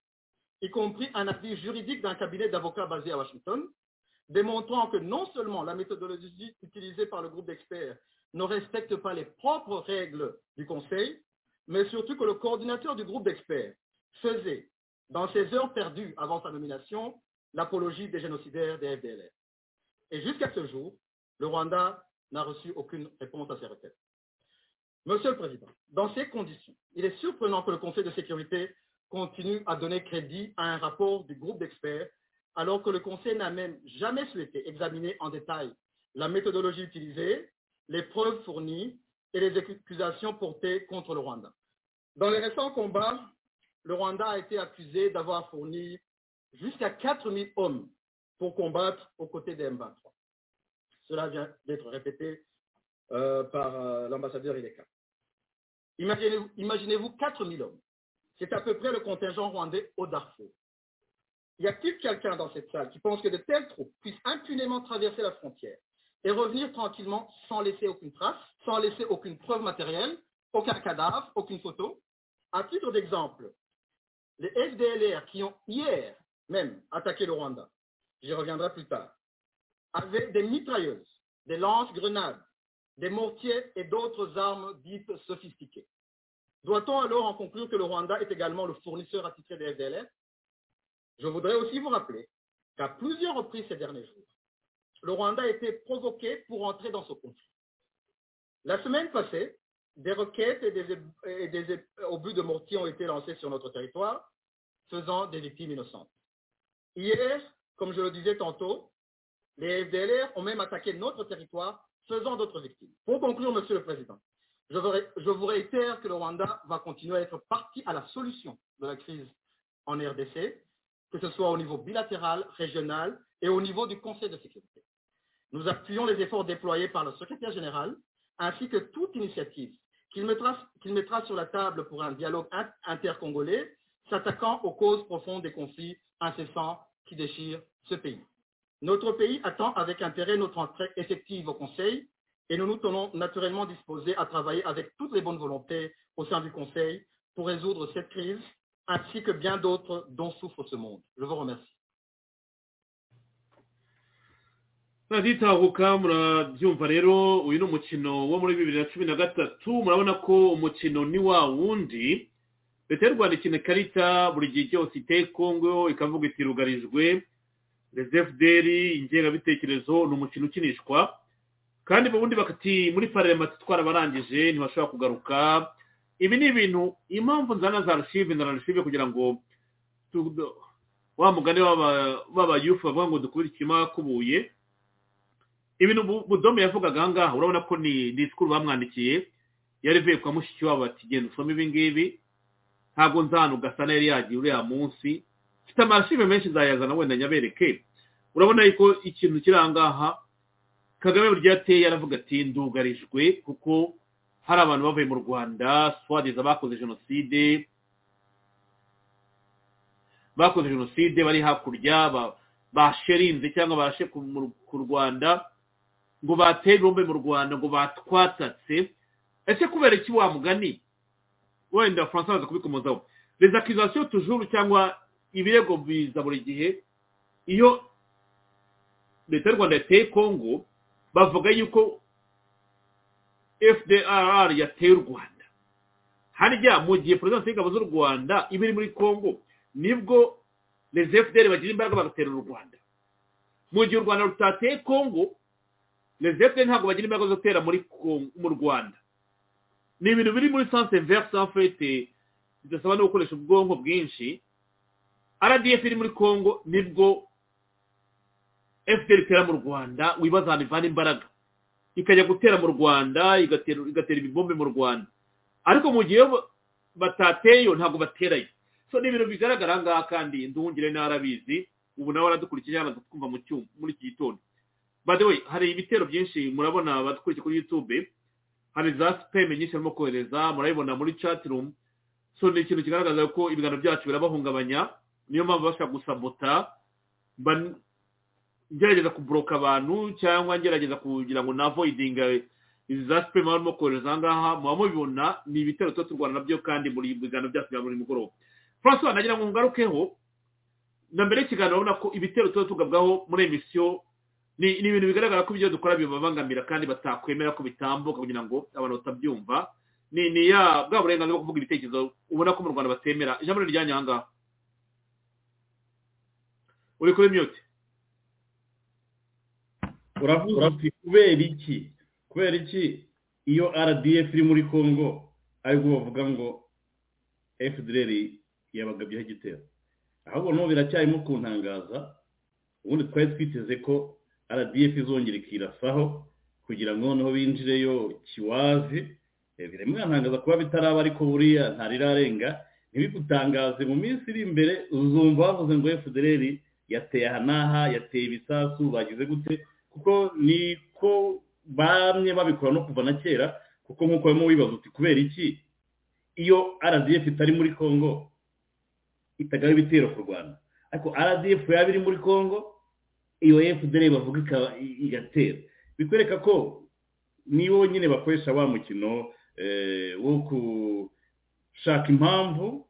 S2: y compris un avis juridique d'un cabinet d'avocats basé à Washington, démontrant que non seulement la méthodologie utilisée par le groupe d'experts ne respecte pas les propres règles du Conseil, mais surtout que le coordinateur du groupe d'experts faisait, dans ses heures perdues avant sa nomination, l'apologie des génocidaires des FDLR. Et jusqu'à ce jour, le Rwanda n'a reçu aucune réponse à ces requêtes. Monsieur le Président, dans ces conditions, il est surprenant que le Conseil de sécurité continue à donner crédit à un rapport du groupe d'experts, alors que le Conseil n'a même jamais souhaité examiner en détail la méthodologie utilisée, les preuves fournies et les accusations portées contre le Rwanda. Dans les récents combats, le Rwanda a été accusé d'avoir fourni jusqu'à 4000 hommes pour combattre aux côtés des M23. Cela vient d'être répété euh, par euh, l'ambassadeur Ileka. Imaginez-vous imaginez 4000 hommes. C'est à peu près le contingent rwandais au Darfour. Y a-t-il quelqu'un dans cette salle qui pense que de telles troupes puissent impunément traverser la frontière et revenir tranquillement sans laisser aucune trace, sans laisser aucune preuve matérielle, aucun cadavre, aucune photo À titre d'exemple, les FDLR qui ont hier même attaqué le Rwanda, j'y reviendrai plus tard, avaient des mitrailleuses, des lances-grenades, des mortiers et d'autres armes dites sophistiquées. Doit-on alors en conclure que le Rwanda est également le fournisseur attitré des FDLR Je voudrais aussi vous rappeler qu'à plusieurs reprises ces derniers jours, le Rwanda a été provoqué pour entrer dans ce conflit. La semaine passée, des requêtes et des, et des obus de mortier ont été lancés sur notre territoire, faisant des victimes innocentes. Hier, comme je le disais tantôt, les FDLR ont même attaqué notre territoire, faisant d'autres victimes. Pour conclure, Monsieur le Président, je, veux, je vous réitère que le Rwanda va continuer à être partie à la solution de la crise en RDC, que ce soit au niveau bilatéral, régional et au niveau du Conseil de sécurité. Nous appuyons les efforts déployés par le secrétaire général, ainsi que toute initiative
S11: qu'il mettra, qu'il mettra sur la table pour un dialogue in- intercongolais s'attaquant aux causes profondes des conflits incessants qui déchirent ce pays. Notre pays attend avec intérêt notre entrée effective au Conseil et nous nous tenons naturellement disposés à travailler avec toutes les bonnes volontés au sein du Conseil pour résoudre cette crise ainsi que bien d'autres dont souffre ce monde. Je vous remercie.
S3: turagitahuka murabyumva rero uyu ni umukino wo muri bibiri na cumi na gatatu murabona ko umukino ni wa wundi leta y'u rwanda ikina ikarita buri gihe cyose iteye kongo ikavuga iti rugarijwe rezefuderi ingengabitekerezo ni umukino ukinishwa kandi ubundi bakati muri parema twarabarangije ntibashobora kugaruka ibi ni ibintu impamvu nzana za rushive na rushive kugira ngo tu- wa mugani w'aba- w'abayufu bavuga ngo dukubire ikima kubuye ibintu Bu- budome yavugaga aha ngaha urabona ko ni ni sikuru bamwandikiye yari ivuye kwa mushikiwabo ati genda usome ibi ngibi ntabwo nzanu gasana yari yagiye uriya munsi mfite amarashive menshi nzayazana wenda nyabereke urabona yuko ikintu kiri aha ngaha kagame buryo yateye yaravuga ati ndugarijwe kuko hari abantu bavuye mu rwanda swadeza bakoze jenoside bakoze jenoside bari hakurya ba- basherinze cyangwa bashe ku mu- ku rwanda ngo bateye ibombe mu rwanda ngo batwatatse ese kubera iki wa mugani wenda faransa baza kubikomozaho les accusations toujours cyangwa ibirego biza buri gihe iyo leta y'u rwanda yateye congo bavuga yuko fdrr yateye u rwanda harya mu gihe perezidansi y'ingabo z'u rwanda iba iri muri congo nibwo les fdr bagira imbaraga bagatera u rwanda mu gihe u rwanda rutateye congo les fdr ntabwo bagira imbaraga zo gutera muri Congo- mu rwanda ni ibintu biri muri sanse verse en fait eh, bidasaba no gukoresha ubwonko bwinshi rdf iri muri congo nibwo fpr itera mu rwanda wibaza ahantu ivana imbaraga ikajya gutera mu rwanda igatera igatera ibibombe mu rwanda ariko mu gihe bo- batateyo ntabwo baterayo so ni ibintu bigaragara aha ngaha kandi nduhungire n'arabizi ubu nawe aradukurikiye yamaze twumva mu cyuma muri iki gitondo by the way hari ibitero byinshi murabona abadukurikiye kuri youtube hari za sipeme nyinshi barimo kohereza murabibona muri chatirumu so ni ikintu kigaragaza ko ibiganiro byacu birabahungabanya niyo mpamvu bashaka gusabota mba n- ngerageza kuboroka abantu cyangwa ngerageza kugira ngo navoidinga izi za sipeme barimo kohereza aha ngaha muba mubibona ni ibitero tuba turwana nabyo kandi muri biganiro byacu bya buri mugoroba francois nagira ngo ngarukeho na mbere y'ikiganiro urabona ko ibitero tuba tugabwaho muri emisiyo ni ni ibintu bigaragara ko ibyo dukora bibabangamira kandi batakwemera ko bitambuka kugira ngo abantu batabyumva ni ni ya bwa burenganzira bwo kuvuga ibitekerezo ubona ko mu rwanda batemera ijambo ni ryanyu aha ngaha uri kuri mute
S4: uravuga ati kubera iki kubera iki iyo rdf iri muri congo aribwo bavuga ngo fdr yabagabyeho igitero ahubwo no biracyarimo kuntangaza ubundi twari twiteze ko rdf izongera ikirasaho kugira ngo noneho binjireyo kiwazi Eh, biramwantangaza kuba bitaraba ariko buriya ntarirarenga ntibigutangaze mu minsi iri imbere uzumva bavuze ngo fdr yateye aha n'aha yateye ibisasu bagize gute kuko niko bamwe babikora no kuva na kera kuko nk'uko barimo wibaza uti kubera iki iyo rdf itari muri congo itagaho ibitero ku rwanda ariko rdf yaba iri muri congo iyo fdr bavuga ikaba igatera bikwereka ko nibo nyine bakoresha wa mukino eh, wo gushaka impamvu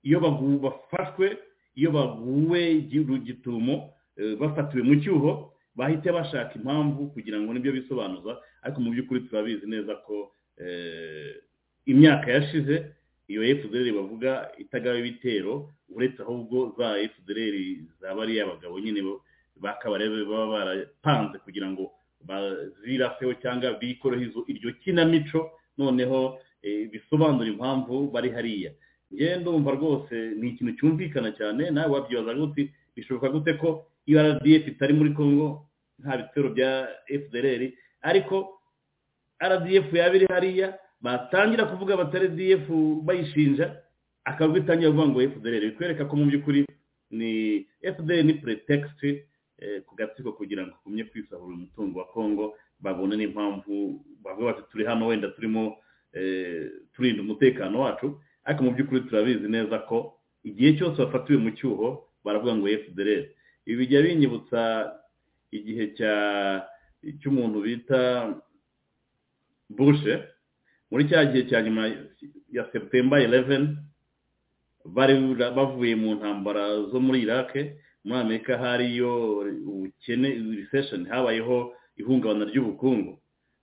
S4: iyo bagu- bafashwe iyo baguwe igihugu gitumo eh, bafatiwe mu cyuho bahita bashaka impamvu kugira ngo nibyo bisobanuza ariko mu by'ukuri turabizi neza ko eh, imyaka yashize iyo fdr bavuga itagawe ibitero uretse ahubwo za fdr zaba ari abagabo nyine bo- bakabarebe baba barapanze kugira ngo baziraseho cyangwa bikoreho izo iryo kinamico noneho eh, bisobanura impamvu bari hariya njye ndumva rwose ni ikintu cyumvikana cyane nawe wabyibaza gute bishoboka gute ko iyo rdf itari muri congo nta bitero bya fdr ariko rdf yaba iri hariya batangira kuvuga bata rdf bayishinja akaba bitangira kuvuga ngo fdr bikwereka ko mu by'ukuri ni fdr ni pretext eh, ku gatsiko kugira ngo igumye kwisahura umutungo wa congo babone n'impamvu bavuga bati turi hano wenda turimo turinda umutekano wacu ariko mu by'ukuri turabizi neza ko igihe cyose bafatiwe mu cyuho baravuga ngo efudereri ibi bijya binyibutsa igihe cya cy'umuntu bita bushe muri cya gihe cya nyuma ya seputemba 11 bari bavuye mu ntambara zo muri iraq muri amerika hariyo ubukene recession habayeho ihungabana ry'ubukungu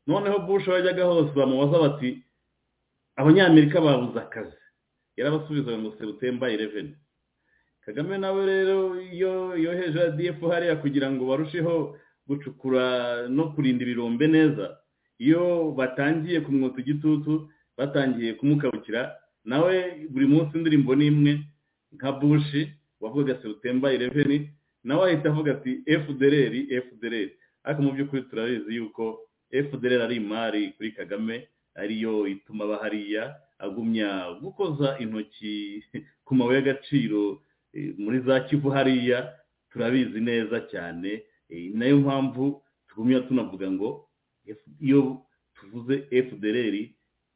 S4: noneho bushe wajyaga hose bamubaza bati abanyamerika babuze akazi yarabasubizaga ngo seputemba 11 kagame nawe rero iyo yoheje adf hariya kugira ngo barusheho gucukura no kurinda ibirombe neza iyo batangiye kumwota igitutu batangiye kumukabukira nawe buri munsi indirimbo n'imwe nka bushi wavugaga seputemba 11 nawe ahita avuga ati fdr fdr ariko mu by'ukuri turabizi yuko fdr ari imari kuri kagame ariyo ituma aba hariya agumya gukoza intoki ku mabuye y'agaciro muri za kivu hariya turabizi neza cyane nayo mpamvu tugumya tunavuga ngo iyo tuvuze fdr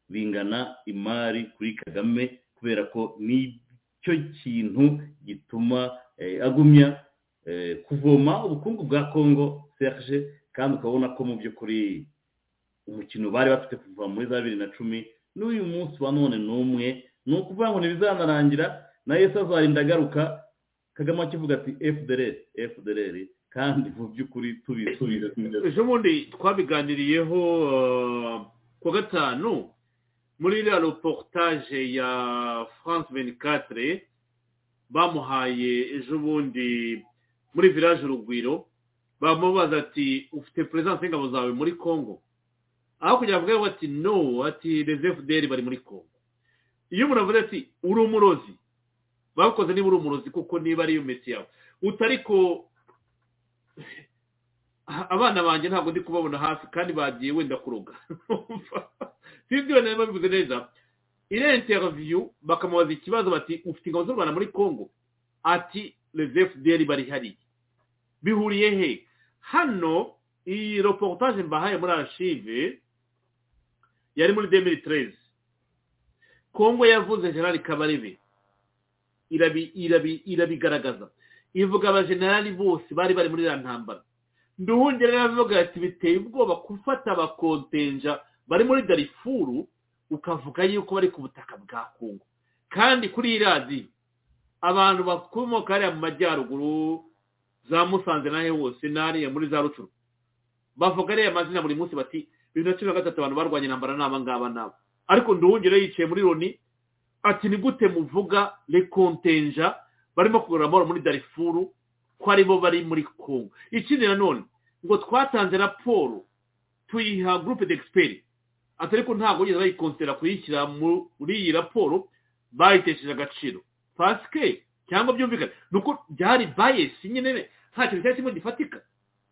S4: bingana imari kuri kagame kubera ko nicyo kintu gituma agumya kuvoma ubukungu bwa congo serge kandi ukabona ko mu by'ukuri umukino bari bafite kuva muri za bibiri na cumi n'uyu munsi wa none ni umwe ni ukuvuga ngo ntibizanarangira na yesi azarinda agaruka kagame akivuga ati fdr fdr kandi mu by'ukuri tubisubize
S3: ejo bundi twabiganiriyeho kuwa gatanu muri iriya reportage ya france venikatire bamuhaye ejo bundi muri village urugwiro bamubaza ati ufite perezidansi y'ingabo zawe muri congo aho kugira ngo ati no ati fdr bari muri congo iyo umuntu avuze ati uri umurozi bakoze niba uri umurozi kuko niba ari mesi yawe utari ko abana banjye ntabwo ndi kubabona hafi kandi bagiye wenda kuroga sinzi nawe babivuze neza iriya interiviyu bakamubaza ikibazo bati ufite ingabo z'u rwanda muri congo ati fdr bari hariya bihuriye he hano iyi reportage mbahaye muri arashive yari muri demiri terezi kongo yavuze generali kabarebe irabigaragaza ivuga abajenerali bose bari bari muri iriya ntambara nduhungire yavuga ati biteye ubwoba gufata abakontenja bari muri darifuru ukavuga yuko bari ku butaka bwa kongo kandi kuri iradiyo abantu bakomoka hariya mu majyaruguru za musanze nawe wose n'ariya muri za rucuru bavuga ariya mazina buri munsi bati bibiri na cumi na gatatu abantu barwanya intambara ni abangaba nabo ariko nduhungire yicaye muri loni ati ni gute muvuga rekontenja barimo kugura amahoro muri darifuru ko aribo bari muri kongo ikindi nanone ngo twatanze raporo tuyiha gurupe d'expert ati ariko ntabwo bageze bayikonsera kuyishyira muri iyi raporo bayitesheje agaciro pasike cyangwa byumvikane ni uko byari bayesi nyine nta kintu cyari kimwe gifatika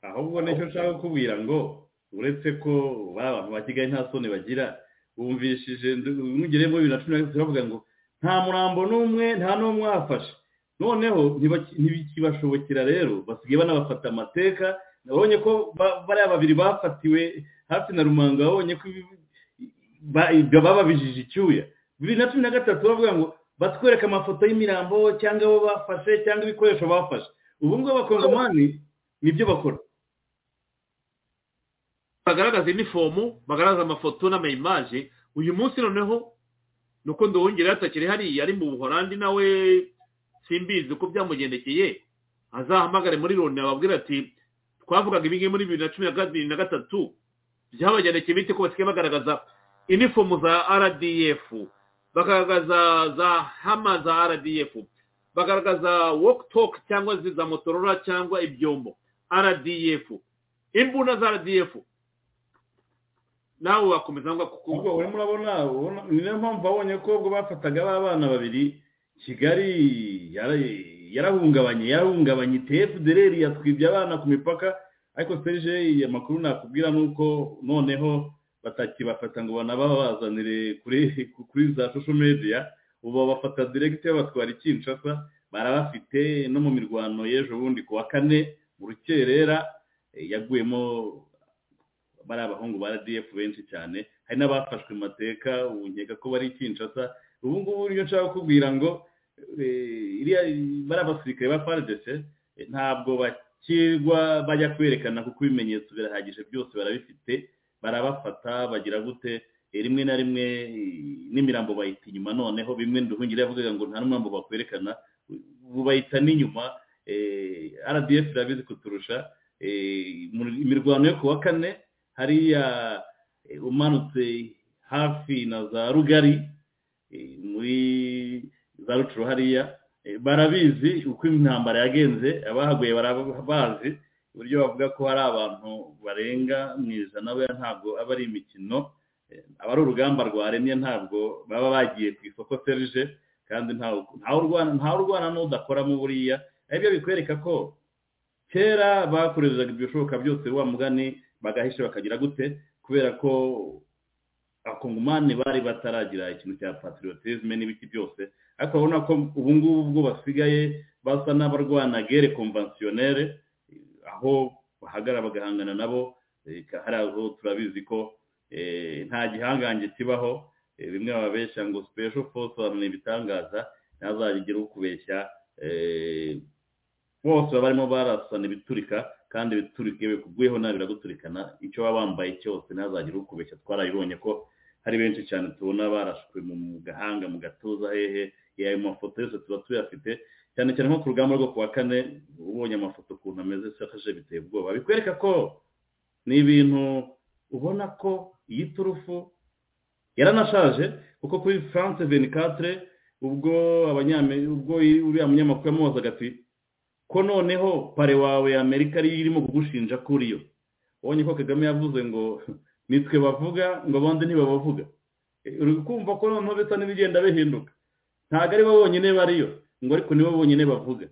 S4: ahubwo nicyo nshaka kukubwira ngo uretse ko baba abantu ba kigali nta soni bagira bumvishije mwigere muri bibiri na cumi na gatatu bavuga ngo nta murambo n'umwe nta n'umwe wafashe noneho ntibikibashobokera rero basigaye banabafata amateka babonye ko bariya babiri bafatiwe hafi na rumango babonye ko bababijije icyuya bibiri na cumi na gatatu bavuga ngo batwereka amafoto y'imirambo cyangwa abo bafashe cyangwa ibikoresho bafashe ubu ngubu abakongomani nibyo bakora
S3: bagaragaza inifomu bagaragaza amafoto n'amayimaje uyu munsi noneho ni uko nduhungire yatakiri hariya ari mu buhorandi nawe simbizi uko byamugendekeye azahamagare muri loni ababwira ati twavugaga ibingibi muri bibiri na cumi na kabiri na gatatu byabagendekeye bite ko basigaye bagaragaza inifomu za rdf bagaragaza za hama za rdf bagaragaza walk cyangwa za motorora cyangwa ibyombo rdf imbunda za rdf nawe wakomeza ngo
S4: kuko urimo urabona ni niyo mpamvu abonye ko ubwo bafataga ba bana babiri kigali yarahungabanye yarahungabanye tfdr yatwibye abana ku mipaka ariko serge amakuru nakubwira ni uko noneho batakibafata ngo banababazanire kuri za shosho media ubu babafata diregiti babatwara ikinshasa barabafite no mu mirwano y'ejo bundi ku wa kane mu rukerera yaguyemo bari abahungu ba rdf benshi cyane hari n'abafashwe mu mateka ubu nkeka ko bari kinshasa ubu ngubu niyo nshaka kukubwira ngo eh, iriya bari abasirikare ba faridese ntabwo bakirwa bajya kwerekana kuko ibimenyetso birahagije byose barabifite barabafata bagira gute Eh, rimwe na rimwe eh, n'imirambo bayita inyuma noneho bimwe nduhungire yavugaga ngo nta n'umurambo bakwerekana ubu bayita n'inyuma eh, rdf irabizi kuturusha eh, mu- imirwano yo ku wa kane hariya eh, umanutse hafi na za rugari eh, muri za rucuro hariya eh, barabizi uko intambara yagenze abahaguye barabazi uburyo bavuga ko hari abantu barenga mu ijana buriya ntabwo aba ari imikino Eh, aba ari urugamba rwaremye ntabwo baba bagiye ku isoko serije kandi ntawe ntawe urwana ntawe urwana n'udakoramo buriya aribyo bikwereka ko kera bakoreshaga ibishoboka byose wa mugani bagahisha bakagira gute kubera ko abakongomani bari bataragira ikintu cya patriotisme n'ibiki byose ariko urabona ko ubu ngubu bwo basigaye basa n'abarwana gere konvansiyonere aho bahagarara bagahangana nabo eh, hari aho turabizi ko eh, nta gihangange kibaho eh, bimwe bababeshya ngo special force abantu ni ibitangaza ntazagira ukubeshya eh, bose baba barimo barasana ibiturika kandi ibiturika iyo bikubwiyeho nawe biraguturikana icyo baba bambaye cyose ntazagire ukubeshya twarabibonye ko hari benshi cyane tubona barashwe mu mu gahanga mu gatuza hehe ya ayo mafoto yose tuba tuyafite cyane cyane nko ku rugamba rwo ku wa kane ubonye amafoto ukuntu ameze sakaje biteye ubwoba bikwereka ko ni ibintu ubona ko iyi turufu yaranashaje kuko kuri france 24 ubwo abanyamerika ubwo uriya munyamakuru yamubazaga ati ko noneho pare wawe ya amerika ariyo irimo kugushinja kuri yo ubonye ko kagame yavuze ngo nitwe bavuga ngo abandi ntibabavuga Eh, uri kumva ko noneho bisa n'ibigenda bihinduka ntabwo ari bo bonyine bariyo ngo ariko nibo bonyine bavuga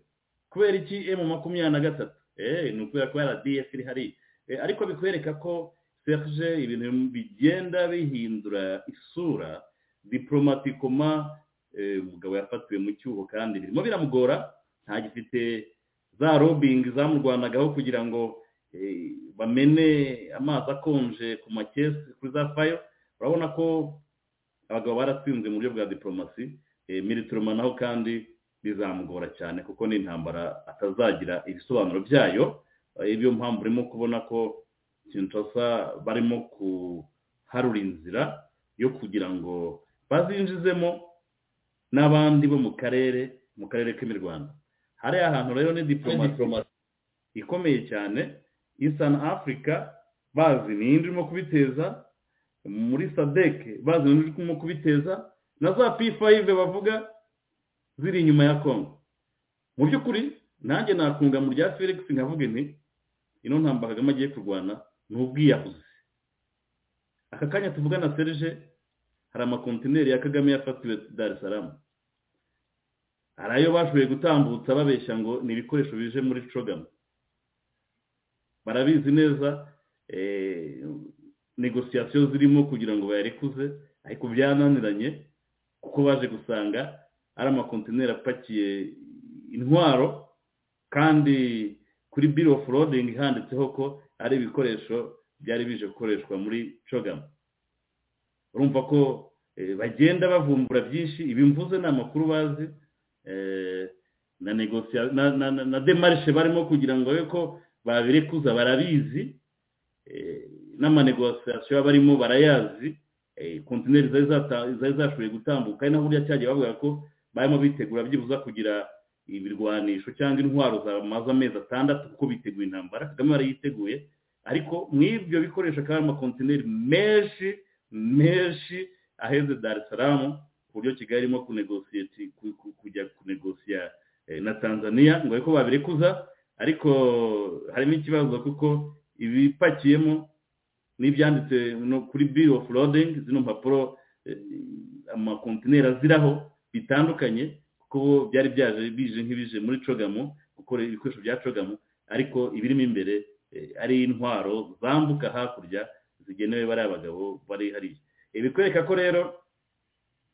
S4: kubera iki emu makumyabiri na gatatu eh ni ukubera ko rdf iri hariya Eh, ariko bikwereka ko serge ibintu bigenda bihindura isura diplomatikoma eh, umugabo yafatiwe mu cyuho kandi birimo biramugora ntagifite za robingi zamurwanagaho kugira ngo eh, bamene amazi akonje ku makesi kuri za fayo urabona ko abagabo baratsinze mu buryo bwa diporomasi militiroma naho kandi bizamugora cyane kuko ni intambara atazagira ibisobanuro byayo Eh, niyo mpamvu urimo kubona ko kinshasa barimo kuharura inzira yo kugira ngo bazinjizemo n'abandi bo mu karere mu karere k'imirwano hariya hantu rero ni diporomasi ikomeye cyane isani afurika bazi ni iyindi irimo kubiteza muri sadeke bazi ni iyindi irimo kubiteza na za pifayive bavuga ziri inyuma ya kongo mu by'ukuri nanjye nakunga mu rya felix nkavuga nti ino ntambara kagame agiye kurwana ni ubwiyahuzi aka kanya tuvugana serge hari amakontineri ya kagame yafatiwe dar es salaam hari ayo bashoboye gutambutsa babeshya ngo ni ibikoresho bije muri cogama barabizi neza eh, negosiyasiyo zirimo kugira ngo bayarekuze ariko byananiranye kuko baje gusanga ari amakontineri apakiye intwaro kandi kuri bill of loading handitseho ko ari ibikoresho byari bije gukoreshwa muri cogama urumva ko eh, bagenda bavumbura byinshi ibi mvuze ni amakuru bazi eh, na negosia na, na, na, na demarishe barimo kugira ngo babe ko babirekuza barabizi eh, n'amanegosiasiyo barimo barayazi eh, kontineri zari zata- zari zashoboye gutambuka ari naho burya cyagiye bavuga ko barimo bitegura byibuza kugira ibirwanisho cyangwa intwaro zamaze amezi atandatu kuko biteguye intambara kagame barayiteguye ariko mw'ibyo bikoresho akaba ari amakontineri menshi menshi aheze dar es salaam ku buryo kigali irimo kunegosiye ku- ku- kujya kunegosiya eh, na tanzania ngo ariko babirekuza ariko harimo ikibazo kuko ibipakiyemo n'ibyanditse no kuri bill of loading zino mpapuro eh, amakontineri aziraho bitandukanye kuko bo byari byaje bije nk'ibije muri cogamo gukora ibikoresho bya cogamo ariko ibirimo imbere eh, ari intwaro zambuka hakurya zigenewe bariya bagabo bari hariya Eh, bikwereka ko rero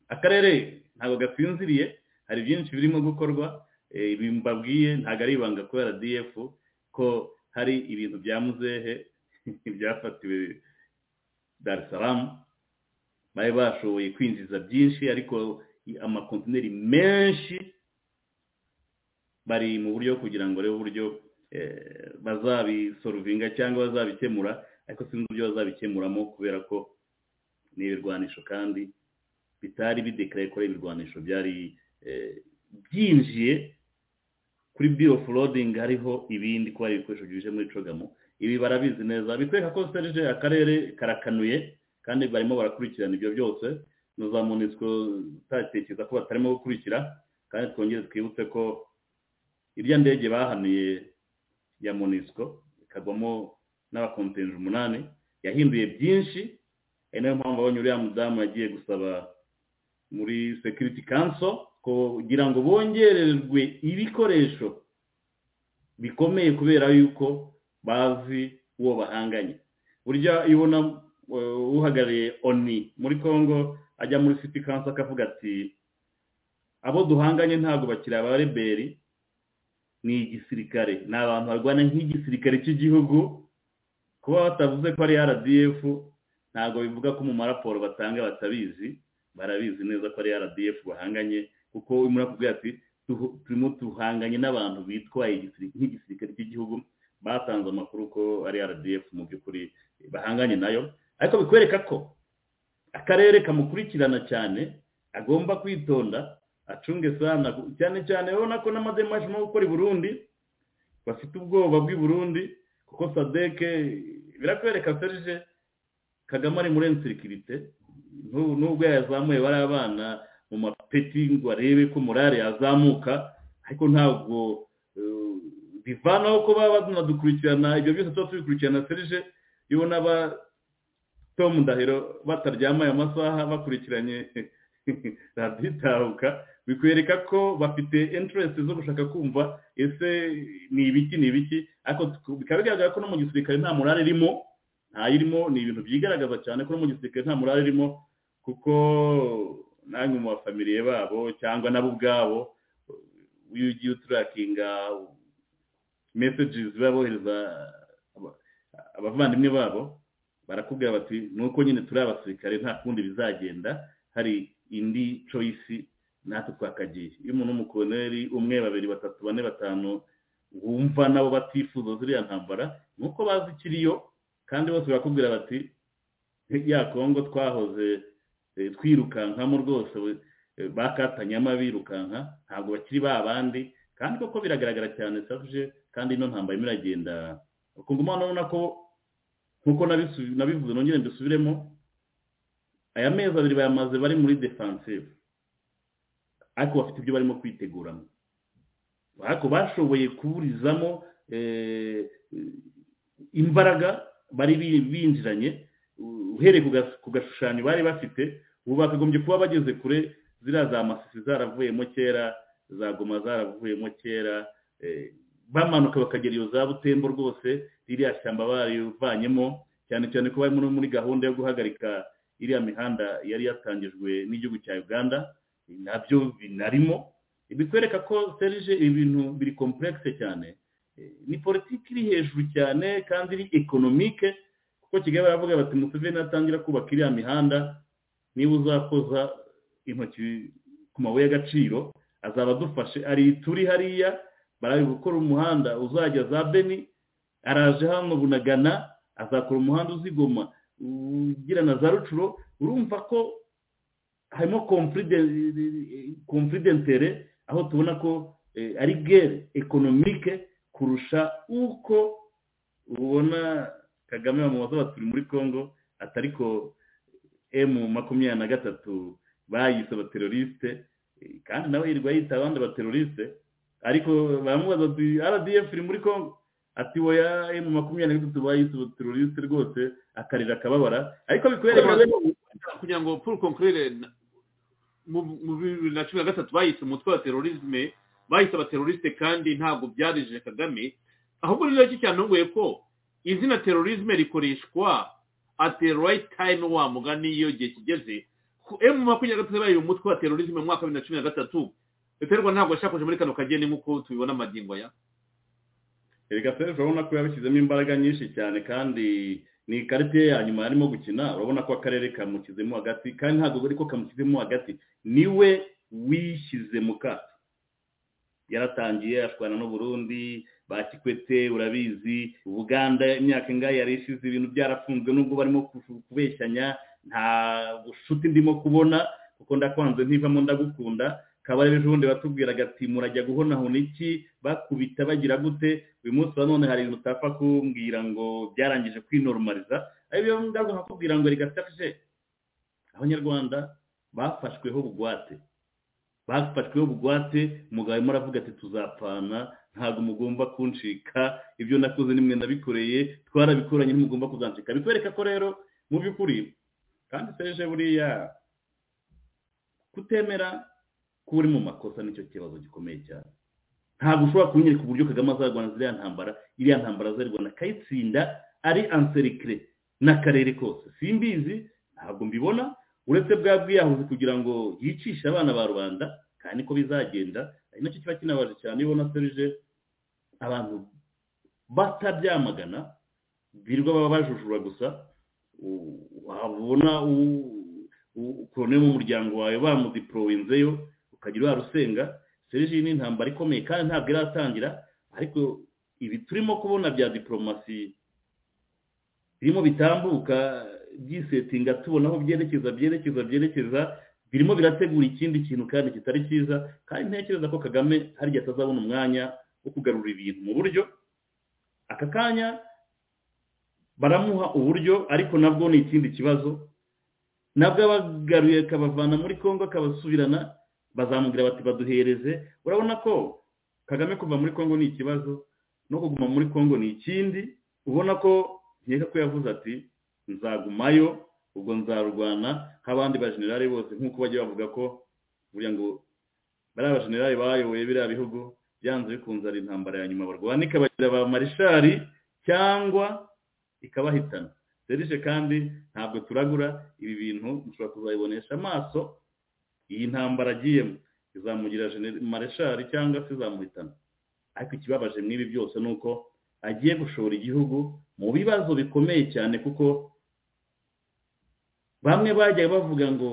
S4: akarere ntabwo gasinziriye hari byinshi birimo gukorwa eh, ibi mbabwiye ntabwo ari ibanga kubera rdf ko hari ibintu bya muzehe byafatiwe dar es salamu bari bashoboye kwinjiza byinshi ariko amakontineri menshi bari mu buryo kugira ngo barebe uburyo bazabisorovinga cyangwa bazabikemura ariko sinzi uburyo bazabikemuramo kubera ko ni ibirwanisho kandi bitari bidekaraye ko ari ibirwanisho byari byinjiye kuri biyoforodingi hariho ibindi ko hari ibikoresho byuje muri cogamo ibi barabizi neza bitwereka ko serije akarere karakanuye kandi barimo barakurikirana ibyo byose na za munisiko utatekereza ko batarimo gukurikira kandi twongere twibutse ko irya ndege bahanuye ya munisiko ikagwamo n'abakontinje umunani yahinduye byinshi ari nayo mpamvu abonye uriya mudamu yagiye gusaba muri sekiriti kanso kugira ngo bongererwe ibikoresho bikomeye kubera yuko bazi uwo bahanganye burya iyo ubona uhagarariye oni muri congo ajya muri siti kanso akavuga ati abo duhanganye ntabwo bakiri abareberi ni igisirikare ni abantu barwana nk'igisirikare cy'igihugu kuba batavuze ko ari rdf ntabwo bivuga ko mu maraporo batanga batabizi barabizi neza ko ari rdf bahanganye kuko urimo urakubwira ati turimo tuhanganye n'abantu bitwaye nk'igisirikare cy'igihugu batanze amakuru ko ari rdf mu by'ukuri bahanganye nayo ariko bikwereka ko akarere kamukurikirana cyane agomba kwitonda acunge sana cyane cyane urabona ko n'amademashi no gukora i burundi bafite ubwoba bw'i burundi kuko sadeke birakwereka serije kagame ari muri ensekirite nubwo yazamuye bari abana mu mapeti ngo arebe ko morale yazamuka ariko ntabwo bivanaho ko baba banadukurikirana ibyo byose tuba tubikurikirana serije iyo ubona ba tomu ndahiro bataryama aya masaha bakurikiranye raditahuka bikwereka ko bafite interest zo gushaka kumva ese ni ibiki ni ibiki ariko bikaba bigaragara ko no mu gisirikare nta morale irimo ntayirimo ni ibintu byigaragaza cyane ko no mu gisirikare nta morale irimo kuko nange mu bafamiliye babo cyangwa nabo ubwabo iyo ugiye uturakinga mesejizi babohereza abavandimwe babo barakubwira bati ni uko nyine turi abasirikare nta kundi bizagenda hari indi coyisi natwe twakagiye iyo umuntu w'umukoromeri umwe babiri batatu bane batanu wumva nabo batifuza ziriya ntambara ni uko bazi ikiriyo kandi bose barakubwira bati ya kongo twahoze twirukankamo rwose bakatanyamo birukanka ntabwo bakiri ba bandi kandi koko biragaragara cyane sabuje kandi ino ntambara irimo iragenda bakungumana urabona ko nkuko nabivuze nongere mbisubiremo aya mezi abiri bayamaze bari muri defansive ariko bafite ibyo barimo kwiteguramo ariko bashoboye kuburizamo imbaraga bari binjiranye uhereye ku gashushanyo bari bafite ubu bakagombye kuba bageze kure ziriya za masisi zaravuyemo kera za goma zaravuyemo kera bamanuka bakagera iyo za butembo rwose ririya shyamba barivanyemo cyane cyane ko bari muri gahunda yo guhagarika iriya mihanda yari yatangijwe n'igihugu cya uganda nabyo binarimo bikwereka ko serije ibintu biri kompuregise cyane ni politiki iri hejuru cyane kandi iri ekonomike kuko kigali baravuga bati museveni atangira kubaka iriya mihanda niba uzakoza intoki ku mabuye y'agaciro azaba adufashe ari turi hariya bari gukora umuhanda uzajya za beni araje hano bunagana azakora umuhanda uzigoma ugira na za rucuro urumva ko harimo komfuridentere aho tubona ko ari gere ekonomike kurusha uko ubona kagame bamubaza bati muri congo atari ko emu makumyabiri na gatatu bayise abaterorisite kandi nawe yirirwa yita abandi abaterorisite ariko baramubaza ati rdf iri muri congo ati woya emu makumyabiri na gatatu bayise abaterorisite rwose akarira akababara ariko bikwereka
S3: kugira ngo paul concurere mu bibiri na cumi na gatatu bayise umutwe wa terorisme bahise abaterorisite kandi ntabwo byarije kagame ahubwo ni nacyo cyantunguye ko izina terorisme rikoreshwa ati right time wa mugani iyo gihe kigeze emu makumyabiri na gatatu bayiye umutwe wa terorisme mu mwaka wa bibiri na cumi na gatatu leta y'u rwanda ntabwo yashakoje muri kano kageni nk'uko tubibona amagingo ya
S4: reka serivisi urabona ko yabishyizemo imbaraga nyinshi cyane kandi ni ikarita ye ya nyuma yarimo gukina urabona ko akarere kamushyizemo hagati kandi ntabwo bari ko kamushyizemo hagati niwe wishyize mu kato yaratangiye ashwana n'uburundi ba kikwete urabizi ubuganda imyaka ingahe yari ishize ibintu byarafunzwe nubwo barimo kubeshyanya nta bushuti ndimo kubona kuko ndakwanze ntivamo ndagukunda kabarebe ejo bundi batubwiraga ati murajya guhonahona iki bakubita bagira gute uyu munsi wa none hari ibintu utapfa kumbwira ngo byarangije kwinoromariza ariyo ndabwo nkakubwira ngo rigafashe abanyarwanda bafashweho bugwate bafashweho bugwate umugabo arimo aravuga ati tuzapfana ntabwo mugomba kuncika ibyo nakoze nimwe nabikoreye twarabikoranye ntimugomba kuzancika bikwereka ko rero mu by'ukuri kandi seje buriya kutemera kuba uri mu makosa nicyo kibazo gikomeye cyane ntabwo ushobora kunyereka uburyo kagame azarwana ziriya ntambara iriya ntambara azarwana akayitsinda ari anserikire n'akarere kose simbizi ntabwo mbibona uretse bwa bwiyahuzi kugira ngo yicishe abana ba rubanda kandi niko bizagenda ari nacyo kiba kinabaje cyane iyo ubona serije abantu batabyamagana birirwa baba bajujura gusa wabona ukuntu mu muryango wawe bamudiporowenzeyo ukagira urusenga serije ni intambara ikomeye kandi ntabwo iratangira ariko ibi turimo kubona bya diporomasi birimo bitambuka byisetinga tubona aho byerekeza byerekeza byerekeza birimo birategura ikindi kintu kandi kitari cyiza kandi ntekereza ko kagame hari igihe atazabona umwanya wo kugarura ibintu mu buryo aka kanya baramuha uburyo ariko nabwo ni ikindi kibazo nabwo abagaruye akabavana muri congo akabasubirana bazamubwira bati baduhereze urabona ko kagame kuva muri congo ni ikibazo no kuguma muri congo ni ikindi ubona ko nkeka ko yavuze ati nzagumayo ubwo nzarurwana nk'abandi bajenerali bose nk'uko bajya bavuga ko buriya ngo bariya bajenerali bayoboye biriya bihugu byanze bikunze ari intambara ya nyuma barwana ikabagira ba marishari cyangwa ikabahitana serije kandi ntabwo turagura ibi bintu mushobora kuzabibonesha amaso iyi ntambara agiyemo izamugira mareshari cyangwa se izamuhitana ariko ikibabaje mw'ibi byose ni uko agiye gushora igihugu mu bibazo bikomeye cyane kuko bamwe bajya bavuga ngo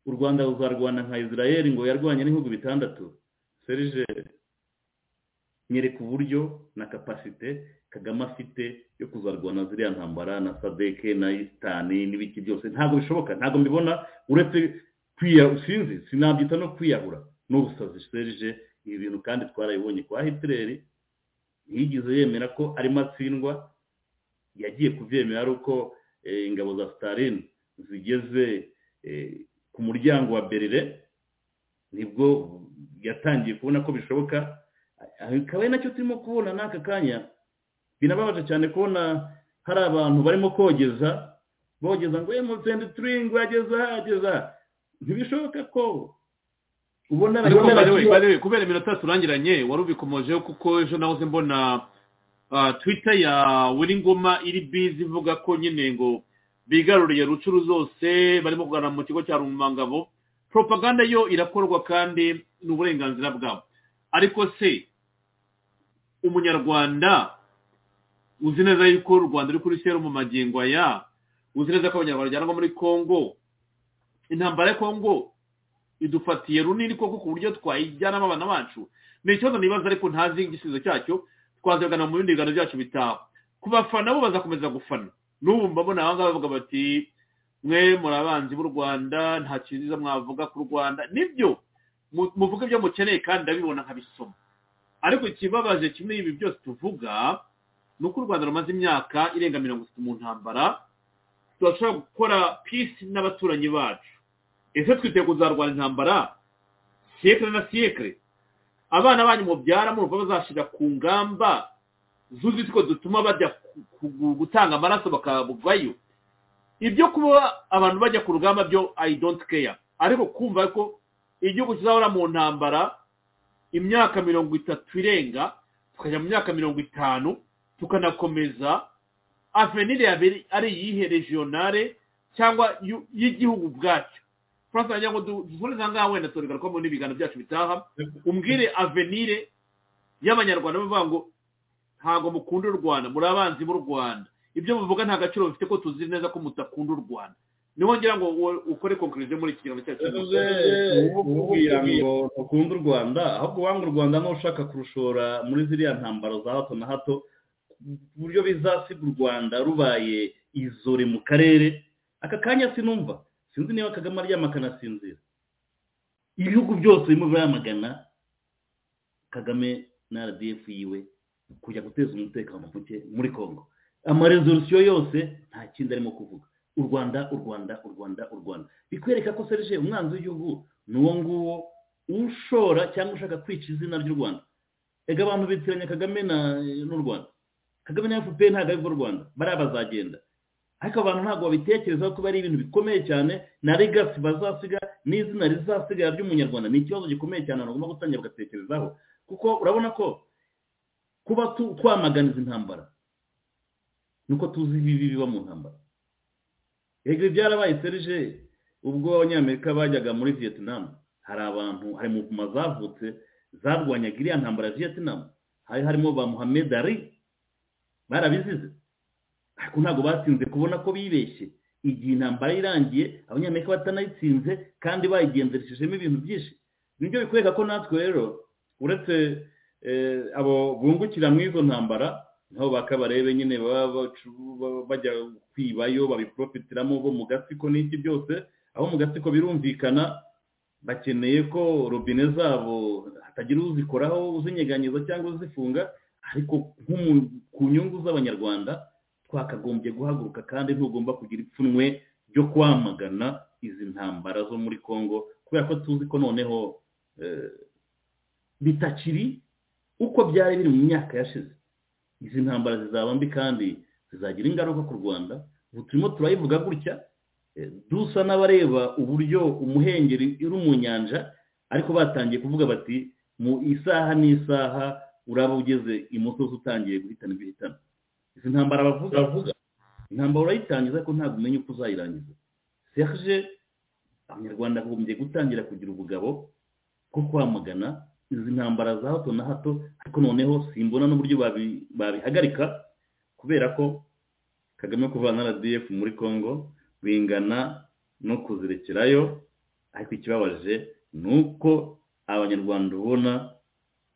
S4: u rwanda ruzarwana nka israel ngo yarwanye n'ibihugu bitandatu serije nyereka uburyo na kapasite kagame afite yo kuzarwana ziriya ntambara na sadeke na isitani n'ibiki byose ntabwo bishoboka ntabwo mbibona uretse sinzi sinabyita no kwiyahura n'ubusazi serije ibi bintu kandi twarabibonye kwa hitireri ntiyigeze yemera ko arimo atsindwa yagiye kubyemera ari uko ingabo za sitarin zigeze ku muryango wa berire nibwo yatangiye kubona ko bishoboka akaba ari nacyo turimo kubona n'aka kanya binababaje cyane kubona hari abantu barimo kogeza bogeza ngo ye mutende turingi ageza ageza ntibishoboka ko ubona
S3: kubera iminota turangiranye wari ubikomojeho kuko ejo nahoze mbona twita ya ngoma iri bizi ivuga ko nyine ngo bigaruriye rucuru zose barimo kuganira mu kigo cya rumangabo propaganda yo irakorwa kandi ni uburenganzira bwabo ariko se umunyarwanda uzi neza yuko u rwanda ruri kuri serumu magingo aya uzi neza ko abanyarwanda bajyanwa muri congo intambara ya congo idufatiye runini koko ku buryo twayijyanamo abana bacu ni ikibazo nibaza ariko ntazi igisubizo cyacyo twazagana mu bindi biganiro byacu bitaha ku bafana bo bazakomeza gufana n'ubu mbabona aba ngaba bavuga bati mwe muri abanzi b'u rwanda nta cyiza mwavuga ku rwanda nibyo muvuga ibyo mukeneye kandi ndabibona nkabisoma ariko ikibabaje kimwe ibi byose tuvuga ni uko u rwanda rumaze imyaka irenga mirongo itatu mu ntambara turashobora gukora pisi n'abaturanyi bacu ese twiteguye kuzarwara intambara siyekire na siyekire abana banyu mubyara murumva bazashyira ku ngamba zuzi ko dutuma bajya gutanga amaraso bakabuvayo ibyo kuba abantu bajya ku rugamba byo i don't care ariko kumva ko igihugu kizahora mu ntambara imyaka mirongo itatu irenga tukajya mu myaka mirongo itanu tukanakomeza avenire yabiri ari iyihe regionale cyangwa y'igihugu bwacyo francis agira ngo dusubize ahangaha wenda turegarukamo kubamo n'ibiganiro byacu bitaha umbwire avenire y'abanyarwanda bavuga ngo ntabwo mukunda u rwanda muri abanzi b'u rwanda ibyo muvuga nta gaciro bifite ko tuzi neza ko mutakunda u rwanda niho ngira ngo u- ukore conclusion muri iki kiganiro cyacu
S4: yavuze kubwira ngo ukunda u rwanda ahubwo wanga u rwanda n'ushaka kurushora muri ziriya ntambaro za hato na hato ku buryo bizasiga u rwanda rubaye izore mu karere aka kanya sinumva sinzi niba kagame aryama akanasinzira ibihugu byose birimo biramagana kagame na rdf yiwe kujya guteza umutekano muke muri congo amaresolisiyo yose nta kindi arimo kuvuga u rwanda u rwanda u rwanda u rwanda bikwereka ko serge umwanzi w'igihugu ni uwo nguwo ushora cyangwa ushaka kwica izina ry'u rwanda ega abantu bitiranya kagame na- n'u rwanda kagame na fpr ntabwo aribwo rwanda bariya bazagenda ariko abantu ntabwo babitekerezaho kuba ari ibintu bikomeye cyane na legasi bazasiga n'izina rizasigara ry'umunyarwanda ni ikibazo gikomeye cyane abantu bagomba gutangira bagatekerezaho kuko urabona ko kuba tu- twamagana izi ntambara nuko tuzi ibibi biba mu ntambara yego ibi byarabaye serije ubwo abanyamerika bajyaga muri vietnam hari abantu hari mu mpuma zavutse zarwanyaga iriya ntambara ya vietnam hari harimo ba muhammed ali barabizize ariko ntabwo batsinze kubona ko bibeshye igihe intambara irangiye abanyamerika batanayitsinze kandi bayigenzereshejemo ibintu byinshi nibyo bikwereka ko natwe rero uretse eh, abo bungukira mu izo ntambara nabo bakabarebe nyine baba bacu- baba bajya kwibayo babiprofitiramo bo mu gatsiko n'iki byose aho mu gatsiko birumvikana bakeneye ko robine zabo hatagira uzikoraho uzinyeganyeza cyangwa uzifunga ariko nk'umu- ku nyungu z'abanyarwanda twakagombye guhaguruka kandi ntugomba kugira ipfunwe ryo kwamagana izi ntambara zo muri congo kubera ko tuzi ko noneho eh, bitakiri uko byari biri mu myaka yashize izi ntambara zizaba mbi kandi zizagira ingaruka ku rwanda ubu turimo turayivuga gutya eh, dusa n'abareba uburyo umuhengeri uri mu nyanja ariko batangiye kuvuga bati mu isaha n'isaha uraba ugeze imusozi utangiye guhitana ibihitana izi ntambara bavuga bavuga intambara urayitangiza ariko ntabwo umenya uko uzayirangiza serge abanyarwanda bagombye gutangira kugira ubugabo bwo kwamagana izi ntambara za hato na hato ariko noneho simbona n'uburyo babi- babihagarika kubera ko kagame kuvana rdf muri congo bingana no kuzirekerayo ariko ikibabaje ni uko abanyarwanda ubona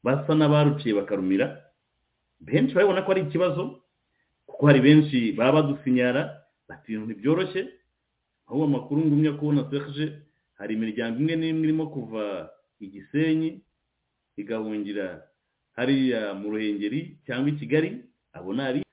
S4: basa n'abaruciye bakarumira benshi barabona ko ari ikibazo kuko hari benshi baba badusinyara bati ibintu ntibyoroshye aho amakuru ngumya kubona serge hari imiryango imwe n'imwe irimo kuva i gisenyi igahungira hariya mu ruhengeri cyangwa i kigali abo ni abi